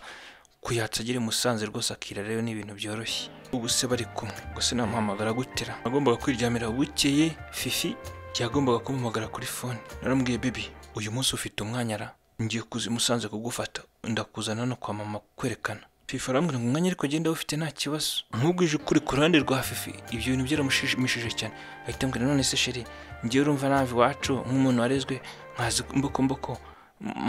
kuyatsa agere i musanze rwose akira rero ni ibintu byoroshye ubu se bari kumwe gusa namuhamagara gutera nagombaga kwiryamira bukeye fifi yagombaga kumuhamagara kuri fone naramubwiye bibi uyu munsi ufite umwanya ra ngiye kuza i musanze kugufata ndakuzana no kwa mama kwerekana fifi arambwira ngo umwanya ariko genda ufite nta kibazo nkubwije ukuri ku ruhande rwa fifi ibyo bintu byaramushimishije cyane ahita ambwira none se sheri ngewe urumva nawe iwacu nk'umuntu warezwe nkazi mbokomboko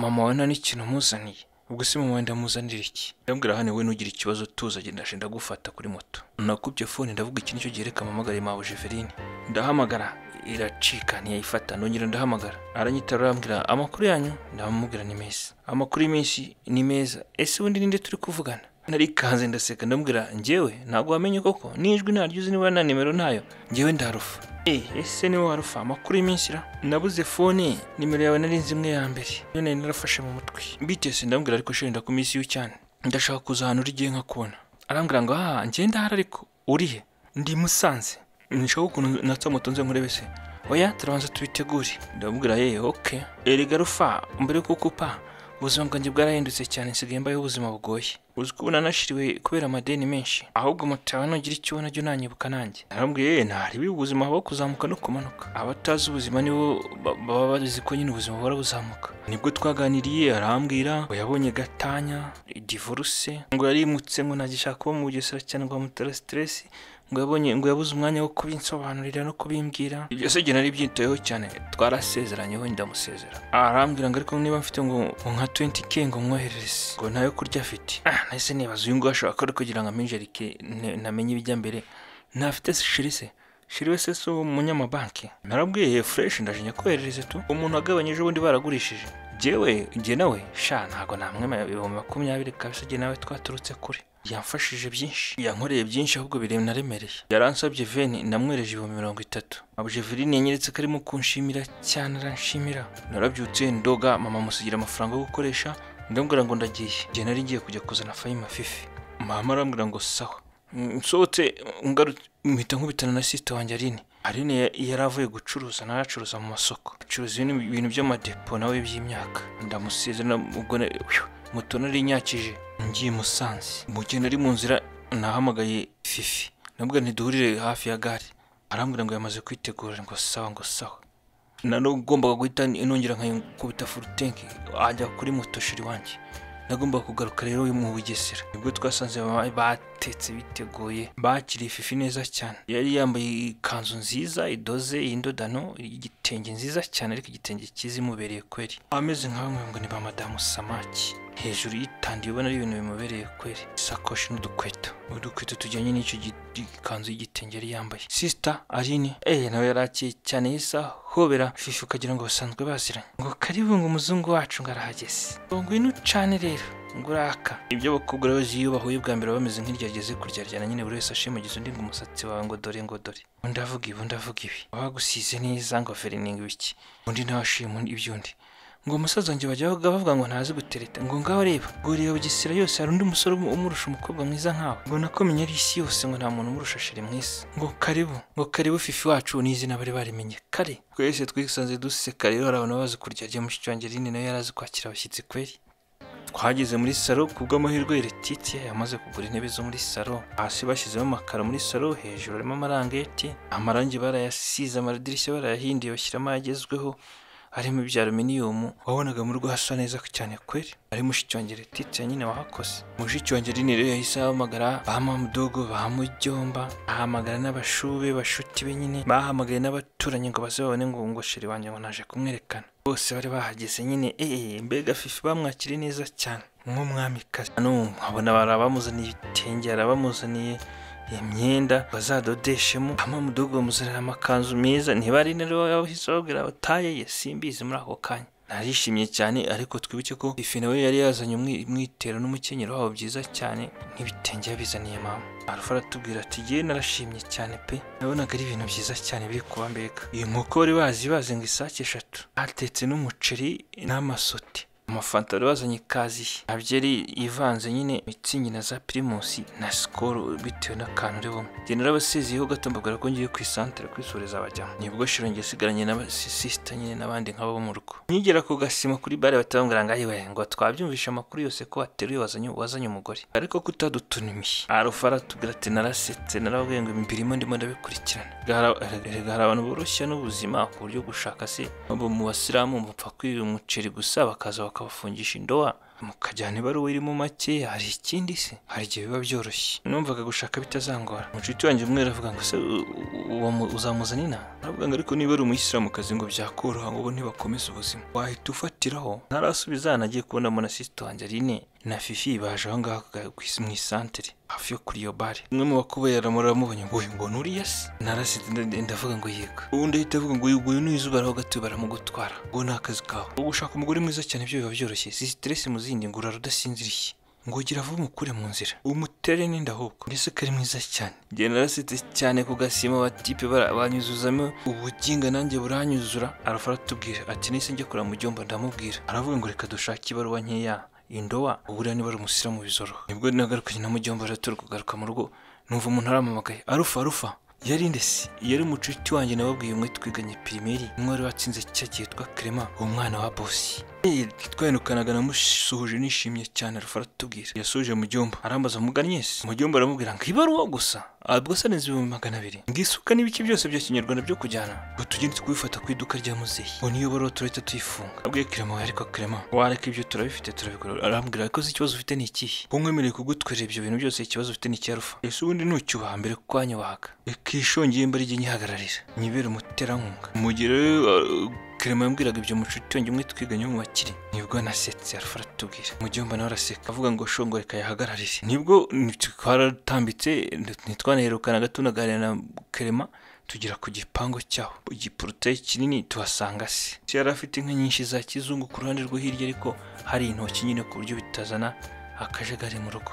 mama wawe nta n'ikintu muzaniye ubwo se mama wenda muzanira iki ndambwira hano wowe nugira ikibazo tuza agenda ndaje ndagufata kuri moto nakubye fone ndavuga iki nicyo gihe reka mpamagare mawe jeverine ndahamagara iracika ntiyayifata nongera ndahamagara aranyitara arambwira amakuru yanyu ndamubwira ni meza amakuru y'iminsi ni meza ese ubundi ninde turi kuvugana narikanze ndaseka ndamubwira njyewe ntabwo wamenye koko n'ijwi ntaryo uzi niba na nimero ntayo njyewe ndarufa Eh, ese niwe warufa amakuru y'iminsi ra nabuze fone nimero yawe nari nzi imwe ya mbere iyo nari narafashe mu mutwe bitese ndambwira ariko shenda ku minsi y'u cyane ndashaka kuza ahantu urigiye nkakubona arambwira ngo aha njye ndahari ariko urihe ndi musanze nshaka ukuntu natsa moto nze nkurebe se oya turabanza tubitegure ndamubwira ye oke erega rufa mbere yo kukupa ubuzima bwanjye bwarahindutse cyane nsigaye mbayeho ubuzima bugoye uzi ko ubu nanashiriwe kubera amadeni menshi ahubwo moto yawe nugira icyo ubona jya unanyibuka nanjye narambwiye ye ntari biba ubuzima habaho kuzamuka no kumanuka abatazi ubuzima nibo ba- baba bazi ko nyine ubuzima buhora buzamuka nibwo twaganiriye arambwira ngo yabonye gatanya divorce ngo yarimutse ngo ntagishaka kuba mu bugesera cyane ngo bamutera siteresi ngo yabonye ngo yabuze umwanya wo kubinsobanurira no kubimbwira ibyo se igihe nari byitayeho cyane twarasezeranyeho ndamusezera arambwira ngo ariko niba mfite ngo ngo nka 20k ngo mwoherereze ngo ntayo kurya afite ah nahise nibaza uyu nguyu ashobora kuba ari kugira ngo aminjerike ne- namenye ibijya mbere ntafite shiri se shiri wese si uwo munyamabanki narabwiye fureshi ndaje nyakoherereze tu umuntu wagabanyije ubundi baragurishije jyewe jye nawe sha ntabwo namwemera ibihumbi makumyabiri kabisa jye nawe twaturutse kure yamfashije byinshi yankoreye byinshi ahubwo biremereye yaransabye veni namwereje ibihumbi mirongo itatu abuje veni yanyeretse ko arimo kunshimira cyane aranshimira narabyutse ndoga mama musigira amafaranga yo gukoresha ndambwira ngo ndagiye jye nari ngiye kujya kuzana fayima fifi mama arambwira ngo sawa nsohotse ngarutse mpita nkubitana na sisita wanjye aline aline ya- yari avuye gucuruza nawe acuruza mu masoko acuruza ibintu ibintu by'amadepo nawe by'imyaka ndamusezera ubwo na- uyu, moto nari inyakije ngiye musanze mu gihe nari mu nzira nahamagaye fifi nabwo ntiduhurire hafi ya gare arambwira ngo yamaze kwitegura ngo sawa ngo sawa naragombaga guhita nongera nkayikubita furutenke ajya kuri moto shiri wanjye nagombaga kugaruka rero mu bugesera nibwo twasanze baba batetse biteguye bakiriye fifi neza cyane yari yambaye ikanzu nziza idoze y'indodano igitenge nziza cyane ariko igitenge cyiza imubereye kweri ameze nka bamwe ngo ni ba madamu samaki hejuru yitandiye ubona ari ibintu bimubereye kweri isakoshi n'udukweto udukweto tujyanye n'icyo gi- ikanzu y'igitenge yari yambaye sisita aline eh nawe yari akeye cyane y'isaha hobera fifi ukagira ngo basanzwe baziranye ngo karibu ngo umuzungu wacu ngo arahageze ngo ngwino ucane rero ngo uraka ibyo bakugura iyo bahuye bwa mbere bameze nk'iryageze kuryaryana nyine buri wese ashimagiza undi ngo umusatsi wawe ngo dore ngo dore undi avuga ibi undi avuga ibi abagusize neza ngo averininga ibiki undi nawe ashima iby'undi ngo umusaza wanjye bajya bavuga bavuga ngo ntazi gutereta ngo ngaho reba ngo reba bugesera yose hari undi musore umurusha umukobwa mwiza nkawe ngo nakomenye ari isi yose ngo nta muntu umurusha shiri mwisi ngo karibu ngo karibu fifi wacu ni izina bari barimenye kare twese twisanze duseka rero hari abantu bazi kurya ajya mushiki wanjye rine nawe yari azi kwakira abashyitsi kweri twageze muri salo kubw'amahirwe retitiya yamaze kugura intebe zo muri salo hasi bashyizemo amakaro muri salo hejuru harimo amarangeti amarangi barayasize amadirishya barayahinduye bashyiramo ayagezweho harimo ibya aluminiyumu wabonaga mu rugo hasa neza cyane kweri ari mushiki wanjye retitiya nyine wahakose mushiki wanjye rine rero yahise ahamagara bamudogo bamujyomba ahamagara n'abashube bashuti be nyine bahamagaye n'abaturanyi ngo baze babone ngo ngo shiri wanjye ngo naje kumwerekana bose bari bahageze nyine eee mbega fifi bamwakiriye neza cyane nk'umwamikazi hano nkabona bari abamuzaniye ibitenge hari abamuzaniye imyenda bazadodeshemo hama mudogo bamuzanira amakanzu meza niba ari rero wahise babwira bataye ye simbizi muri ako kanya narishimye cyane ariko twibuke ko ifi nawe yari yazanye umwitero n'umukenyero wabo byiza cyane n'ibitenge yabizaniye mama arufa aratubwira ati ngewe narashimye cyane pe nabonaga ari ibintu byiza cyane biri kuba mbega iyi nkoko bari bazi bazenga isake eshatu hatetse n'umuceri n'amasote amafanta bari bazanye ikaziye abyeri ivanze nyine mitsingi na za pirimusi na sikoro bitewe n'akantu uri bumwe njye narabasiziyeho gato mbabwira ko ngiye ku isantere kwisoreza abajyamo nibwo shiro njye sigaranye n'abasisita nyine n'abandi nk'abo bo mu rugo nkigera ku gasima kuri bare batababwira ngo ayiwe ngo twabyumvishe amakuru yose ko wateruye wazanye wazanye umugore ariko ko utadutunumiye arufa aratubwira ati narasetse narababwiye ngo imbirimo ndimo ndabikurikirana rega hari abantu boroshya n'ubuzima ku buryo gushaka se abo mu basilamu bapfa kwirira umuceri gusa bakaza bakabafungisha indoha mukajyana ibaruwa irimo make hari ikindi se hari igihe biba byoroshye numvaga gushaka bitazangora umucuti wanjye umwe aravuga ngo se uzamuzana inaha aravuga ngo ariko niba ari umuyisilamukazi ngo byakoroha ngo ntibakomeze ubuzima wahita ufatiraho ntarasubiza nagiye kubonamo na sisito wanjye rine na fifi baje aho ngaho mu isantere hafi yo kuri iyo bare umwe mu bakubaye aramubonye ngo uyu ngo nturiya se narasize ndavuga ngo yego ubundi ahita avuga ngo uyu ni izuba araho gato baramugutwara ngo ni akazi kawe gushaka umugore mwiza cyane ibyo biba byoroshye si siteresi mu zindi ngo urara udasinziriye ngo ugira vuba umukure mu nzira umutere n'inda ahubwo mbese ko ari mwiza cyane njye narasetse cyane ku gasima abatipe banyuzuzamo ubuginga nanjye buranyuzura arafa aratubwira ati nise njya kureba mu byombo ndamubwira aravuga ngo reka dushake ibaruwa nkeya indowa uburiya niba ari umusiramu bizoro nibwo nagarukanye na mujyomba turi kugaruka mu rugo numva umuntu aramamagaye arufa arufa yari ndesi yari umucuti wanjye nababwiye umwe twiganye pirimeri umwe wari watsinze cya gihe twa kerema uwo mwana wa bosi twahenukanaga namusuhuje nishimye cyane arufa aratubwira yasuje mujyomba arambaza muganye se mujyomba aramubwira ngo ibaruwa gusa ubwo se neza ibihumbi magana abiri ngo isuka n'ibice byose bya kinyarwanda byo kujyana ngo tugende kubifata ku iduka rya muzeyi ngo niyo baruwa turahita tuyifunga abwiye kerema ariko kerema wareka ibyo turabifite turabikora arambwira ariko se ikibazo ufite ni ikihe ko nkwemereye kugutwerera ibyo bintu byose ikibazo ufite ni icyarufa ese ubundi nucyubaha mbere ko wanyubahaga reka ishongiye mbere igihe nyihagararira nyibera umuterankunga mugire kerema yambwiraga ibyo mucuti wanjye umwe twiganye mu bakire nibwo nasetse arufa aratubwira mujyomba nawe araseka avuga ngo shongo reka yahagararire nibwo twaratambitse ntitwanaherukana gato unaganira na kerema tugera ku gipangu cyaho igiporotayi kinini tuhasanga se yari afite inka nyinshi za kizungu ku ruhande rwo hirya ariko hari intoki nyine ku buryo bitazana akajagari mu rugo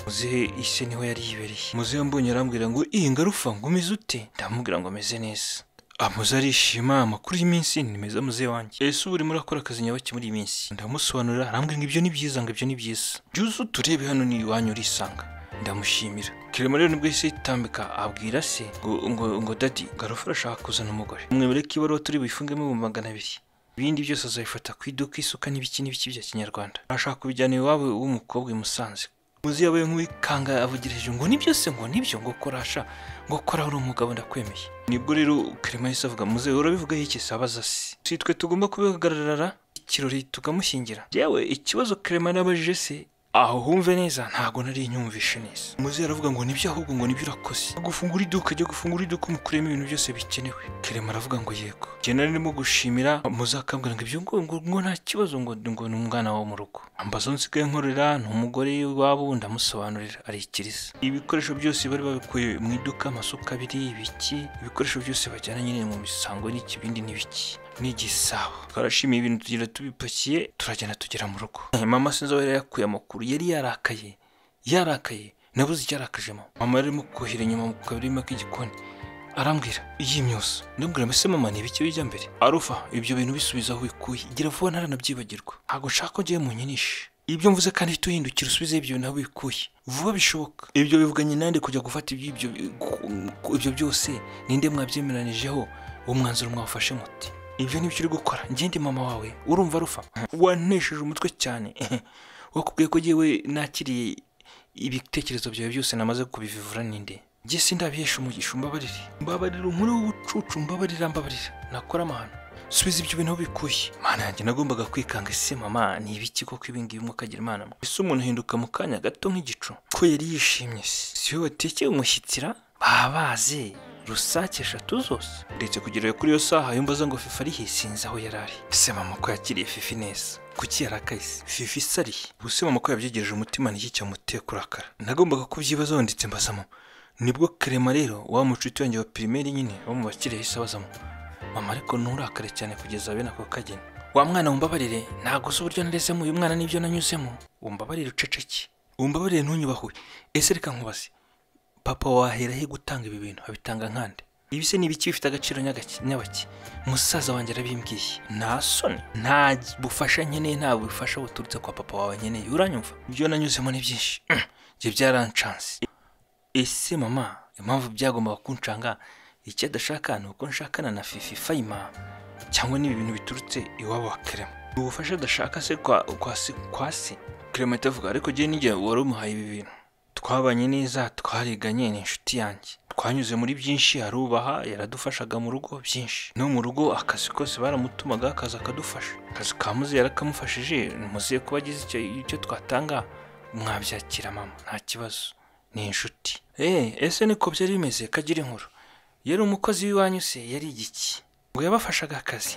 muzehe ise niho yari yibereye muzehe mbonye arambwira ngo iyi ngarufa ngo umeze ute ndamubwira ngo ameze neza amuze arishima amakuru y'iminsi ni meza muzehe wanjye ese ubu urimo urakora akazi nyabake muri iyi minsi ndamusobanurira arambwira ngo ibyo ni byiza ngo ibyo ni byiza byuze uturebe hano ni iwanyu urisanga ndamushimira kirimo rero nibwo yahise yitambika abwira se ngo ngo ngo dadi garufa arashaka kuzana umugore mwemere ko ibaruwa turi buyifungemo ibihumbi magana abiri ibindi byose azabifata ku iduka isuka n'ibiki n'ibiki bya kinyarwanda arashaka kubijyana iwabo w'umukobwa i musanze muzi yabaye nk'uwikanga avugirije ngo ni byose ngo nibyo ngo korasha ngo kora uri umugabo ndakwemeye nibwo rero kerema yahise avuga muze urabivuga iki sabaza se si twe tugomba kubihagarara ikirori tukamushyingira yewe ikibazo kerema nabajije se aho humve neza ntabwo nari inyumvishe neza muze aravuga ngo nibyo ahubwo ngo nibyo urakoze gufungura iduka jya gufungura iduka umukuremo ibintu byose bikenewe kerema aravuga ngo yego jye nari ndimo gushimira muze akambwira ngo ibyo ngo ngo nta kibazo ngo ngo ni umwana wawe mu rugo ambazo nsigaye nkorera ni umugore w'iwabo ndamusobanurira arikiriza ibikoresho byose bari babikuye mu iduka amasuka abiri ibiki ibikoresho byose bajyana nyine mu misango n'ikibindi n'ibiki n'igisabo twarashimiye ibintu tugira tubipakiye turagenda tugera mu rugo mama sinzi aho yari yakuye amakuru yari yarakaye yarakaye nabuze icyo yarakaje mama mama yarimo kuhira inyuma mu kabirima k'igikoni arambwira iyi myuso ndabwira mbese mama ni ibiki bijya mbere arufa ibyo bintu bisubiza aho ubikuye gira vuba ntaranabyibagirwa ntabwo nshaka ko ugiye mu nyinishe ibyo mvuze kandi tuhindukira usubizeho ibyo bintu aho ubikuye vuba bishoboka ibyo bivuganye nande kujya gufata iby'ibyo ibyo byose ninde mwabyemeranijeho uwo mwanzuro mwafashe muti ibyo ni byo uri gukora ngende mama wawe urumva arufa wanesheje umutwe cyane wakubwiye ko yewe nakiriye ibitekerezo byawe byose namaze kubivivura ninde njye sindabihisha umugisha umbabarire mbabarira inkuru w'ubucucu mbabarira mbabarira nakora amahano subiza ibyo bintu aho bikuye mana yanjye nagombaga kwikanga ese mama ni ibiki koko ibingibi mukagira imana mwe ese umuntu ahinduka mu kanya gato nk'igicu ko yari yishimye se si we watekeye umushyitira babaze rusake eshatu zose ndetse kugera kuri iyo saha yumva za ngo fifa arihe sinzi aho yari ari ese mama ko yakiriye fifi neza kuki yarakaye se fifa isariye ubuse mama ko yabyegereje umutima n'iki cyamuteye kurakara nagombaga kubyibazaho ndetse mbazamo nibwo karema rero wa mucuti wanjye wa pirimeri nyine wo mu bakiriya yahise abazamo mama ariko nturakare cyane kugeza bene ako kageni wa mwana wumbabarire ntabwo uzi uburyo narezemo uyu mwana n'ibyo nanyuzemo wumbabarire uceceke wumbabarire ntunyubahuye ese reka nkubaze papa wahera he gutanga ibi bintu abitanga nkande ibi se ni ibiki bifite agaciro nyagaki- nyabaki musaza wanjye arabimbwiye nta soni nta bufasha nkeneye nta bufasha buturutse kwa papa wawe nkeneye uranyumva ibyo nanyuzemo ni byinshi njye byarancanse ese mama impamvu byagombaga kuncanga icyo adashaka ni uko nshakana na fifi fayima cyangwa n'ibi bintu biturutse iwabo wa kerema ubufasha adashaka se kwa kwa se kwa se kerema ahita avuga ariko njyewe n'igihe wari umuhaye ibi bintu twabanye neza twariganye ni inshuti yanjye twanyuze muri byinshi arubaha yaradufashaga mu rugo byinshi no mu rugo akazi kose baramutumaga akazi akadufasha akazi ka muzehe yarakamufashije muzehe kuba agize icyo icyo twatanga mwabyakira mama nta kibazo ni inshuti eee ese niko byari bimeze kagira inkuru yari umukozi w'iwanyu se yari igiki ngo yabafashaga akazi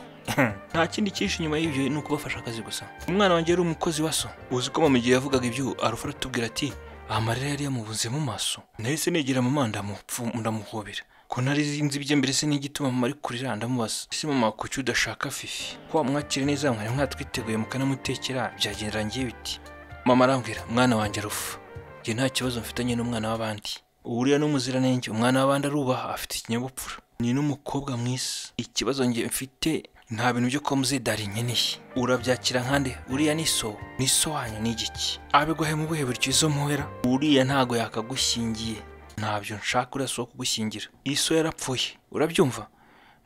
nta kindi cyinshi inyuma y'ibyo ni ukubafasha akazi gusa umwana wanjye yari umukozi wa so uzi ko mama igihe yavugaga ibyo arufa aratubwira ati amarira yari yamubuze mu maso nahise negera mama ndamupfu ndamuhobera ko ntari nzi ibye mbere se n'igituma mama ari kurira ndamubaza ese mama kuki udashaka fifi ko wamwakira neza mwari mwatwiteguye mukanamutekera byagenderangiye biti mama arambwira mwana wanjye arufa njye nta kibazo mfitanye n'umwana w'abandi uriya ni umuziranenge umwana w'abandi arubaha afite ikinyabupfura ni n'umukobwa mwiza ikibazo njye mfite nta bintu byo kuba muzidari nkeneye urabyakira nkande uriya ni so ni so wanyu ni igiki abiguhe mu buhe buryo izo muhera uriya ntago yakagushyingiye ntabyo nshaka uriya si uwo kugushyingira iso yarapfuye urabyumva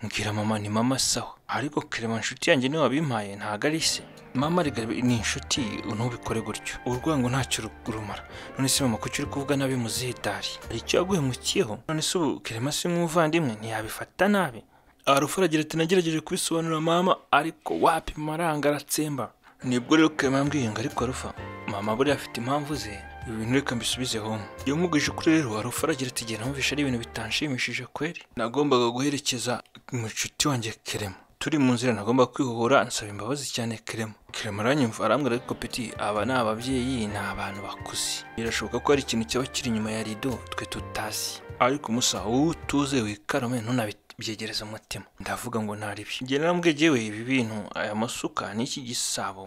mbwira mama ni mama sawa ariko kerema inshuti yanjye niwe wabimpaye ntago ari se mama rega ni inshuti ntubikore gutyo urwango ntacyo ru- rumara none se mama kuki uri kuvuga nabi muzidari hari icyo yaguhemukiyeho none se ubu kerema si nk'umuvandimwe ntiyabifata nabi arufu aragira ati nagerageje kubisobanura mama ariko wapi maranga aratsemba nibwo rero kerema yambwiye ngo ariko arufa mama buriya afite impamvu ze ibi bintu reka mbisobizeho yamwugije kuri rero arufa aragira ati genda numvisha ari ibintu bitanshimishije kweri nagombaga guherekeza inshuti wanjye kerema turi mu nzira nagomba kwihuhura nsaba imbabazi cyane kerema kerema aranyumva arambwira ariko peti aba ni ababyeyi ni abantu bakuze birashoboka ko hari ikintu cyaba kiri inyuma ya rido twe tutazi ariko musa wowe utuze wikarame ntunabi byegereza umutima ndavuga ngo ntari byo njye narambwiye yewe ibi bintu aya masuka n'iki gisabo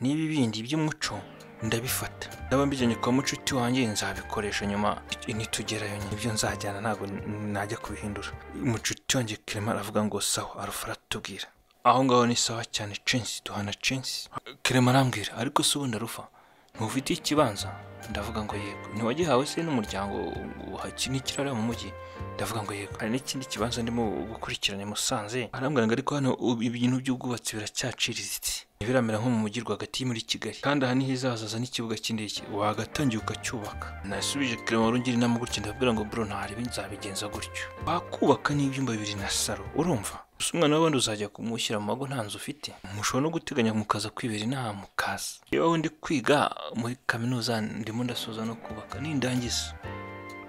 n'ibi bindi by'umuco ndabifata ndaba mbijyanye kwa mucuti wanjye nzabikoresha nyuma nitugerayo nyine ibyo nzajyana ntabwo n- najya kubihindura mucuti wanjye kerema aravuga ngo sawa arufa aratubwira aho ngaho ni sawa cyane censi duhana censi kerema arambwira ariko se ubundi arufa ntufite ikibanza ndavuga ngo yego ntiwagihawe se n'umuryango uhakinikirara mu mujyi ndavuga ngo yego hari n'ikindi kibanza ndimo gukurikirana i musanze arambwira ngo ariko hano ubu ibintu by'ubwubatsi biracyaciriritse ntibiramera nko mu mujyi rwagati muri kigali kandi aha niho izazaza n'ikibuga cy'indege wagatangiye ukacyubaka nasubije kirema rungiri inama gutya ndabwira ngo bro ntaribi nzabigenza gutyo bakubaka n'ibyumba bibiri na saro urumva gusa umwana w'abandi uzajya kumushyira mu mago nta nzu ufite mushobora no guteganya mukaza kwibera inaha mukaza yewe ndi kwiga muri kaminuza ndimo ndasoza no kubaka nindangiza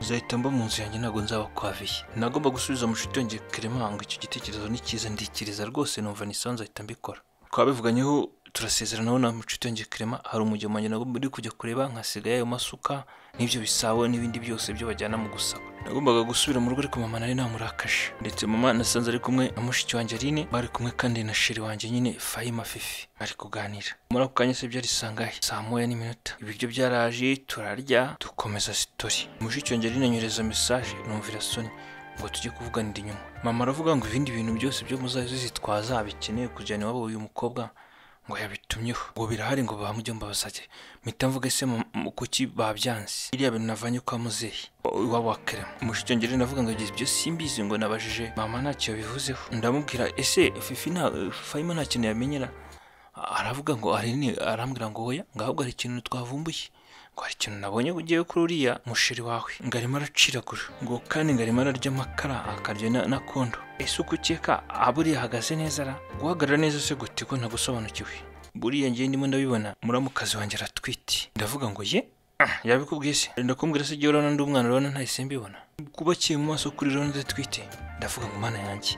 uzahita mba mu nzu yanjye ntabwo nzaba kwaviye nagomba gusubiza amashuti yongeye kerema ngo icyo gitekerezo ni cyiza ndikiriza rwose numva nisanze ahita mbikora twabivuganyeho turasezerana wowe na mucuti yanjye Clement hari umugemo wanjye nabwo uri kujya kureba nkasigaye ayo masuka n'ibyo bisabo n'ibindi byose byo bajyana mu gusaba nagombaga gusubira mu rugo ariko mama nari namurakaje ndetse mama nasanze ari kumwe na mushiki wanjye Aline bari kumwe kandi na sheri wanjye nyine Fahima Fifi bari kuganira muri ako kanya se byari sangahe saa moya n'iminota ibiryo byaraje turarya dukomeza sitori mushiki wanjye Aline anyohereza mesaje numvira soni ngo tujye kuvuganira inyuma mama aravuga ngo ibindi bintu byose byo muzazitwaza bikeneye kujyana iwabo uyu mukobwa ngo yabitumyeho ngo birahari ngo bamujye mbabazajye mpita mvuga ese mu- mu- kuki babyanze iriya bintu navanye kwa muzehe iwabo wa kerema mushikengeri navuga ngo ibyo simbizi ngo nabajije mama ntacyo bivuzeho ndamubwira ese fifi nta fayima nta kintu yamenyera aravuga ngo arini arambwira ngo oya ngo ahubwo hari ikintu twavumbuye ngo hari ikintu nabonye ugiye kuri uriya musheri wawe ngo arimo araciragura ngo kandi ngo arimo ararya amakara akarya na- na kondo ese uko ukeka aburiya ahagaze neza ra guhagarara neza se gute ko ntagusobanukiwe buriya ngewe ndimo ndabibona muramukazi wanjye aratwite ndavuga ngo ye Ah, yabikubwiye se ndakubwira se igihe urabona ndi umwana urabona ntahise mbibona kuba akiri mu maso kuri urabona adatwite ndavuga ngo mana yanjye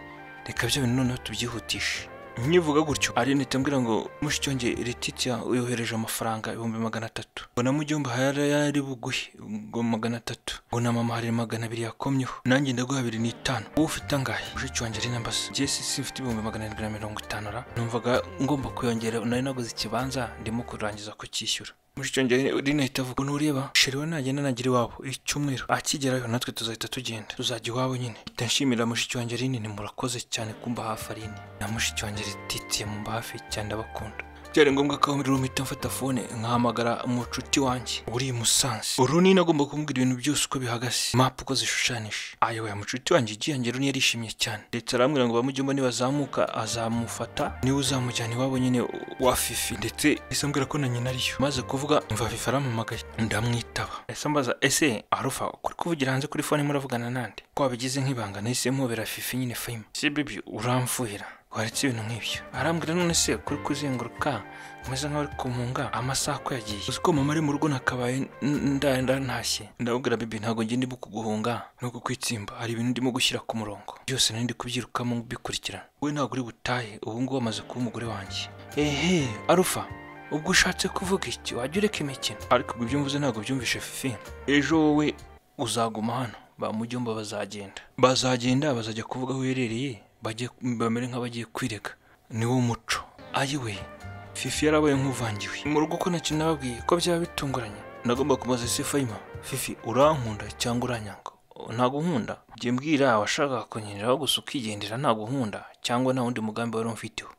reka bya bintu noneho tubyihutishe nkivuga gutyo arine itambwira ngo mushyicyonge letitia yohereje amafaranga ibihumbi magana atatu ngo na mujyomba hari ari buguhe ngo magana atatu ngo na mama hari magana abiri yakomyeho nanjye ndaguha abiri n'itanu wowe ufite angahe mushyicyonge ari nambaza njye si simfite ibihumbi magana arindwi na mirongo itanu ra numvaga ngomba kuyongera nari naguze ikibanza ndimo kurangiza kucyishyura mushyicyonge rino ahita avuga ukuntu ureba sheriwe nagenda nagira iwabo icyumweru akigerayo natwe tuzahita tugenda tuzajya iwabo nyine mpita nshimira mushiki wanjye rinini murakoze cyane kumba hafi arini na mushiki wanjye rititiye mu hafi cyane ndabakunda byari ngombwa ko aho muri rumu mpita mfata fone nkahamagara umucuti wanjye uri i musanze uruni agomba kumbwira ibintu byose uko bihagaze mapu uko zishushanije ayoboye mucuti wanjye igihange runi yarishimye cyane ndetse arambwira ngo bamujyemo nibazamuka azamufata niwe uzamujyana iwabo nyine wa fifi ndetse ese ambwira ko na nyina ariyo maze kuvuga mva fifi arampamagaye ndamwitaba ese ambaza ese arufa kuri kuvugira hanze kuri fone muravugana nande ko wabigize nk'ibanga nahise mpobera fifi nyine fayima si bibi uramfuhira waretse ibintu nk'ibyo arambwira none se kuri kuzenguruka umeze nk'aho ari kumunga amasaha ko yagiye uzi ko mama ari mu rugo nakabaye ndantashye ndabubwira bibi ntabwo njye ndimo kuguhunga no kukwitsimba hari ibintu ndimo gushyira ku murongo byose nari ndi kubyirukamo bikurikirana we ntabwo uri butahe ubu ngubu amaze kuba umugore wanjye ehe arufa ubwo ushatse kuvuga iki wajya ureka imikino ariko ibyo mvuze ntabwo byumvishe fifi ejo wowe uzaguma hano ba mujyomba bazagenda bazagenda bazajya kuvuga aho uherereye bajye bamere nk'abagiye kwirega niwo muco ayiwe fifi yarabaye nk'uvangiwe mu rugo ko nacyo nababwiye ko byaba bitunguranye nagomba kumaza ese fayima fifi urankunda cyangwa uranyanga ntabwo nkunda jye mbwira washakaga kunyereraho gusa ukigendera ntabwo nkunda cyangwa nta wundi mugambi wari umfiteho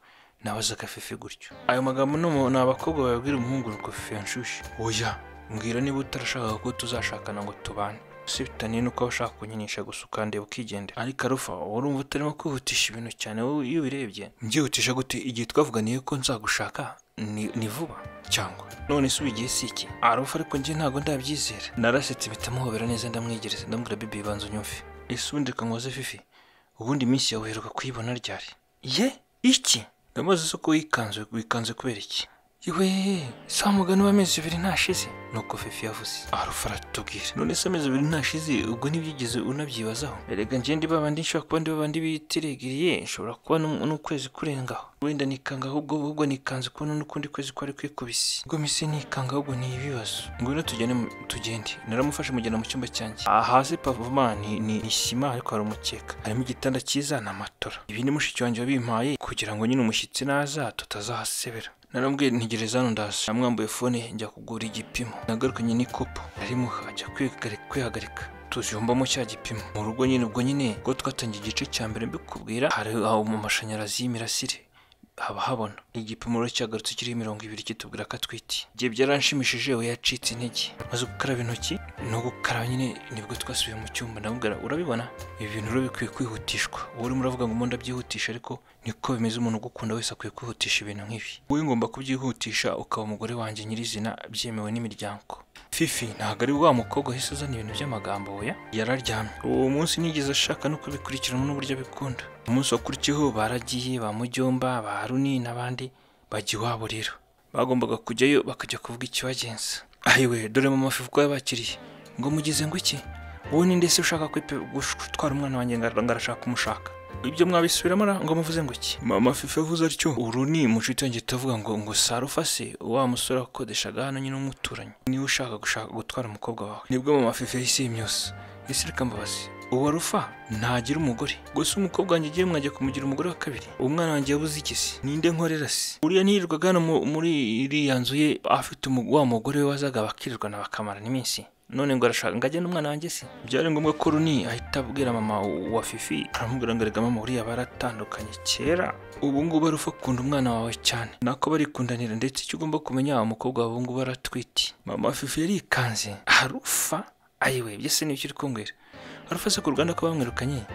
nabazaga fifi gutyo ayo magambo ni umu- ni abakobwa babwira umuhungu ngo fifi yanshushe oya mbwira niba utarashakaga ko tuzashakana ngo tubane si bitaniye nuko waba ushaka kunyinisha gusa ukandeba ukigendera ariko arufa urumva utarimo kwihutisha ibintu cyane wowe iyo ubirebye mbyihutisha gute igihe twavuganiye ko nzagushaka ni- ni vuba cyangwa none se ubu igihe si iki arufa ariko njye ntabwo ndabyizera narasetse bitamuhobera neza ndamwegereza ndamubwira bibi banza unyumve ese ubundi reka nkoze fifi ubundi iminsi yawe uheruka kuyibona ryari ye iki ndamaze isoko wikanze wikanze kubera iki iwe saa mugani w'amezi abiri ntashize nuko fifi yavuze arufa aratubwira none se amezi abiri ntashize ubwo ntibyigeze unabyibazaho erega njye ndiba bandi nshobora kuba ndiba bandi bitiregiriye nshobora kuba n'um- n'ukwezi kurengaho wenda nikanga ahubwo ahubwo nikanze kubona n'ukundi kwezi kwari kwikubise ubwo mise nikanga ahubwo ni ibibazo ngwino tugende mu- tugende naramufashe mujyana mu cyumba cyanjye aha hasi pavoma ni ni ni sima ariko hari umukeka harimo igitanda cyiza na matora ibi ni mushiki wanjye wabimpaye kugira ngo nyine umushyitsi naza tutazahasebera narambwiye ntegereza hano ndaza namwambuye fone njya kugura igipimo nagarukanye n'ikopo arimo ajya kwihagarika kwihagarika tujumbamo cya gipimo mu rugo nyine ubwo nyine ubwo twatangiye igice cya mbere mbikubwira hari aho mu mashanyarazi y'imirasire haba habona igipimo rero cyagarutse kiriho mirongo ibiri kitubwira ko atwite igihe byaranshimishije we yacitse intege maze gukaraba intoki no gukaraba nyine nibwo twasubiye mu cyumba ndamubwira urabibona ibi bintu rero bikwiye kwihutishwa wowe urimo uravuga ngo umuntu abyihutisha ariko niko bimeze umuntu ugukunda wese akwiye kwihutisha ibintu nk'ibi wowe ngomba kubyihutisha ukaba umugore wanjye nyirizina byemewe n'imiryango fifi ntabwo ari wa mukobwa wahise azana ibintu by'amagambo oya yararyamye uwo munsi nigeze ashaka no kubikurikirana n'uburyo abikunda umunsi wakurikiyeho baragiye ba mujyomba ba haruni n'abandi bajya iwabo rero bagombaga kujyayo bakajya kuvuga ikibagenza ayiwe dore mama fifi uko yabakiriye ngo mugize ngo iki wowe ni ndetse ushaka kwipe- gutwara umwana wanjye ngo ngo arashaka kumushaka ibyo mwabisubiramo ra ngo muvuze ngo iki mama fife avuze atyo uru ni mucuti wanjye tuvuga ngo ngo sarufa se wa musore akodeshaga hano nyine umuturanyi niba ushaka gushaka gutwara umukobwa wawe nibwo mama fife yahise yimyosa ese reka mbabazi uwo rufa ntagira umugore gusa umukobwa wanjye ugiye mwajya kumugira umugore wa kabiri umwana wanjye yabuze iki se ninde nkorera se uriya ntiyirirwaga hano mu- muri iriya nzu ye afite umu- wa mugore we wazaga bakirirwana bakamarana iminsi none ngo arashaka ngo ajye n'umwana wanjye se byari ngombwa ko runi ahita abwira mama wa fifi aramubwira ngo erega mama uriya baratandukanye kera ubu ngubu ari ukunda umwana wawe cyane nako barikundanira ndetse icyo ugomba kumenya umukobwa wawe ubu ngubu aratwite mama fifi yarikanze harufa ayiwe byese ni ibyo uri kumbwira harufa se ku ruganda ko bamwirukanye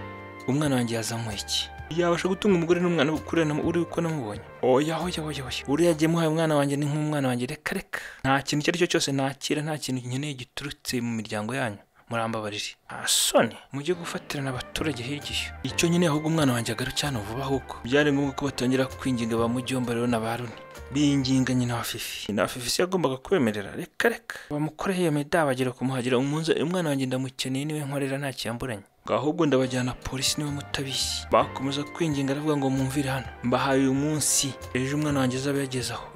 umwana wanjye yazamuye iki yabasha gutunga umugore n'umwana ukurira uri uko namubonye oya oya oya oya uriya yagiye muhaye umwana wanjye ni nk'umwana wanjye reka reka nta kintu icyo ari cyo cyose nakira nta kintu nkeneye giturutse mu miryango yanyu murambabarire nta soni mujye gufatirana abaturage hirya iyo icyo nyine ahubwo umwana wanjye agarukira hano vuba ahubwo byari ngombwa ko batangira kwinginga ba mujyomba rero na ba runi binginga nyina wa fifi na fifi se yagombaga kubemerera reka reka bamukoreho iyo meda bagira kumuhagira umunze umwana wanjye ndamukeneye niwe nkorera nta kiyamburanye ngo ahubwo ndabajyana polisi niba mutabizi bakomeza kwinginga aravuga ngo mwumvire hano mbahaye uyu munsi ejo umwana wanjye azaba yageze aho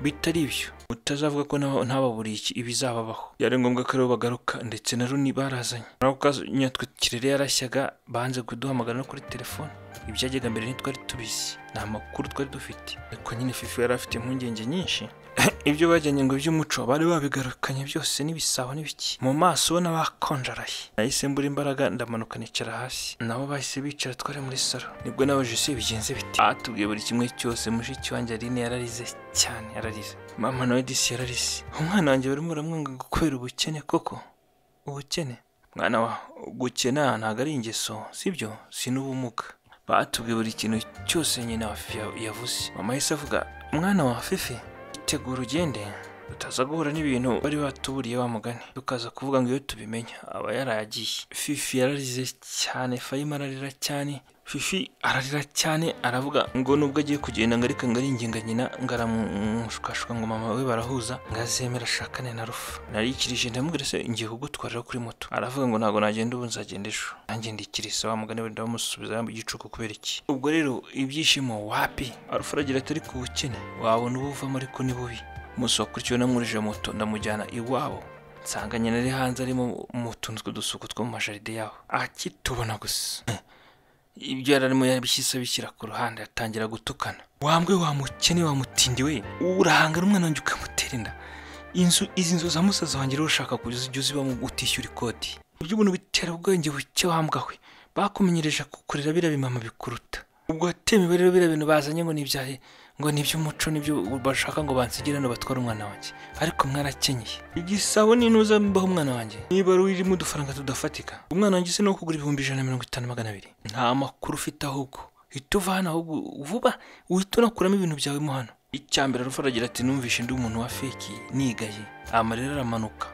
bitari ibyo utazavuga ko naba- ntababuriye iki ibizababaho byari ngombwa ko aribo bagaruka ndetse na runi barazanye naho kazanya twikirere yarashyaga banze kuduhamagara no kuri telefone ibyajyaga mbere ntitwari tubizi nta makuru twari dufite ariko nyine fifi yari afite impungenge nyinshi ibyo bajyanye ngo iby'umuco bari babigarukanye byose n'ibisabo n'ibiki mu maso ubona bakonjaraye nahise mbura imbaraga ndamanuka nicara hasi nabo bahise bicara twari muri salo nibwo nabajije se bigenze biti atubwiye buri kimwe cyose mushiki wanjye aline yararize cyane yararize mama nawe disi yararize umwana wanjye barimo baramwanga kubera ubukene koko ubukene mwana wa gukena ntabwo ari ingeso sibyo si n'ubumuga batubwiye buri kintu cyose nyina wa fifi ya- yavuze mama yahise avuga mwana wa fifi tegura ugende utaza guhura n'ibintu bari batuburiye bamugane tukaza kuvuga ngo iyo tubimenya aba yaragiye fifi yararize cyane fayima ararira cyane fifi ararira cyane aravuga ngo nubwo agiye kugenda ngo ariko ngo aringinga nyina ngo aramushukashuka ngo mama we barahuza ngo azemera ashakane na rufa narikirije ndamubwira se ngiye kugutwarira kuri moto aravuga ngo ntabwo nagenda ubu nzagenda ejo nanjye ndikirisa wa mugani wenda bamusubiza mu gicuku kubera iki ubwo rero ibyishimo wapi arufa aragira atari ku bukene wabona ubu uvamo ariko ni bubi musokurikira namwurije moto ndamujyana iwabo nsanga nyina ari hanze arimo mu tuntu tw'udusuku two mu majaride yaho akitubona gusa ibyo yari arimo yabishyize abishyira ku ruhande atangira gutukana wambwe wamukene wamutindi we urahangana umwana wanjye ukamutera inda inzu izi nzu za musaza wanjye rero ushaka kujya uzibamo utishyura ikoti ibyo ubuntu bitera ubwenge buke wambwa we bakumenyereje kukurera biriya bimama bikuruta ubwo hateme rero biriya bintu bazanye ngo nibyahe ngo ni iby'umuco nibyo bashaka ngo bansigire hano batware umwana wanjye ariko mwarakenyeye igisabo ni ntuza mbaho umwana wanjye niba ari irimo udufaranga tudafatika umwana wanjye se ni uwo kugura ibihumbi ijana na mirongo itanu magana abiri nta makuru ufite ahubwo uhita uva hano ahubwo vuba uhita unakuramo ibintu byawe mo hano icyambere arufa aragira ati numvishe ndi umuntu wa feki nigaye amarira aramanuka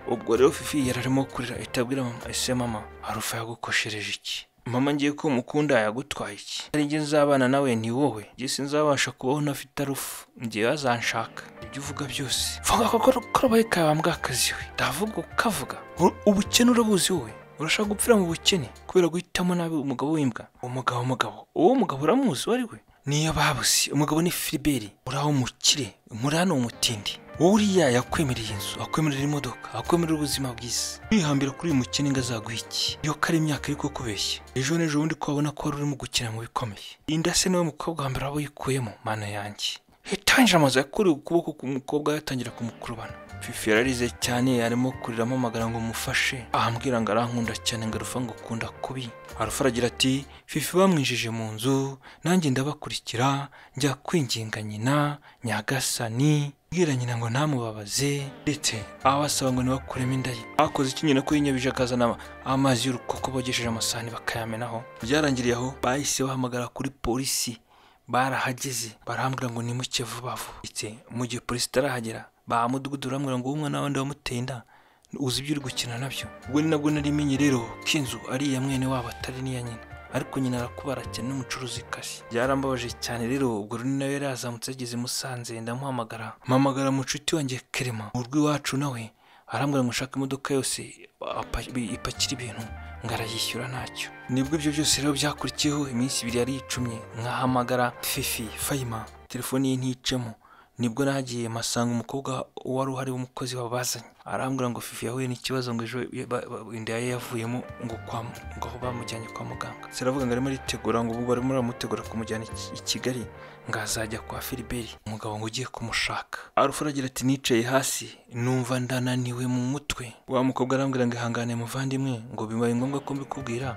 ubwo rero fifi yari arimo kurira ahita abwira mama ese mama harufa yagukoshereje iki mama ngiye ko mukunda yagutwaye iki hari igihe nzabana nawe ni wowe njye sinzabasha kubaho ntafite arufu ngiye bazanshaka ibyo uvuga byose vuga ko korobaye kabambwa akazi we ndavuga ukavuga Ur- ubukene urabuzi wowe urashaka gupfira mu bukene kubera guhitamo nabi umugabo w'imbwa umugabo umugabo uwo mugabo uramuzi uwo ari we niyo babuze umugabo ni filiberi uraho umukire muri hano umutindi wowe uriya yakwemerera inzu akwemerera imodoka akwemerera ubuzima bwiza kwihambira kuri uyu mukene ngo azaguha iki iyo ko ari imyaka iri kukubeshya ejo n'ejo bundi ko wabona ko wari urimo gukina mu bikomeye inda se niwe mukobwa wa mbere waba uyikuyemo mana yanjye hitangira amazu yakuriwe ukuboko k'umukobwa yatangira kumukurubana fifi yararize cyane arimo kurira amamagara ngo umufashe ahambwira ngo arankunda cyane ngo arufa ngo ukunda kubi arufa aragira ati fifi bamwinjije mu nzu nanjye ndabakurikira njya kwinginga nyina nyagasani bwira nyina ngo ntamubabaze ndetse abasaba ngo ntibakuremo inda ye bakoze iki nyina ko yinyabije akazana ama- amazi y'urukoko bogesheje amasahani bakayamenaho byarangiriye aho bahise bahamagara kuri polisi barahageze barambwira ngo nimuke vuba vuba ndetse mu gihe polisi itarahagera ba mudugudu barambwira ngo umwana wabandi wamuteye inda uzi ibyo uri gukina nabyo ubwo ni nabwo nari menye rero ko inzu ari iya mwene wabo atari n'iya nyina ariko nyina arakubara cyane n'umucuruzi kasi byarambabaje cyane rero ubwo runi nawe yari yazamutse ageze i musanze ndamuhamagara mpamagara mucuti wanjye kerema mu rw'iwacu nawe arambwira ngo ushaka imodoka yose apa- ipakira ibintu ngo arayishyura ntacyo nibwo ibyo byose rero byakurikiyeho iminsi ibiri yari icumye nkahamagara fifi fayima telefone ye nticemo nibwo nagiye masanga umukobwa wari uhari w'umukozi wabazanye arambwira ngo fifi yahuye n'ikibazo ngo ejo ba- ba- inda ye yavuyemo ngo kwa mu- ngo aho bamujyanye kwa muganga siravuga ngo arimo aritegura ngo ubu barimo baramutegura kumujyana i- i kigali ngo azajya kwa filiberi umugabo ngo ugiye kumushaka arufu aragira ati nicaye hasi numva ndananiwe mu mutwe wa mukobwa arambwira ngo ihangane muvandimwe ngo bibaye ngombwa ko mbikubwira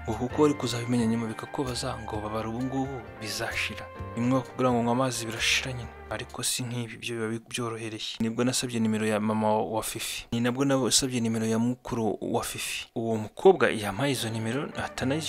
ngo kuko wari kuzabimenya nyuma bikakubaza ngo babara ubu ngubu bizashira rimwe bakubwira ngo nywa amazi birashira nyine ariko si nk'ibi byo biba bi- byorohereye nibwo nasabye nimero ya mama wa fifi ni nabwo nasabye nimero ya mukuru wa fifi uwo mukobwa yampaye izo nimero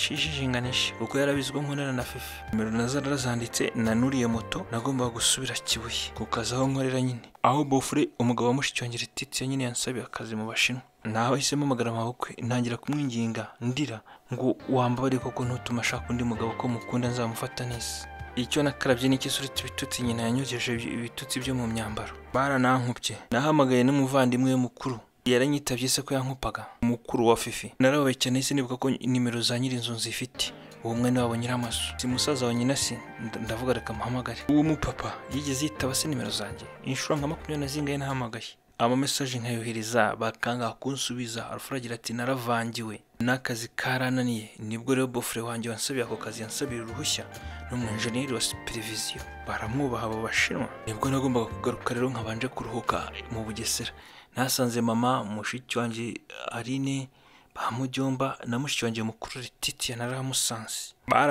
atanayishinganisha kuko yarabizwe nkorana na fifi nimero nazo narazanditse nanuriye moto nagombaga gusubira kibuye ku kazi aho nkorera nyine aho bofure umugabo wa mushicyongera ititse nyine yansabiye akazi mu bashinwa nahisemo amagara amabukwe ntangira kumwinginga ndira ngo wambabare koko ntutuma ashaka undi mugabo ko mukunda nzamufata neza icyo nakarabye n'ikisuriti ibitutsi nyina yanyogeje ibi- ibitutsi byo mu myambaro baranankubye nahamagaye n'umuvandimwe we mukuru yaranyitabye se ko yankupaga mukuru wa fifi narababaye cyane se nibuka ko nimero za nyirinzu nzifite uwo mwene wabo nyiramazu si musaza wa nyina si nda- ndavuga reka muhamagare uwo mupapa yigeze yitaba se nimero zanjye inshuro nka makumyabiri na zingahe nahamagaye amamesaje nkayohereza bakanga kunsubiza arafuragira ati naravangiwe n'akazi karananiye nibwo rero bofure wanjye wansabiye ako kazi yansabira uruhushya n'umwenjeniyeri wa superviziyo baramwubaha abo bashinwa nibwo nagombaga kugaruka rero nkabanje kuruhuka mu bugesera nasanze mama mushiki wanjye arine bamujyomba na mushiki wanjye mukuru Letitia naramusanze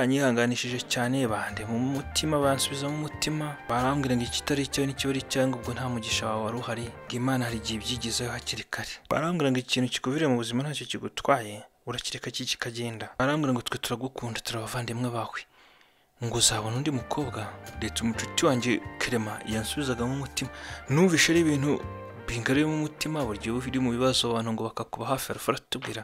baranyihanganishije cyane bande mu mutima bansubiza mu mutima barambwira ngo ikitari icyawe n'ikiba cyangwa ubwo nta mugisha wawe wari uhari ngo Imana hari igihe ibyigizayo hakiri kare barambwira ngo ikintu kikuvirira mu buzima ntacyo kigutwaye urakireka ki kikagenda barambwira ngo twe turagukunda turi abavandimwe bawe ngo uzabona undi mukobwa ndetse umucuti wanjye kerema yansubizagamo umutima numvishe ari ibintu bingariyemo umutima burya uba uri mu bibazo abantu ngo bakakuba hafi arafara tubwira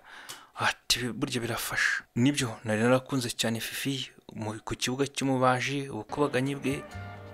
ati burya birafasha nibyo nari narakunze cyane fifi mu- ku kibuga cy'umubaji ubukubaganyi bwe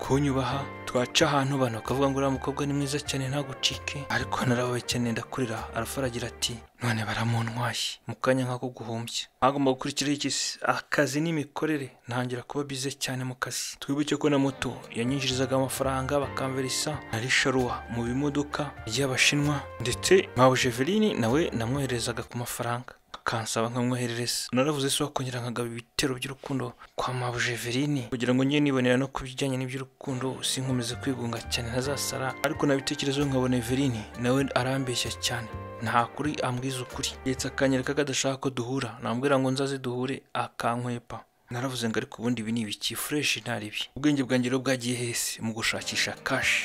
kunyubaha twaca ahantu abantu bakavuga ngo uriya mukobwa ni mwiza cyane ntagucike ariko narabaye cyane ndakurira arafaragira ati none baramuntwaye mu kanya nk'ako guhumbya hagomba gukurikiraho iki se akazi n'imikorere ntangira kuba bize cyane mu kazi twibuke ko na moto yanyinjirizaga amafaranga bakamverisa na risharuwa mu bimodoka by'abashinwa ndetse nka bujeveline nawe namwoherezaga ku mafaranga akansaba nkamwoherereza naravuze se wakongera nkagaba ibitero by'urukundo kwa mabujeveline kugira ngo njye nibonera no ku bijyanye n'iby'urukundo sinkomeze kwigunga cyane ntazasara ariko nabitekerezaho nkabona Everine nawe arambeshya cyane nta kuri ambwiza ukuri ndetse akanyereka ko adashaka ko duhura nambwira ngo nzaze duhure akankwepa naravuze ngo ariko ubundi ibi ni ibiki fureshi ntaribi ubwenge bwanjye rero bwagiye hese mu gushakisha kashi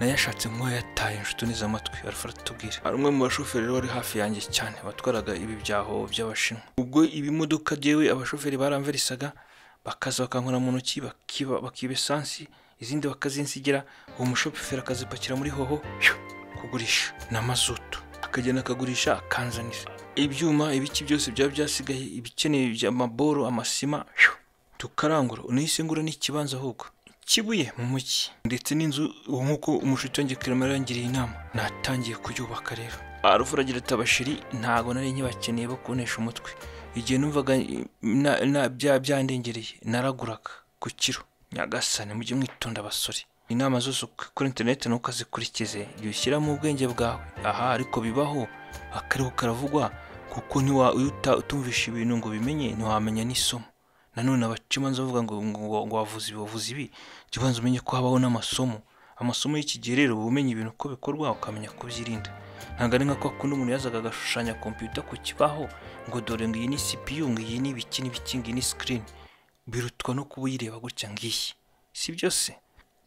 nayashatse nk'uwo yataye inshuti amatwi arafara tubwira hari umwe mu bashoferi rero wari hafi yanjye cyane watwaraga ibi byaho by'abashinwa ubwo ibimodoka byewe abashoferi baramverisaga bakaza bakankora mu ntoki bakiba bakiba esansi izindi bakazinsigira uwo mushoferi akazipakira muri hoho pyo, kugurisha na mazutu akagenda akagurisha akanzanira ibyuma ibiki byose byaba byasigaye ibikeneye amaboro amasima pyo, tukarangura unahise ngura n'ikibanza ahubwo kibuye mu mujyi ndetse n'inzu ubu nk'uko umushuti wanjye kirimo yarangiriye inama natangiye kuyubaka rero arufuragira ati abashiri ntabwo nari nkibakeneye bo kunesha umutwe igihe numvaga na, na, bya, byandengereye naraguraga ku kiro nyagasane mujye mwitonda abasore inama zose uko- kuri interineti ntukazikurikize jya ushyiramo ubwenge bwawe aha ariko bibaho akariho karavugwa kuko ntiwa iyo uta- utumvisha ibintu ngo ubimenye ntiwamenya n'isomo nanone abacamanza bavuga ngo ngo ngo wavuze ibi wavuze ibi jya ubanza umenye ko habaho n'amasomo amasomo y'iki gihe rero uba umenya ibintu uko bikorwa ukamenya kubyirinda ntabwo ari nka kwa kundi umuntu yazaga agashushanya kompiyuta ku kibaho ngo dore ngo iyi ni CPU ngo iyi ni ibiki n'ibiki ngo iyi ni screen birutwa no kuba uyireba gutya ngiyi si byose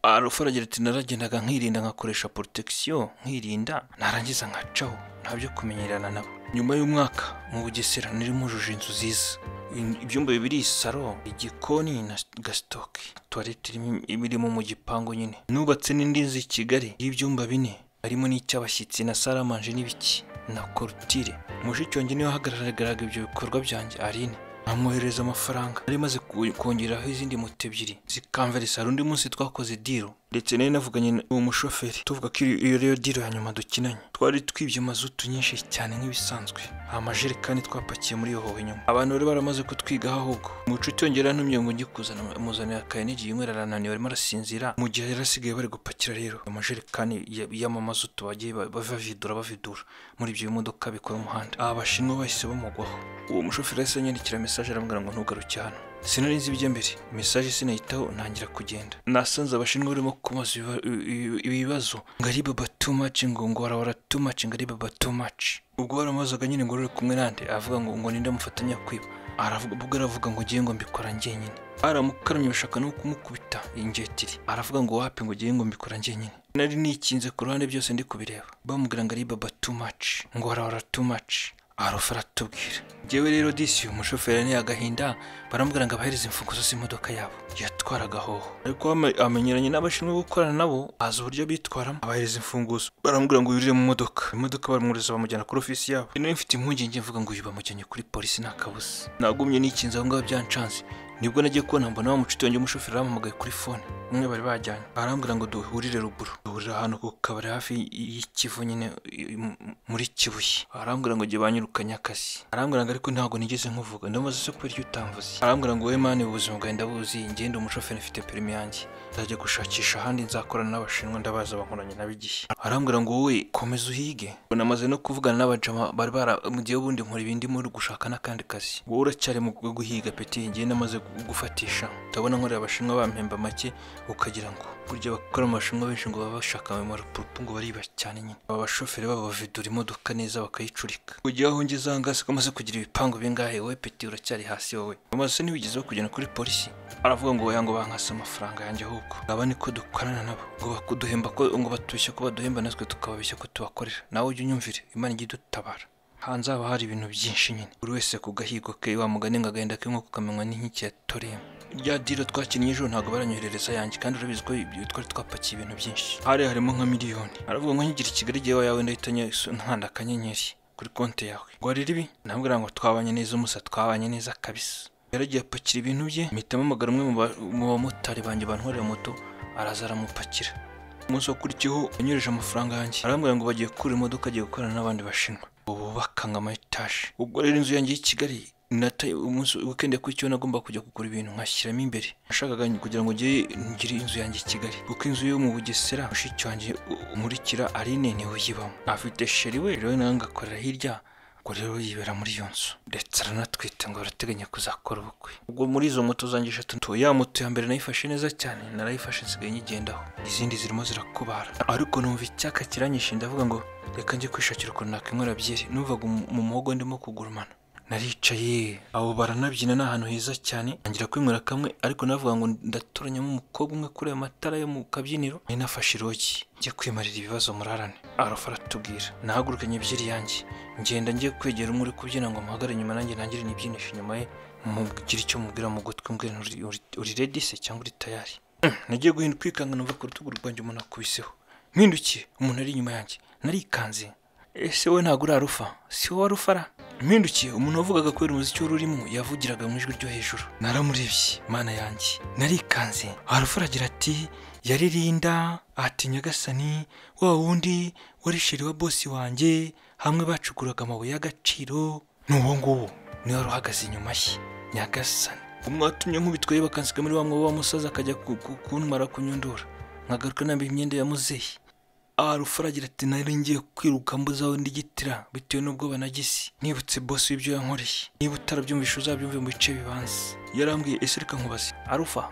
arufaragira ati naragendaga nkirinda nkakoresha protection nkirinda narangiza nkacaho ntabyo kumenyerana nabo nyuma y'umwaka mu bugesera nari mujuje inzu ziza In- ibyumba bibiri saro igikoni na gasitoke tuwarete irimo- irimo mu gipangu nyine nubatse n'indi nzu i kigali y'ibyumba bine harimo n'icy'abashyitsi na saramanje n'ibiki na korutire mushiki wanjye niwe wahagararaga ibyo bikorwa byanjye arine amwohereza amafaranga nari maze ku- kongeraho izindi moto ebyiri zikamverisa hari undi munsi twakoze diro ndetse nari navuganye n'uwo mushoferi tuvuga ko iyo iyo ariyo diro ya nyuma dukinanye twari twibye mazutu nyinshi cyane nk'ibisanzwe nta majerekani twapakiye muri iyo hoho inyuma abantu bari baramaze kutwigaho ahubwo umucuti yongera ntumye ngo njye kuzana amuzanira akaye n'igihe yinywera arananiwe arimo arasinzira mu gihe yari asigaye bari gupakira rero amajerekani ya- y'amamazutu bagiye ba- bavidura bavidura muri ibyo bimodoka bikora umuhanda aba bashinwa bahise bamugwaho uwo mushoferi yahise anyandikira mesaje arambwira ngo ntugaruke hano sinari nzi ibyo mbere mesaje sinayitaho ntangira kugenda nasanze abashinwa barimo kumaza ibiba- ibi- ibi- ibibazo ngo ari baba too much ngo ngo warawara too much ngo ari baba too much ubwo waramubazaga nyine ngo ruri kumwe nande avuga ngo ngo ninde mufatanya kwiba aravuga ubwo aravuga ngo ngiye ngo mbikora njyenyine aramukaramye bashaka no kumukubita ingetiri aravuga ngo wapi ngo ngiye ngo mbikora njyenyine nari nikinze ku ruhande byose ndi kubireba bamubwira ngo ari baba too much ngo warawara too much arufa aratubwira njyewe rero disi uyu mushoferi ni agahinda barambwira ngo abahereze imfunguzo z'imodoka yabo yatwaraga hoho ariko wama- amenyeranye n'abashinzwe gukorana nabo azi uburyo bitwaramo abahereza imfunguzo barambwira ngo yurire mu modoka imodoka baramwureza bamujyana kuri ofisi yabo nari mfite impungenge mvuga ngo uyu bamujyanye kuri polisi nta kabuza nagumye nikinze aho ngaho byancanze nibwo nagiye kubona mbona wa mucuti wanjye umushoferi aramuhamagaye kuri fone umwe bari bajyanye arambwira ngo duhurire ruguru duhurira ahantu ku kabari hafi y'ikivu nyine i- i- muri kibuye arambwira ngo jye banyirukanye akazi arambwira ngo ariko ntabwo nigeze nkuvuga ndamaze se kubera iyo utamvuze arambwira ngo we mani ubu buzima bwawe ndabuzi ngenda umushoferi mfite perimi yanjye nzajya gushakisha ahandi nzakorana n'abashinwa ndabaza bankoranye nabo igihe arambwira ngo wowe komeza uhige ngo namaze no kuvugana n'abajama bari bara mu gihe ubundi nkora ibindi muri gushaka n'akandi kazi wowe uracyari mu rwo guhiga peti ngiye namaze gu- gufatisha ndabona nkorera abashinwa bampemba make ukagira ngo burya abakora mu bashinwa benshi ngo baba bashaka amarupurupu ngo bariba cyane nyine aba bashoferi babo bavidura imodoka neza bakayicurika kujya aho ngeze aha ngaha siko amaze kugira ibipangu bingahe wowe peti uracyari hasi wowe amaze ntiwigeze bakugena kuri polisi aravuga ngo oya ngo bankase amafaranga yanjye ahubwo aba niko dukorana nabo ngo bakuduhemba ko ngo batubeshye ko baduhemba natwe tukababeshya ko tubakorera nawe ujya unyumvire imana ijya idutabara hanze haba hari ibintu byinshi nyine buri wese ku gahigo ke wa mugani ngo agahinda k'inkoko kamenywa n'inkike ya toremu rya diro twakinnye ejo ntabwo baranyoherereza yanjye kandi urabizi ko ibyo twari twapakiye ibintu byinshi hari harimo nka miliyoni aravuga ngo nkigire i kigali igihe yawe ndahitanye nkanda akanyenyeri kuri konti yawe ngo warira ibi ntabwo ngo twabanye neza umusa twabanye neza kabisa yaragiye apakira ibintu bye mpitamo amagara umwe mu ba- mu bamotari banjye bantwarira moto araza aramupakira umunsi wakurikiyeho yanyoreje amafaranga yanjye arambwira ngo bagiye gukura imodoka agiye gukorana n'abandi bashinwa ubu bakanga ama etaje ubwo rero inzu yanjye y'i Kigali nata umunsi weekend yakurikiyeho nagomba kujya kugura ibintu nkashyiramo imbere nashakaga kugira ngo njye ngire inzu yanjye i Kigali kuko inzu yo mu Bugesera mushiki wanjye u- umurikira ari nini uyibamo afite sheri we rero nawe ngakorera hirya ubwo rero yibera muri iyo nzu ndetse aranatwite ngo barateganya kuzakora ubukwe ubwo muri izo moto zanjye eshatu nto ya moto ya mbere nayifashe neza cyane narayifashe nsigaye nyigendaho izindi zirimo zirakubara ariko numva icyaka kiranyishe ndavuga ngo reka njye kwishakira ukuntu nakwinywera byeri numvaga umu- mu muhogo ndimo kugurumana naricaye abo baranabyina ni ahantu heza cyane ntangira kwinywera kamwe ariko navuga ngo ndatoranyamo umukobwa umwe kuri ayo matara yo mu kabyiniro nari nafashe irogi njye kwimarira ibibazo murarane arafa aratubwira nahagurukanye ebyiri yanjye ngenda njye kwegera umwe uri kubyina ngo muhagare inyuma nanjye nangire nibyinishe inyuma ye mubwire icyo mubwira mu gutwi mbwira nti uri- uri- uri redi se cyangwa uri tayari Mm, nagiye guhinda kwikanga numva ku rutugu rwanjye umuntu akubiseho mpindukiye umuntu ari inyuma yanjye narikanze ese wowe ntabwo uri arufa si wowe arufa ara mpindukiye umuntu wavugaga kubera umuziki wari urimo yavugiraga mu ijwi ryo hejuru naramurebye mana yanjye narikanze arufa aragira ati yaririnda ati nyagasani wa wundi wari sheri wa bosi wanjye hamwe bacukuraga amabuye y'agaciro ni uwo nguwo niwe wari uhagaze inyuma ye nyagasani umwatumye nkubitwaye bakansiga muri wa mwobo wa musaza akajya ku- ku- kuntwara kunyundura nkagaruka nambaye imyenda ya muzehe arufa aragira ati nari ngiye kwiruka mbuzaho ndigitira bitewe n'ubwoba nagisi nibutse bosi w'ibyo yankoreye niba utarabyumvisha uzabyumve mu bice bibanza yarambwiye ese reka nkubaze arufa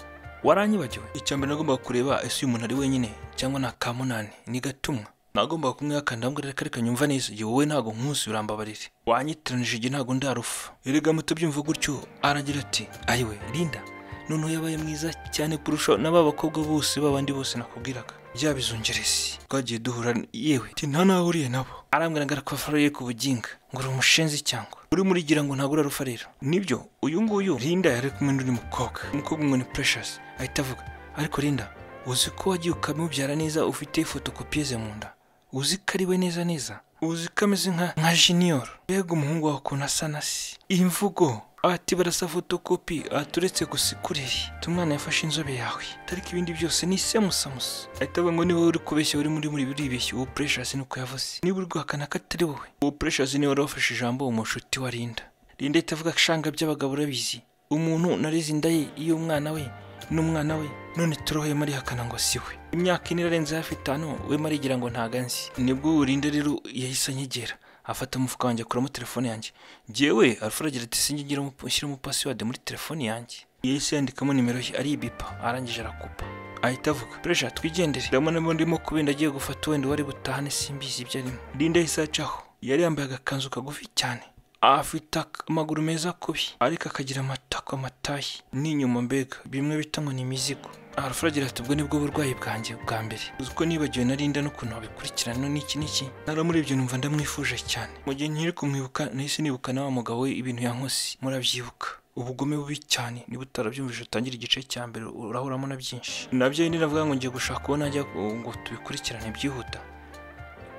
waranyibagiwe icya mbere nagombaga kureba ese uyu muntu ari wenyine cyangwa ni akamunani ni gatumwa nagombaga kumwihakana ndambwira reka reka nyumva neza igihe wowe ntabwo nkusi urambabarire wanyitiranije igihe ntabwo ndarufa erega mutabyumva gutyo aragira ati ayiwe rinda noneho yabaye mwiza cyane kurusha n'aba bakobwa bose b'abandi bose nakubwiraga byaba izungeresi twagiye duhura yewe ati nta naho ahuriye nabo arambwira ngo arakafara ye ku buginga ngo uri umushenzi cyangwa uri murigira ngo ntabwo urarufa rero nibyo uyu nguyu rinda yari kumwe n'undi mukobwa umukobwa umwe ni precious ahita avuga ariko rinda uzi ko wagiye ukamubyara neza ufite fotokopiye ze mu nda uzi ko ari we neza neza uzi ko ameze nka nka jiniyoro mbega umuhungu wawe ukuntu asa na se imvugo ati barasa fotokopi aturetse gusa ikureri umwana yafashe inzobe yawe tariko ibindi byose ni semusamusa ahita avuga ngo niba uri kubeshya uri muri muri buribeshya uwo precious nuko yavuze niba uri guhakana ko atari wowe uwo precious niwe wari wafashe ijambo mu nshuti wa Linda Linda ahita avuga shanga by'abagabo urabizi umuntu narize inda ye iyo umwana we n'umwana we none turohoye mari hakana ngo si we imyaka ine irarenze hafi itanu we mari igira ngo ntago anzi nibwo urinda rero yahise anyegera afata umufuka wanjye akuramo telefone yanjye njyewe arfura agira ati sinjye ngira umup- nshyiremo pasiwadi muri telefone yanjye yahise yandikamo nimero ye aribipa arangije arakupa ahita avuga puresha twigendere ndabona niba ndimo kubenda agiye gufata wenda wari butahane simbizi ibyo arimo linda yahise acaho yari yambaye agakanzu kagufi cyane afite ak- amaguru meza kubi ariko akagira amatako amatayi n'inyuma mbega bimwe bita ngo ni imizigo alfred agira ati ubwo nibwo burwayi bwanjye bwa mbere uzi ko nibagiwe na Linda n'ukuntu wabikurikirana n'iki n'iki naramurebye numva ndamwifuje cyane mu gihe nkiri kumwibuka nahise nibuka na wa mugabo we ibintu yankoze murabyibuka ubugome bubi cyane niba utarabyumvise utangire igice cya mbere urahuramo na byinshi nabyo ni navuga ngo ngiye gushaka uwo najya ngo tubikurikirane byihuta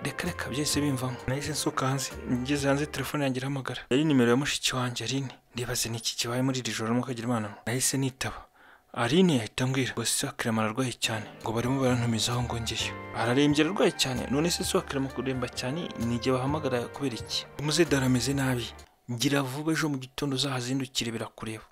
reka reka byahise bimvamo nahise nsohoka hanze ngeze hanze telefone yanjye irahamagara yari nimero ya mushiki wanjye Aline ndibaze ni iki kibaye muri iri joro mukagira imana mwe. nahise nitaba Aline yahita ambwira ngo se Kirema ararwaye cyane ngo barimo barantumizaho ngo ngeyo ararembye ararwaye cyane none se se Kirema kuremba cyane ni igihe bahamagara kubera iki umuzedi arameze nabi ngira vuba ejo mu gitondo uzahazindukire birakureba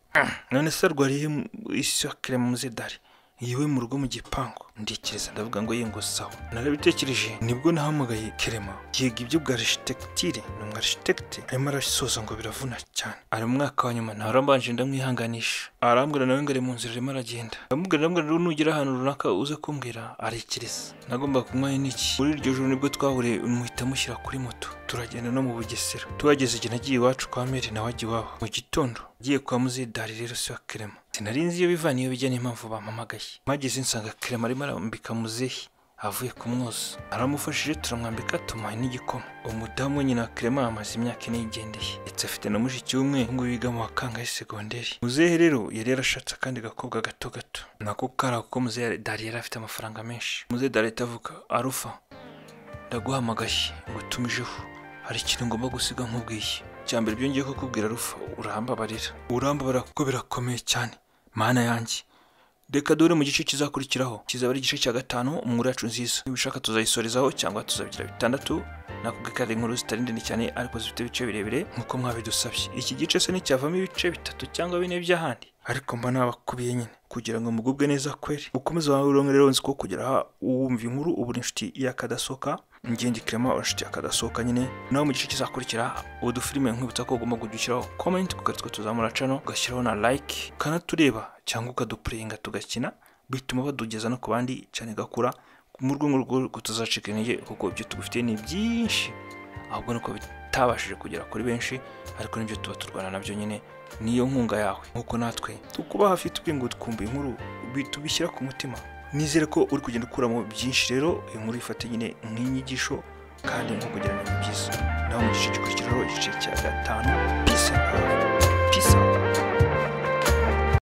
none se arwariye mu- isi wa Kirema umuzedari yiwe mu rugo mu gipangu ndikiriza ndavuga ngo ye ngo sawa narabitekereje nibwo nahamagaye kerema yiga ibyo bwa arishitecture ni umu arishitecte arimo arasoza ngo biravuna cyane ari mu mwaka wa nyuma ntarambanje ndamwihanganisha arambwira nawe ngo ari mu nzira arimo aragenda ndamubwira ndamubwira rero nugera ahantu runaka uze kumbwira arekeriza nagomba kunywa n'iki muri iryo joro nibwo twahuriye muhita mushyira kuri moto turagenda no mu bugesera tuhageze igihe nagiye iwacu kwa meri nawe ajya iwabo mu gitondo agiye kwa muzidari rero si wa kerema sinari nzi iyo biva niyo bijya n'impamvu bampamagaye mpageze nsanga kerema arimo arambika muzehe avuye kumwoza aramufashije turamwambika tumuha n'igikoma umudamu nyina wa kerema amaze imyaka ine yigendeye ndetse afite na mushiki w'umwe ngo wiga mu wakangaye segonderi muzehe rero yari yarashatse akandi gakobwa gato gato nako kari ako muzehe dari yari afite amafaranga menshi muzehe dari ahita avuga arufa ndaguhamagaye ngo utumijeho hari ikintu ngomba gusiga nk'ubwiye icya mbere byongeye kukubwira rufa urambabarira urambabarira kuko birakomeye cyane mana yanjye reka dore mu gice kizakurikiraho kizaba ari igice cya gatanu umwuru yacu nziza niba ushaka tuzayisorezaho cyangwa tuzabigira bitandatu nakubwira ko ari inkuru zitari ndende cyane ariko zifite ibice birebire nk'uko mwabidusabye iki gice se nticyavamo ibice bitatu cyangwa bine by'ahandi ariko mba nabakubiye nyine kugira ngo mugubwe neza kweri ukomeze wawe urongere rero nzi ko kugira aha uwumva inkuru uba uri inshuti y'akadasohoka ngenge kirema inshuti y'akadasohoka nyine nawe mu gice kizakurikira udufilime nkwibutsa ko ugomba kujya ushyiraho comment ukaritwa tuzamura cano ugashyiraho na like ukanatureba cyangwa ukadupuringa tugakina bituma badugeza no ku bandi cyane gakura mu rwego rwo tuzacika intege kuko ibyo tugufitiye ni byinshi ahubwo nuko bitabashije kugera kuri benshi ariko nibyo tuba turwana nabyo nyine niyo nkunga yawe nk'uko natwe tukuba hafi tubwiye ngo twumve inkuru bi- tubishyira ku mutima nizere ko uri kugenda ukuramo byinshi rero inkuru ifate nyine nk'inyigisho kandi nk'uko kugira ngo ni byiza nawe mu gice cyo